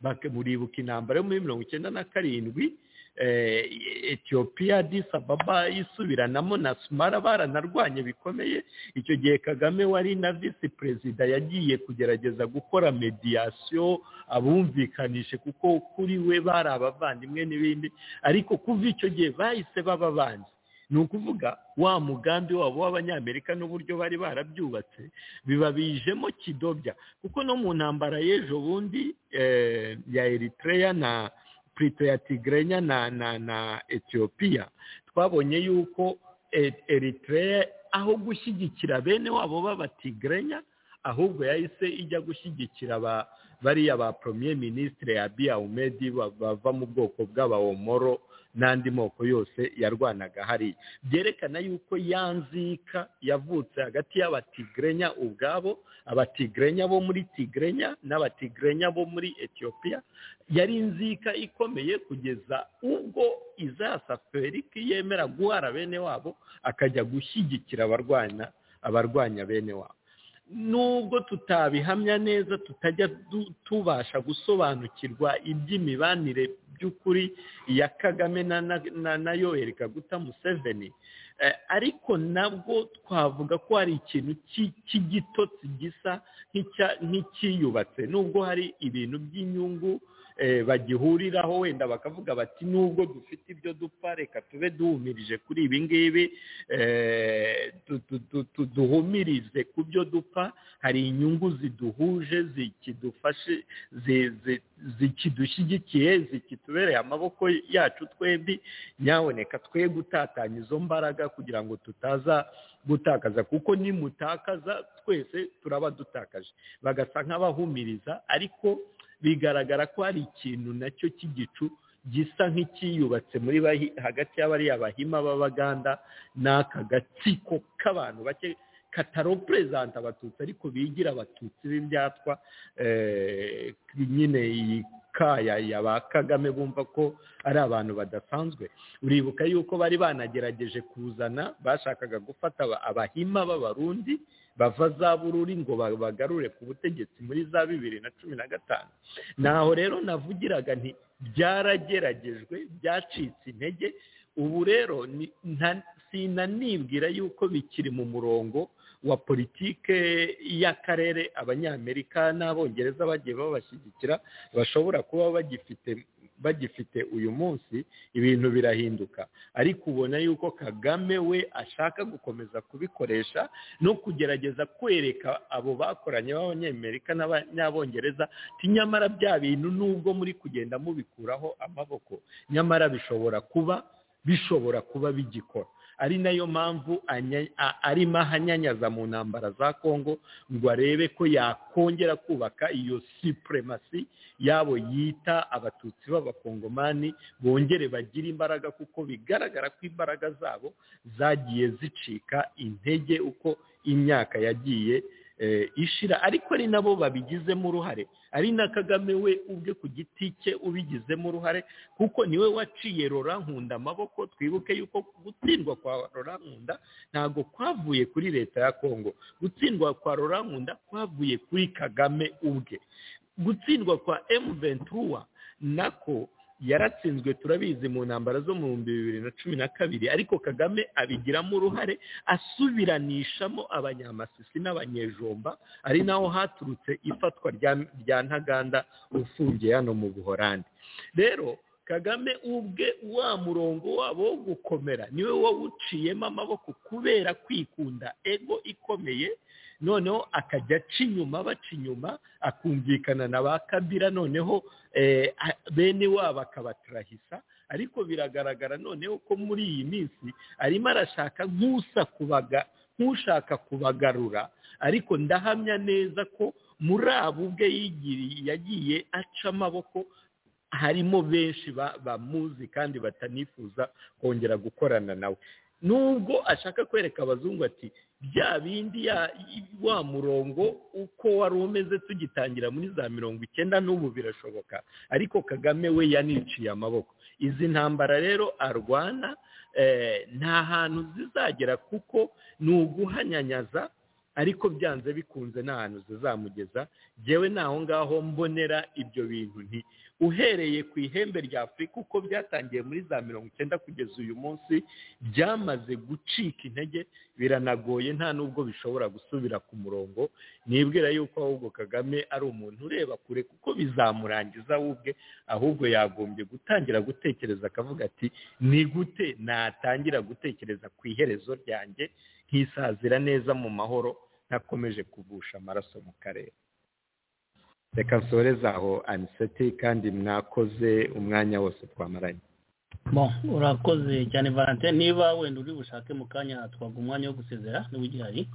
baka- muribuka intambara yo muri mirongo icyenda na karindwi eh, etiyopiya disababa isubiranamo na sumara baranarwanye bikomeye icyo gihe kagame wari na visi perezida yagiye kugerageza gukora mediyasiyo abumvikanishe kuko kuri we bari abavandimwe n'ibindi ariko kuva icyo gihe bahise baba banzi ni ukuvuga wa mugambi wabo w'abanyamerika n'uburyo bari barabyubatse bibabijemo kidobya kuko no mu ntambara y'ejo bundi eh, ya eritreya na purito ya tigrenya na na na etiyopiya twabonye yuko E- eritreya aho gushyigikira bene wabo b'abatigrenya ahubwo yahise ijya gushyigikira ba bariya ba premier ministre abiya umedi ba- bava mu bwoko bw'abahomoro n'andi moko yose yarwanaga hariya byerekana yuko yanzika yavutse hagati y'abatigrenya ubwabo abatigrenya bo muri tigrenya n'abatigrenya bo muri etiyopiya yari inzika ikomeye kugeza ubwo izasa feriki yemera guhara bene wabo akajya gushyigikira abarwana abarwanya bene wabo nubwo tutabihamya neza tutajya du- tubasha gusobanukirwa iby'imibanire by'ukuri ya kagame na na- na- na yoeli kaguta museveni eh, ariko nabwo twavuga ko hari ikintu cy'i- cy'igitotsi gisa nk'icya- nk'icyiyubatse nubwo hari ibintu by'inyungu eh, bagihuriraho wenda bakavuga bati nubwo dufite ibyo dupfa reka tube duhumirije kuri ibi ngibi eh, du- du- du- du- duhumirize ku byo dupfa hari inyungu ziduhuje zikidufashe zi- zi- zikidushyigikiye zikitubereye amaboko yacu twembi nyaboneka twe gutatanya izo mbaraga kugira ngo tutaza gutakaza kuko nimutakaza twese turaba dutakaje bagasa nk'abahumiriza ariko bigaragara ko hari ikintu nacyo cy'igicu gisa nk'ikiyubatse muri bahi- hagati y'abariya bahima b'abaganda n'aka gatsiko k'abantu bake kataroperezanta abatutsi ariko bigira abatutsi b'ibyatwa eh, nyine iyi kaya ya ba kagame bumva ko ari abantu badasanzwe uribuka yuko bari banagerageje kuzana bashakaga gufata aba- abahima b'abarundi bava za bururi ngo ba- bagarure ku butegetsi muri za bibiri na cumi na gatanu naho rero navugiraga nti byarageragejwe byacitse intege ubu rero ni- nta- sinanibwira yuko bikiri mu murongo wa politike y'akarere abanyamerika n'abongereza bagiye babashyigikira bashobora kuba bagifite bagifite uyu munsi ibintu birahinduka ariko ubona yuko kagame we ashaka gukomeza kubikoresha no kugerageza kwereka abo bakoranye b'abanyamerika n'abanyabongereza ti nyamara bya bintu nubwo muri kugenda mubikuraho amaboko nyamara bishobora kuba bishobora kuba bigikora ari nayo mpamvu anya- a- arimo ahanyanyaza mu ntambara za kongo ngo arebe ko yakongera kubaka iyo supremasi yabo yita abatutsi b'abakongomani bongere bagire imbaraga kuko bigaragara ko imbaraga zabo zagiye zicika intege uko imyaka yagiye eh, ishira ariko ari nabo babigizemo uruhare ari na kagame we ubwe ku giti cye ubigizemo uruhare kuko niwe waciye rora nkunda amaboko twibuke yuko gutsindwa kwa rora nkunda ntabwo kwavuye kuri leta ya kongo gutsindwa kwa rora nkunda kwavuye kuri kagame ubwe gutsindwa kwa emu ventura nako yaratsinzwe turabizi mu ntambara zo mu bihumbi bibiri na cumi na kabiri ariko kagame abigiramo uruhare asubiranishamo abanyamasisi n'abanyejomba ari naho haturutse ifatwa rya- rya ntaganda ufungiye hano mu buhorandi rero kagame ubwe wa murongo wabo wo gukomera niwe wawuciyemo amaboko kubera kwikunda ego ikomeye noneho akajya aca inyuma baca inyuma akumvikana na ba kabira noneho eh, a- bene wabo akabaturahisa ariko biragaragara noneho ko muri iyi minsi arimo arashaka nk'usa kubaga nk'ushaka kubagarura ariko ndahamya neza ko muri abo ubwe yigiriye yagiye aca amaboko harimo benshi ba- bamuzi kandi batanifuza kongera gukorana nawe nubwo ashaka kwereka abazungu ati bya bindi ya- wa murongo uko wari umeze tugitangira muri za mirongo icyenda n'ubu birashoboka ariko kagame we yaniciye amaboko izi ntambara rero arwana eh, nta hantu zizagera kuko ni uguhanyanyaza ariko byanze bikunze nta hantu zizamugeza yewe naho ngaho mbonera ibyo bintu nti uhereye ku ihembe rya afurika uko byatangiye muri za mirongo icyenda kugeza uyu munsi byamaze gucika intege biranagoye nta n'ubwo bishobora gusubira ku murongo nibwira yuko ahubwo kagame ari umuntu ureba kure kuko bizamurangiza we ubwe ahubwo yagombye gutangira gutekereza akavuga ati ni gute natangira gutekereza ku iherezo ryanjye nkisazira neza mu mahoro ntakomeje kuvusha amaraso mu karere reka nsoreze aho aniseti kandi mwakoze umwanya wose twamaranye Bon, urakoze cyane valentin niba wenda uri bushake mu kanya twaga umwanya wo gusezera niba ugihari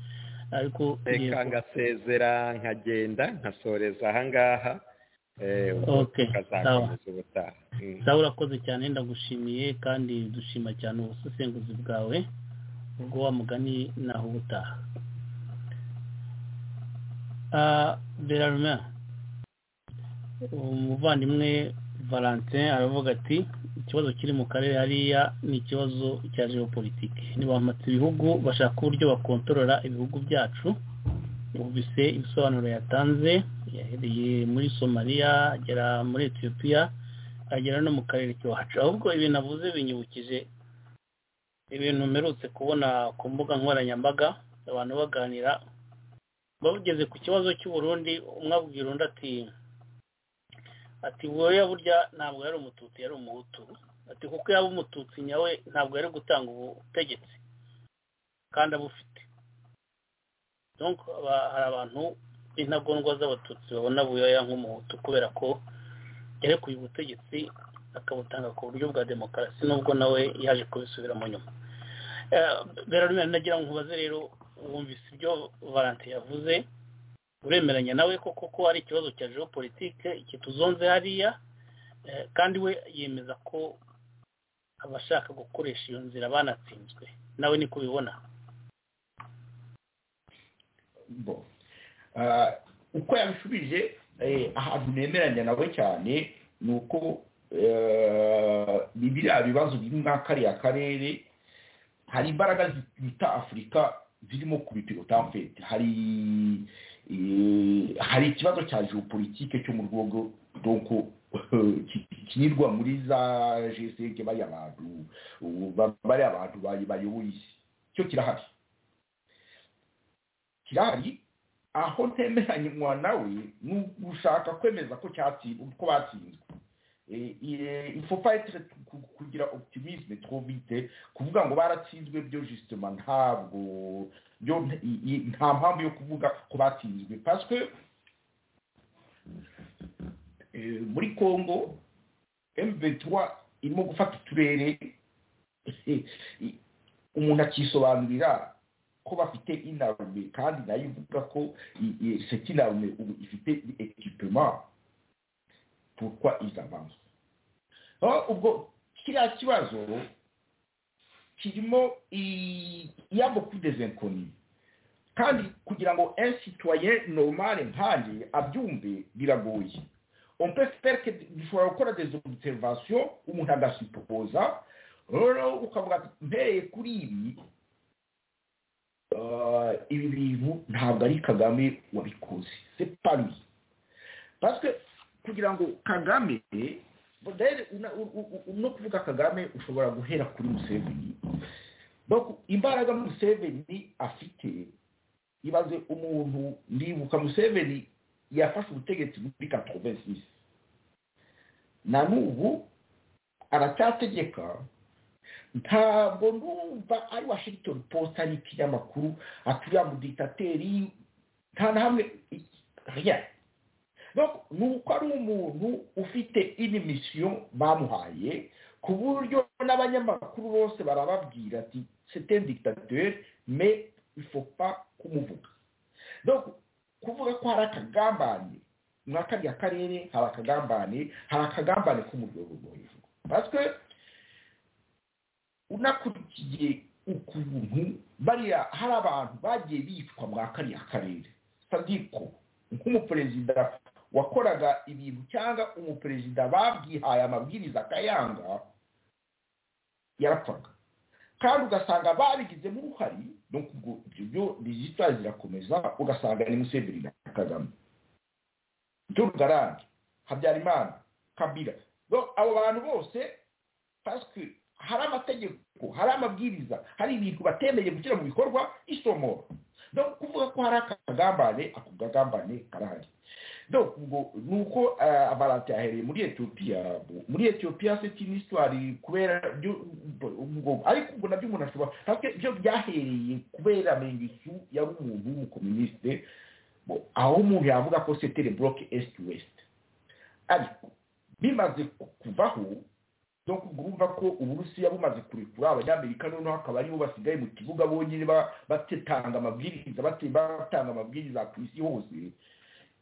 ariko reka ngasezera nkagenda nkasoreza ahangaha eh, ubwo Okay, tukazakomeza ubutaha Mm. sawa urakoze cyane ndagushimiye kandi dushima cyane ubusesenguzi bwawe ubwo wa mugani naho ubutaha Ah, berarume umuvandimwe valentin aravuga ati ikibazo kiri mu karere hariya ni ikibazo cya geopolitike ntibamatse ibihugu bashaka uburyo bakontorora ibihugu byacu bumvise ibisobanuro yatanze yahereye muri somaliya agera muri etiyopiya agera no mu karere k'iwacu ahubwo ibintu avuze binyibukije ibintu mperutse kubona ku mbuga nkoranyambaga abantu baganira bageze ku kibazo cy'uburundi umwe abwira undi ati ati wowe burya ntabwo yari umututsi yari umuhutu ati kuko yaba umututsi nyawe ntabwo yari gutanga ubutegetsi kandi abufite Donc, aba- hari abantu b'intagondwa z'abatutsi babona buyoya nk'umuhutu kubera ko yarekuye ubutegetsi akabutanga ku buryo bwa demokarasi nubwo nawe yaje kubisubiramo nyuma Eh, berarume nagira ngo nkubaze rero wumvise ibyo valentin yavuze uremeranya nawe ko koko ari ikibazo cya geopolitike kituzonze hariya eh, kandi we yemeza ko abashaka gukoresha iyo nzira banatsinzwe nawe niko ubibona bo Ah, uko yabishubije eh, ahantu nemeranya nawe cyane ni uko eh, ni biriya bibazo biri muri kariya karere hari imbaraga zi- bita afurika zirimo kubipirota en fait hari eh, hari ikibazo cya geopolitike cyo mu rwego donc ki- kinyirwa muri za g bariya bantu ubu ba- bariya bantu bayi- bayoboye isi cyo kirahari kirahari aho ntemeranywa nawe ni ugushaka kwemeza ko cyatsinzwe ko batsinzwe Eh, eh, il faut pas être ku- kugira optimisme trop vite kuvuga ngo baratsinzwe byo justement ntabwo byo i- i- nta mpamvu yo kuvuga ko batsinzwe parce que eh, muri Congo M23 irimo gufata uturere umuntu akisobanurira ko bafite inarume kandi nayo ivuga ko i- i- cette inarume ubu ifite equipement pourquoi ils avancent Ah, ubwo kiriya kibazo kirimo i- iyambo kuri des inconnus kandi kugira ngo un citoyen normal nkanjye abyumve biragoye on peut faire que dushobora gukora des observations umuntu agasupoza rero ukavuga ati mpereye kuri ibi Ah, ibi bintu ntabwo ari kagame wabikoze c'est pas lui parce que kugira ngo kagame rero una- u- u- u- no kuvuga kagame ushobora guhera kuri museveni donc imbaraga museveni afite ibaze umuntu ndibuka museveni yafashe ubutegetsi muri 86 na n'ubu aracyategeka ntabwo ndumva ari washington post ari ikinyamakuru aturiya mu ditateri nta na hamwe rien donc ni uko ari umuntu ufite inimisiyo bamuhaye ku buryo n'abanyamakuru bose barababwira ati c'est un dictateur mais il faut pas kumuvuga donc kuvuga ko hari akagambane muri kariya karere hari akagambane hari akagambane ko mu rwego rwo hejuru parce que unakurikiye ukuntu bariya hari abantu bagiye bicwa muri kariya karere sadiko nk'umuperezida wakoraga ibintu cyangwa umuperezida babwihaye amabwiriza akayanga yarapfaga kandi ugasanga babigizemo uruhari no kubwo ibyo byo digital zirakomeza ugasanga ni museveni na kagame Paul Garange habyarimana kabira Donc, abo bantu bose pasike hari amategeko hari amabwiriza hari ibintu batemeye gushyira mu bikorwa isomoro no kuvuga ko hari akagambane ako kagambane karahari donc ubwo ni uko eh, valentin ahereye muri etiyopiya muri etiyopiya c'est une histoire kubera byo ubwo ariko ubwo nabyo umuntu ashobora parce que byo byahereye kubera mengisu yari umuntu w'umukomuniste Bon, aho umuntu yavuga ko c'était le bloc est ouest ariko bimaze ku- kuvaho donc urumva ko uburusiya bumaze kurekura abanyamerika noneho hakaba aribo basigaye mu kibuga bonyine ba- batetanga amabwiriza bate- batanga amabwiriza ku isi hose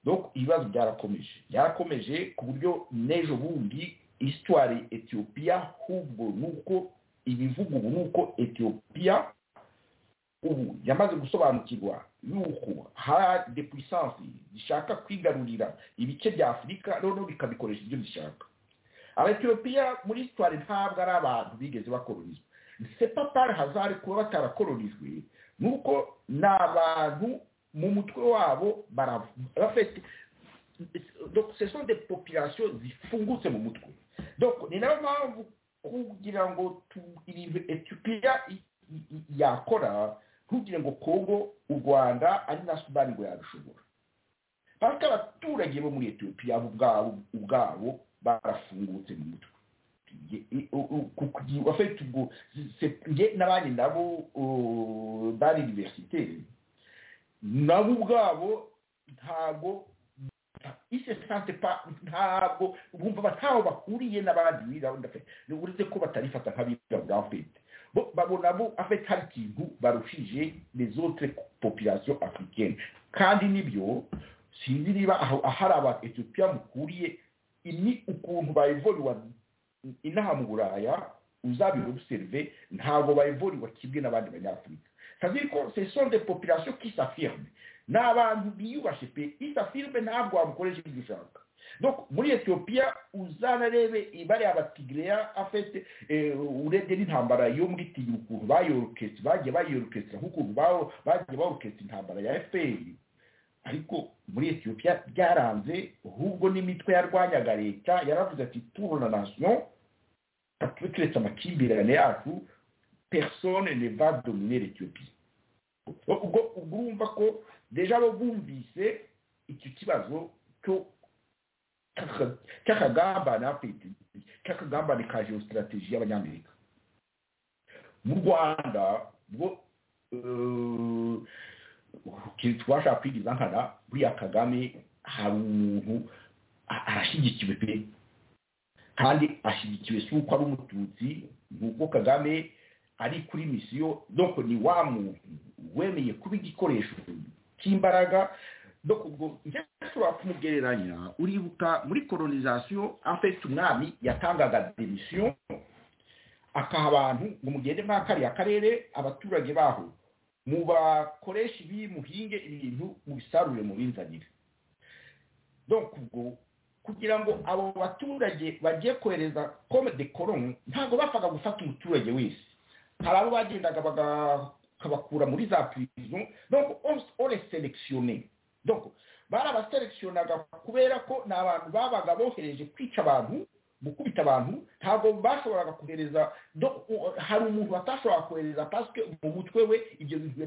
donc ibibazo byarakomeje byarakomeje ku buryo n'ejo bundi histoire etiyopiya ahubwo ni uko ibivugwa ubu ni uko etiyopiya ubu yamaze gusobanukirwa yuko hari de puissance zishaka kwigarurira ibice bya afurika noneho bikabikoresha ibyo bishaka abatiyopiya muri sitwari ntabwo ari abantu bigeze bakororizwa sepa pari hazari kuba batarakoronijwe ni uko ni abantu mu mutwe wabo baravuga bafite donc ce sont des populations zifungutse mu mutwe donc ni nayo mpamvu kugira ngo tu- ibintu etiyopiya i- i- i- yakora ntugire ngo kongo u rwanda ari na sudani ngo yabishobora paka abaturage bo muri etiyopiya bo ubwabo ubwabo barafungutse mu mutwe afite ubwo njye n'abandi nabo bari iniverisite nabo ubwabo ntabwo ise sante pa ntabwo bumva bataho bahuriye n'abandi birabona pe uretse ko batarifata nk'abirabura afite bo babona bo afite hari ikintu barushije les autres populations africaines kandi nibyo sinzi niba ahari aba Ethiopia mukuriye ni ukuntu bayivoriwa inaha mu Buraya uzabirobserve ntabwo bayivoriwa kimwe n'abandi banyafurika c'est-à-dire que ce sont des populations qui s'affirment ni abantu biyubashye pe isafirme ntabwo wamukoresha ibyo ushaka donc muri etiyopiya uzanarebe bariya abatigireya afite urebye n'intambara yo muri tigiri ukuntu bayoroketse bagiye bayoroketse nk'ukuntu bagiye baroketse intambara ya fpr ariko muri etiyopiya byaranze ahubwo n'imitwe yarwanyaga leta yaravuze ati turona nasiyo turetse amakimbirane yacu persone ne va dominer etiyopiya ubwo urumva ko deja bo bumvise icyo kibazo cy'akagambane afite cy'akagambane ka geositrategi y'abanyamerika mu rwanda bwo twashaka kwigiza nkana buriya kagame hari umuntu arashyigikiwe pe kandi ashyigikiwe si uko ari umututsi ni uko kagame ari kuri misiyo doko ni wa muntu wemeye kuba igikoresho cy'imbaraga doko ubwo njya ushobora kumugereranya uribuka muri kolonizasiyo afite umwami yatangaga demisiyo akaha abantu ngo mugende muri kariya karere abaturage baho mubakoresha ibi muhinge ibintu mubisarure mubinzanire doko ubwo kugira ngo abo baturage bagiye kohereza kome de koroni ntabwo bapfaga gufata umuturage wese hari abo bagendaga bakabakura muri za prison donc on les sélectionné donc barabaselekishonaga kubera ko ni abantu babaga bohereje kwica abantu gukubita abantu ntabwo bashoboraga kohereza hari umuntu batashoboraga kohereza pasike mu mutwe we ibyo bintu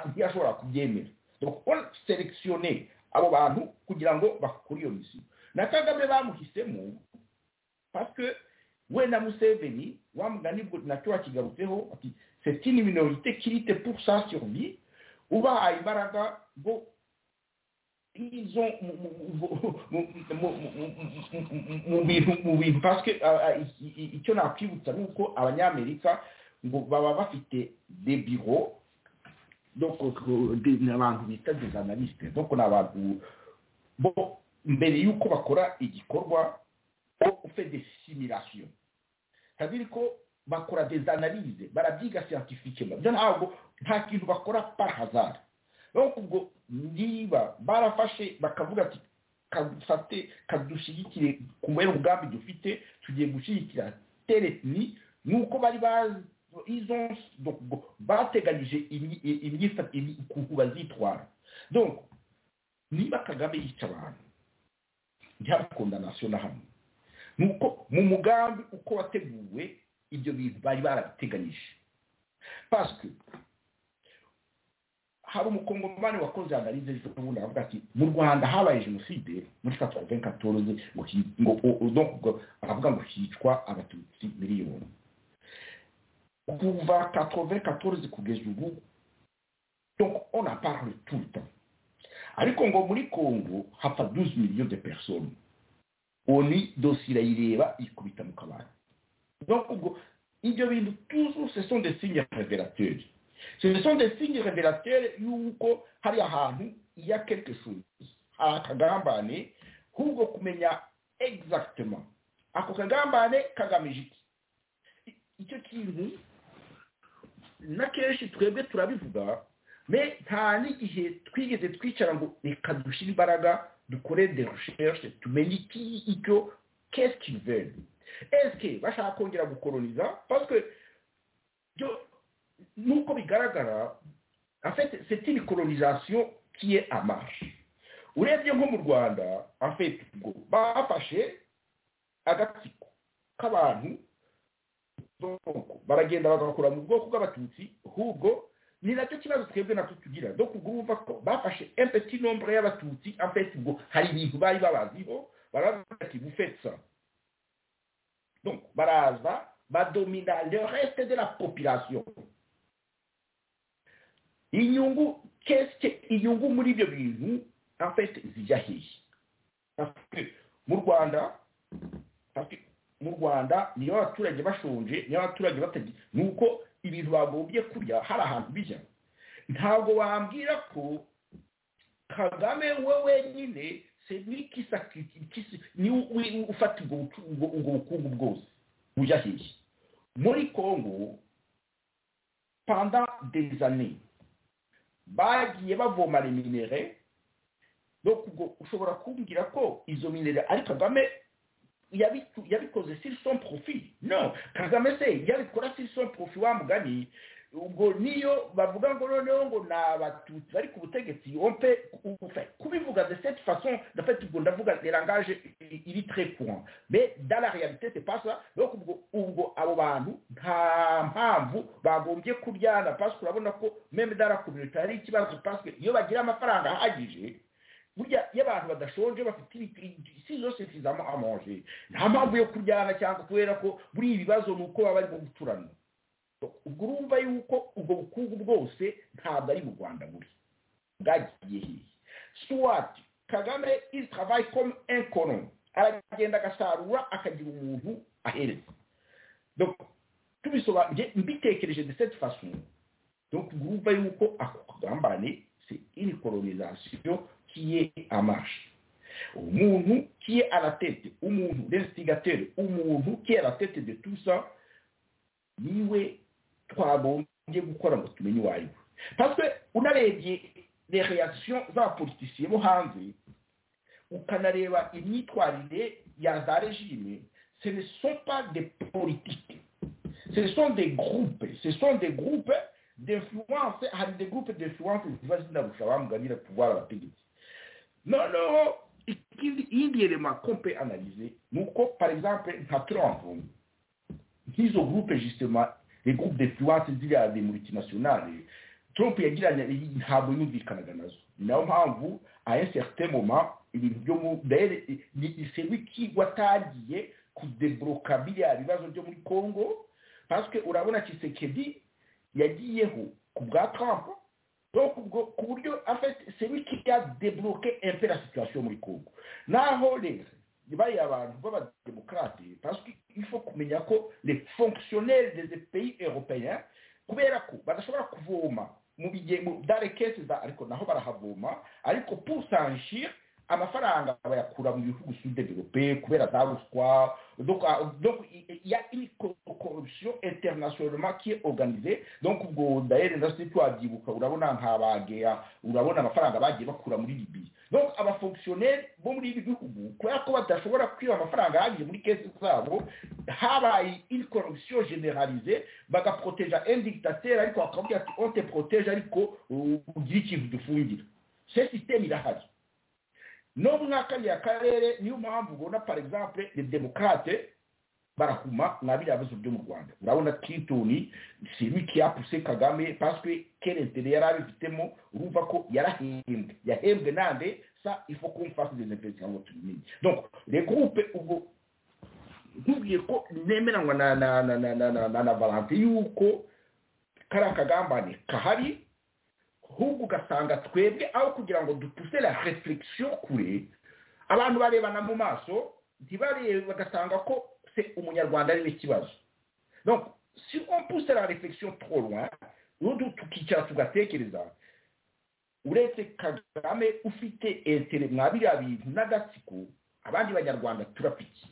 ntiyashobora kubyemera donc on sélectionné abo bantu kugira ngo bakore iyo misiyo na kagame bamuhisemo pasike we na museveni wa mugani bwo nacyo wakigarutseho ati c'est une minorité qui lutte pour sa survie ubahaye imbaraga ngo izo mu bintu mu bintu parce icyo nakwibutsa ni uko abanyamerika ngo baba bafite de biro donc ni abantu bita des analystes donc ni abantu bo mbere y'uko bakora igikorwa ufite desimirasiyo kabiri ko bakora des analyse barabyiga scientifique byo ntabwo nta kintu bakora par hazard donc ubwo niba barafashe bakavuga ati kadufate kadushyigikire ku mwere ubwambi dufite tugiye gushyigikira teretni ni uko bari izo bateganyije ukuntu bazitwara donc niba kagame yica abantu ntiyabakunda nasiyo na hamwe nuko mu mugambi uko wateguwe ibyo bintu bari barabiteganyije pasike hari umukongomani wakoze analize ejo bundi aravuga ati mu rwanda habaye jenoside muri katrovin katoroze ngo aravuga ngo hicwa abatutsi miliyoni kuva katrovin katoroze kugeza ubu donc on a parle tout le temps ariko ngo muri congo hapfa 12 millions de personnes oni dosi irayireba ikubita mu kabari ubwo ibyo bintu tuzu ce sont des signes révélateurs ce sont des signes révélateurs y'uko hari ahantu ya quelque chose hari akagambane ahubwo kumenya exactement ako kagambane kagamije iki icyo kintu na kenshi twebwe turabivuga me nta n'igihe twigeze twicara ngo reka dushyire imbaraga dukore de recherche tumenye iki icyo qu'est-ce qu'ils veulent eske bashaka kongera gukoloniza parce que byo nuko bigaragara en fait c'est une colonisation qui est en marche urebye nko mu rwanda en fait ubwo bafashe agatsiko k'abantu baragenda bagakura mu bwoko bw'abatutsi ahubwo ni nacyo kibazo twebwe nacyo tugira do ubwo wumva ko bafashe empeti nombre y'abatutsi afite ubwo hari ibintu bari babaziho baravuga ati bufetsa donc baraza badomina le reste de la population inyungu kesike inyungu muri ibyo bintu afite zijya hehe mu rwanda mu rwanda niyo abaturage bashonje niyo abaturage batagira ni uko ibintu bagombye kurya hari ahantu bijya ntabwo wambwira ko kagame we wenyine serivisi ni ufata ubwo bukungu bwose bujya hehe muri congo panda années bagiye bavoma minere ubwo ushobora kumbwira ko izo minere ari kagame yabikoze si son profit no kagame se yabikora si son profit wa mugani ubwo niyo bavuga ngo noneho ngo ni abatutsi bari ku butegetsi ompe kubivuga de cette façon dafite ubwo ndavuga de langage iri très courant mais dans la réalité c'est pas ça donc ubwo ubwo abo bantu nta mpamvu bagombye kuryana parce que urabona ko même dans la communauté hari ikibazo parce que iyo bagira amafaranga ahagije burya iyo abantu badashonje bafite si zose zizamo amanje nta mpamvu yo kuryana cyangwa kubera ko buri ibibazo ni uko baba barimo guturana ubwo urumva yuko ubwo bukungu bwose ntabwo ari mu rwanda buri bwagiye hehe suwati kagame isitavayi komu enkono aragenda agasarura akagira umuntu ahereza tubisobanuye mbitekereje de cette façon donc urumva yuko ako kagambane se iri kolonisasiyo kiye amashi umuntu kiye aratete umuntu resigateri umuntu kiye aratete de tusa niwe twagombye gukora ngo tumenye uwo ari we paswe unarebye reakisiyo za politisiye bo hanze ukanareba imyitwarire ya za regime ce ne sont pas des politiques ce sont des groupes ce sont des groupes d'influence hari des groupes d'influence ziba zinarusha bamuganira kuvara abategetsi noneho iyindi yerema kompe analize ni uko par exemple nka trump nk'izo groupe justement les groupes d'influence ziriya de multinationale trump yagiranye ntabwo yumvikanaga nazo niyo mpamvu a un certain moment ibintu byo mu dere ni celui qui watangiye kudebloka biriya bibazo byo muri congo parce que urabona kisekedi yagiyeho ku bwa trump donc ubwo ku buryo afite celui qui a débloqué un peu la situation muri congo naho rero bariya abantu b'abademokrate parce que il faut kumenya ko les fonctionnaires des pays européens kubera ko badashobora kuvoma mu bigemu dare kesi za ariko naho barahavoma ariko pour s'enrichir amafaranga bayakura mu bihugu sud europe kubera za ruswa donc donc il y a une corruption internationalement qui est organisée donc ubwo d'ailleurs ndasi twabyibuka urabona nk'abageya urabona amafaranga bagiye bakura muri libye donc abafonctionnaire bo muri ibi bihugu kubera ko badashobora kwiba amafaranga ahagije muri kesi zabo habaye une corruption généralisée bagaproteja un dictateur ariko bakabwira ati on te protege ariko ugira ikintu dufungira ce système irahari no mu mwakariya karere niyo mpamvu ubona par exemple les démocrates barahuma mwa biriya bibazo byo mu rwanda urabona clinton celui qui a poussé kagame parce que quel intérêt yari abifitemo urumva ko yarahembwe yahembwe nande ça il faut qu'on fasse des investissements ngo tubimenye donc les groupes ubwo nkubwiye ko nemeranywa na na na na na na na na valante yuko kariya kagambane kahari ahubwo ugasanga twebwe aho kugira ngo dupuse la réflexion kure abantu barebana mu maso ntibarebe bagasanga ko umunyarwanda ari n'ikibazo donc si on pousse la réflexion trop loin n'ubu tukicara tugatekereza uretse kagame ufite etere mwa biriya bintu n'agatsiko abandi banyarwanda turapiki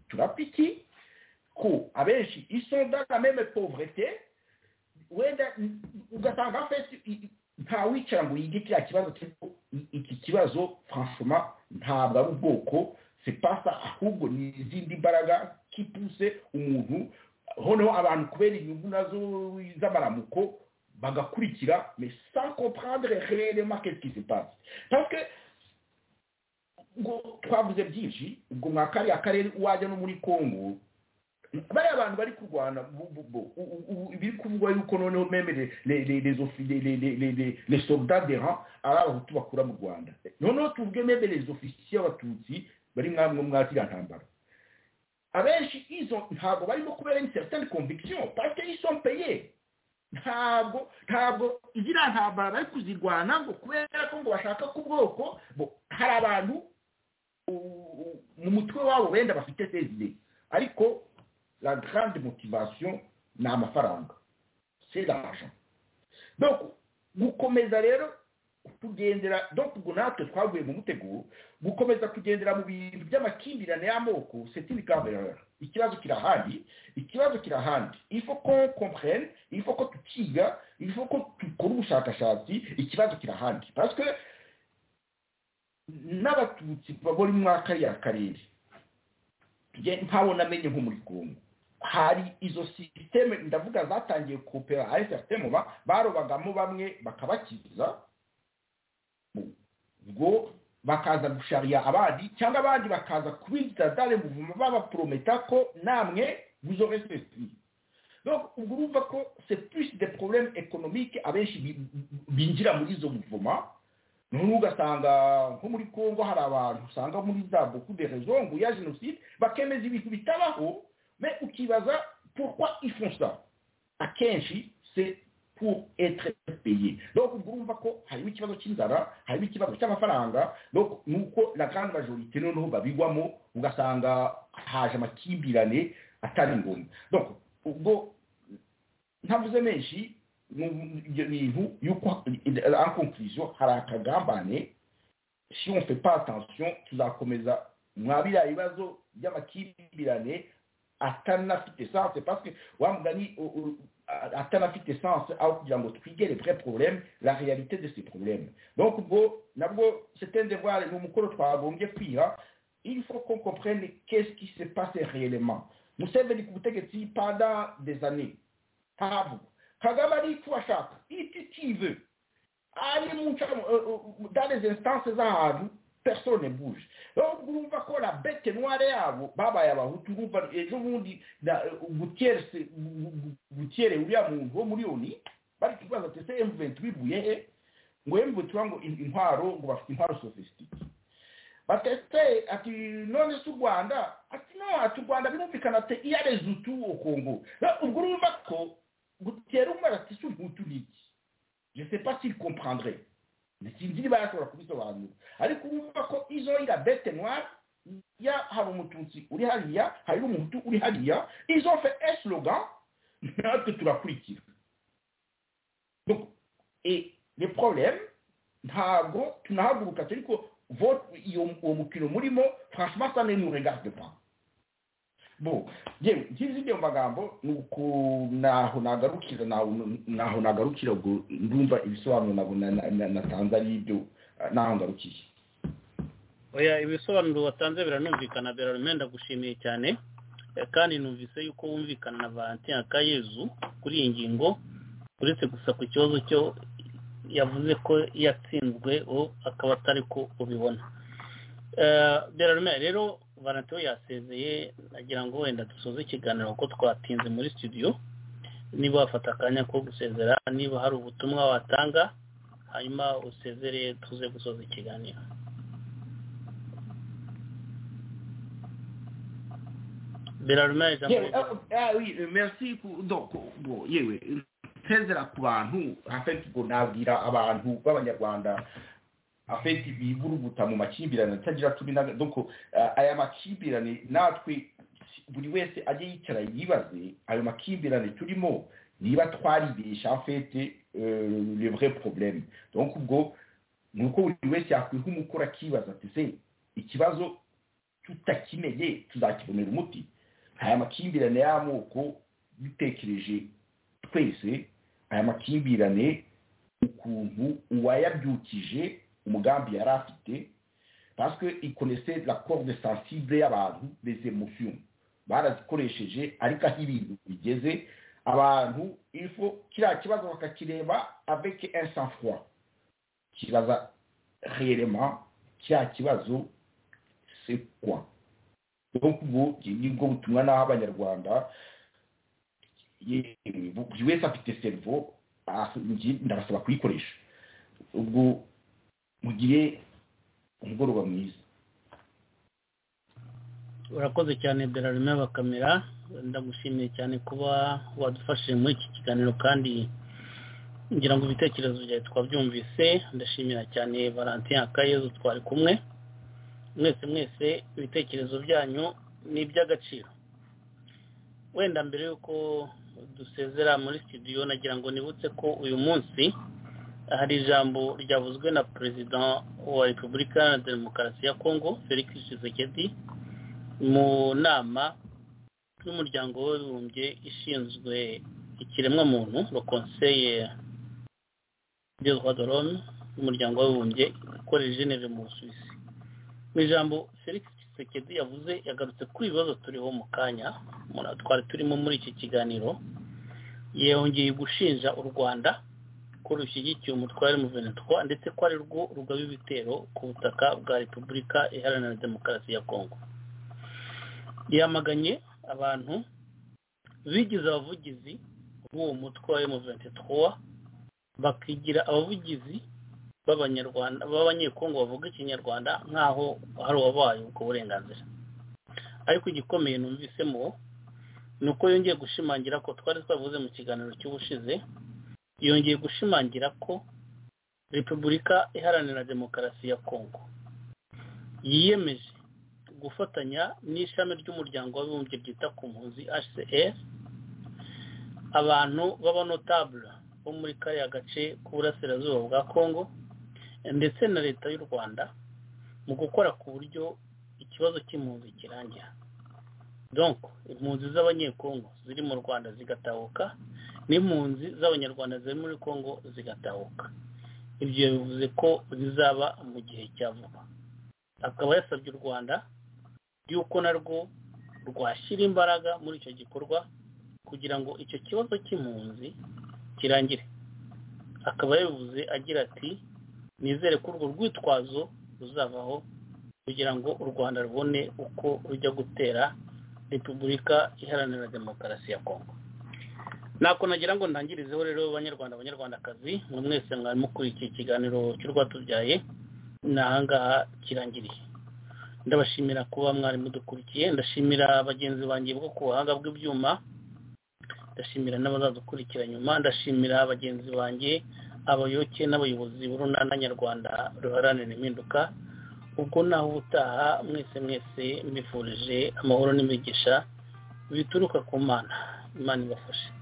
turapiki ko abenshi isondaga meme pauvreté wenda ugasanga afite nta wicara ngo yige kiriya kibazo iki kibazo franchoma ntabwo ari ubwoko sipasa ahubwo ni izindi mbaraga kipuse umuntu noneho abantu kubera inyungu nazo z'amaramuko bagakurikira mais sans comprendre réellement qu'est-ce qui se passe parce que ngo twavuze byinshi ubwo mwa kariya karere wajya no muri congo bariya abantu bari kurwana biri kuvugwa yuko noneho meme les- les- les- les offi- les- les- les- les- les- les soldats de ran ari abahutu bakura mu rwanda noneho tuvuge meme les ofisiye abatutsi bari mwamwe mwakiriya ntambara abenshi izo ntabwo barimo kubera une certaine conviction parce que ils sont payés ntabwo ntabwo igira ntambara bari kuzirwana ngo kubera ko ngo bashaka ku bwoko bo hari abantu u- u- mu mutwe wabo wenda bafite sezide ariko la grande motivation ni amafaranga c'est l'argent donc gukomeza rero kugendera donc ubwo natwe twaguye mu muteguro gukomeza kugendera mu bintu by'amakimbirane y'amoko c'est une grave erreur ikibazo kirahari ikibazo kirahandi ifo ko comprene ifo ko tukiga ifo ko dukora ubushakashatsi ikibazo kirahandi parce que n'abatutsi babona umwaka ya karere nge ntawo namenye nko muri Congo hari izo sisiteme ndavuga zatangiye kopera hari sisiteme ba barobagamo bamwe bakabakiza Mu- ubwo bakaza gushariya abandi cyangwa abandi bakaza kubinjiza dare muvuma babaprometa ko namwe vous aurez ceci donc ubwo urumva ko c'est plus des problèmes économiques abenshi bi- binjira muri izo muvuma noneho ugasanga nko muri congo hari abantu usanga muri za beaucoup de raisons ngo ya jenoside bakemeza ibintu bitabaho mais ukibaza pourquoi ils font ça akenshi c'est pour être payé donc ubwo urumva ko harimo ikibazo cy'inzara harimo ikibazo cy'amafaranga donc nuko la grande majorité noneho babigwamo ugasanga haje amakimbirane atari ngombwa donc ubwo ntavuze menshi nu- ibyo bintu yuko en conclusion hari akagambane si on fait pas attention tuzakomeza mwa biriya bibazo by'amakimbirane atanafite sens parce que wa mugani u- u- a- atanafite sens aho kugira ngo twige les vrais problèmes la réalité de ces problèmes donc ubwo nabwo c'est un devoir ni umukoro twagombye kwiha il faut qu'on comprenne qu'est-ce qui se passe réellement museveni ku butegetsi pendant des années tabu kagame ariko ashaka ititive ari mu ncamo euh, euh, dans les instances z'ahantu personne bouge donc urumva ko la bete noire yabo babaye abahutu urumva ejo bundi na- euh, gutierre se- gu- gu- gutierre uriya muntu wo muri oni bari kubaza ati ese m23 ivuye he ngo m23 ngo in- intwaro ngo bafite intwaro sophistique batete ati none si u rwanda ati no ati u rwanda birumvikana ati iyo areze utu au congo Rero ubwo urumva ko gutera umwana ati si umutu ni iki je sais pas s'il comprendrait mais sinzi niba yashobora kubisobanura ariko urumva ko izo ira bete noire ya hari umututsi uri hariya hari n'umuhutu uri hariya izo fe eslogan natwe turakurikira donc et le problème ntabwo tunahaguruka turi ko vote iyo uwo mukino murimo franchement ça ne nous regarde pas bon yewe ngizi ibyo magambo ni uku naho nagarukira naho- naho nagarukira ubwo ndumva ibisobanuro nabo na- na- na- natanze ari ibyo eh, naho ngarukiye oya ibisobanuro watanze biranumvikana birarume ndagushimiye cyane Eh, kandi numvise yuko wumvikana na valentin akayezu kuri iyi ngingo uretse gusa ku kibazo cyo yavuze ko yatsinzwe o akaba atari ko ubibona Eh, birarume rero valentin we yasezeye nagira ngo wenda dusoze ikiganiro kuko twatinze muri studio niba wafata akanya ko gusezera niba hari ubutumwa watanga hanyuma usezere tuze gusoza ikiganiro birarume yewe ijambo ah, ah oui eh, merci ku- donc bon yewe nsezera ku bantu afeti ubwo nabwira abantu b'abanyarwanda afeti bivuruguta mu makimbirane atagira turi na donc ah, aya makimbirane natwe buri wese ajye yicara yibaze ayo makimbirane turimo niba twaribesha afete euh, le vrai problème donc ubwo ni uko buri wese yakwiha umukoro akibaza ati se ikibazo tutakimenye tuzakibonera umuti aya makimbirane y'amoko dutekereje twese aya makimbirane ukuntu uwayabyukije umugambi yari afite parce que il connaissait la corde sensible y'abantu les émotions barazikoresheje ariko aho ibintu bigeze abantu ifo kiriya kibazo bakakireba avec un sang froid kibaza réellement kiriya kibazo c'est quoi donc ubwo ni bwo butumwa n'aho abanyarwanda yewe buri wese afite serivo ndabasaba kuyikoresha ubwo mugire umugoroba mwiza urakoze cyane berarime bakamera ndagushimiye cyane kuba wadufashije muri iki kiganiro kandi ngira ngo ibitekerezo byawe twabyumvise ndashimira cyane valentin akayezu twari kumwe mwese mwese ibitekerezo byanyu ni iby'agaciro wenda mbere y'uko dusezera muri studio nagira ngo nibutse ko uyu munsi hari ijambo ryavuzwe na perezida wa repubulika iharanira demokarasi ya kongo felix tshisekedi mu nama y'umuryango w'abibumbye ishinzwe ikiremwamuntu le conseil de droit de l'homme y'umuryango w'abibumbye ikorera geneve mu busuwisi mu ijambo felix Tshisekedi yavuze yagarutse kuri ibibazo turiho mu kanya twari turimo muri iki kiganiro yongeye gushinja u rwanda ko rushyigikiye umutwe wa M23 ndetse ko ari rwo rugaba ibitero ku butaka bwa repubulika iharanira demokarasi ya kongo yamaganye abantu bigize abavugizi b'uwo mutwe wa M23 bakigira abavugizi b'abanyarwanda b'abanyekongo bavuga ikinyarwanda nk'aho hari uwabaye ubwo burenganzira ariko igikomeye numvisemo ni uko yongeye gushimangira ko twari twavuze mu kiganiro cy'ubushize yongeye gushimangira ko repubulika iharanira demokarasi ya kongo yiyemeje gufatanya n'ishami ry'umuryango w'abibumbye ryita ku mpunzi hcr abantu b'abanotabule bo muri kariya gace k'uburasirazuba bwa kongo ndetse na leta y'u rwanda mu gukora ku buryo ikibazo cy'impunzi kirangira donc impunzi z'abanyekongo ziri mu rwanda zigatahuka n'impunzi z'abanyarwanda ziri muri kongo zigatahuka ibyo bivuze ko bizaba mu gihe cya vuba akaba yasabye u rwanda y'uko narwo rwashyira imbaraga muri icyo gikorwa kugira ngo icyo kibazo cy'impunzi kirangire akaba yabivuze agira ati nizere ko urwo rwitwazo ruzavaho kugira ngo u rwanda rubone uko rujya gutera repubulika iharanira demokarasi ya kongo ntabwo nagira ngo ndangirizeho rero banyarwanda abanyarwandakazi mwe mwese mwarimu kuri iki kiganiro cy'urwatubyaye ni ahangaha kirangiriye ndabashimira kuba mwarimu dukurikiye ndashimira bagenzi banjye bwo ku buhanga bw'ibyuma ndashimira n'abazadukurikira nyuma ndashimira bagenzi banjye abayoboke n'abayobozi b'urunana nyarwanda ruharanira impinduka ubwo naho ubutaha mwese mwese mbifurije amahoro n'imigisha bituruka ku mana imana ibafashe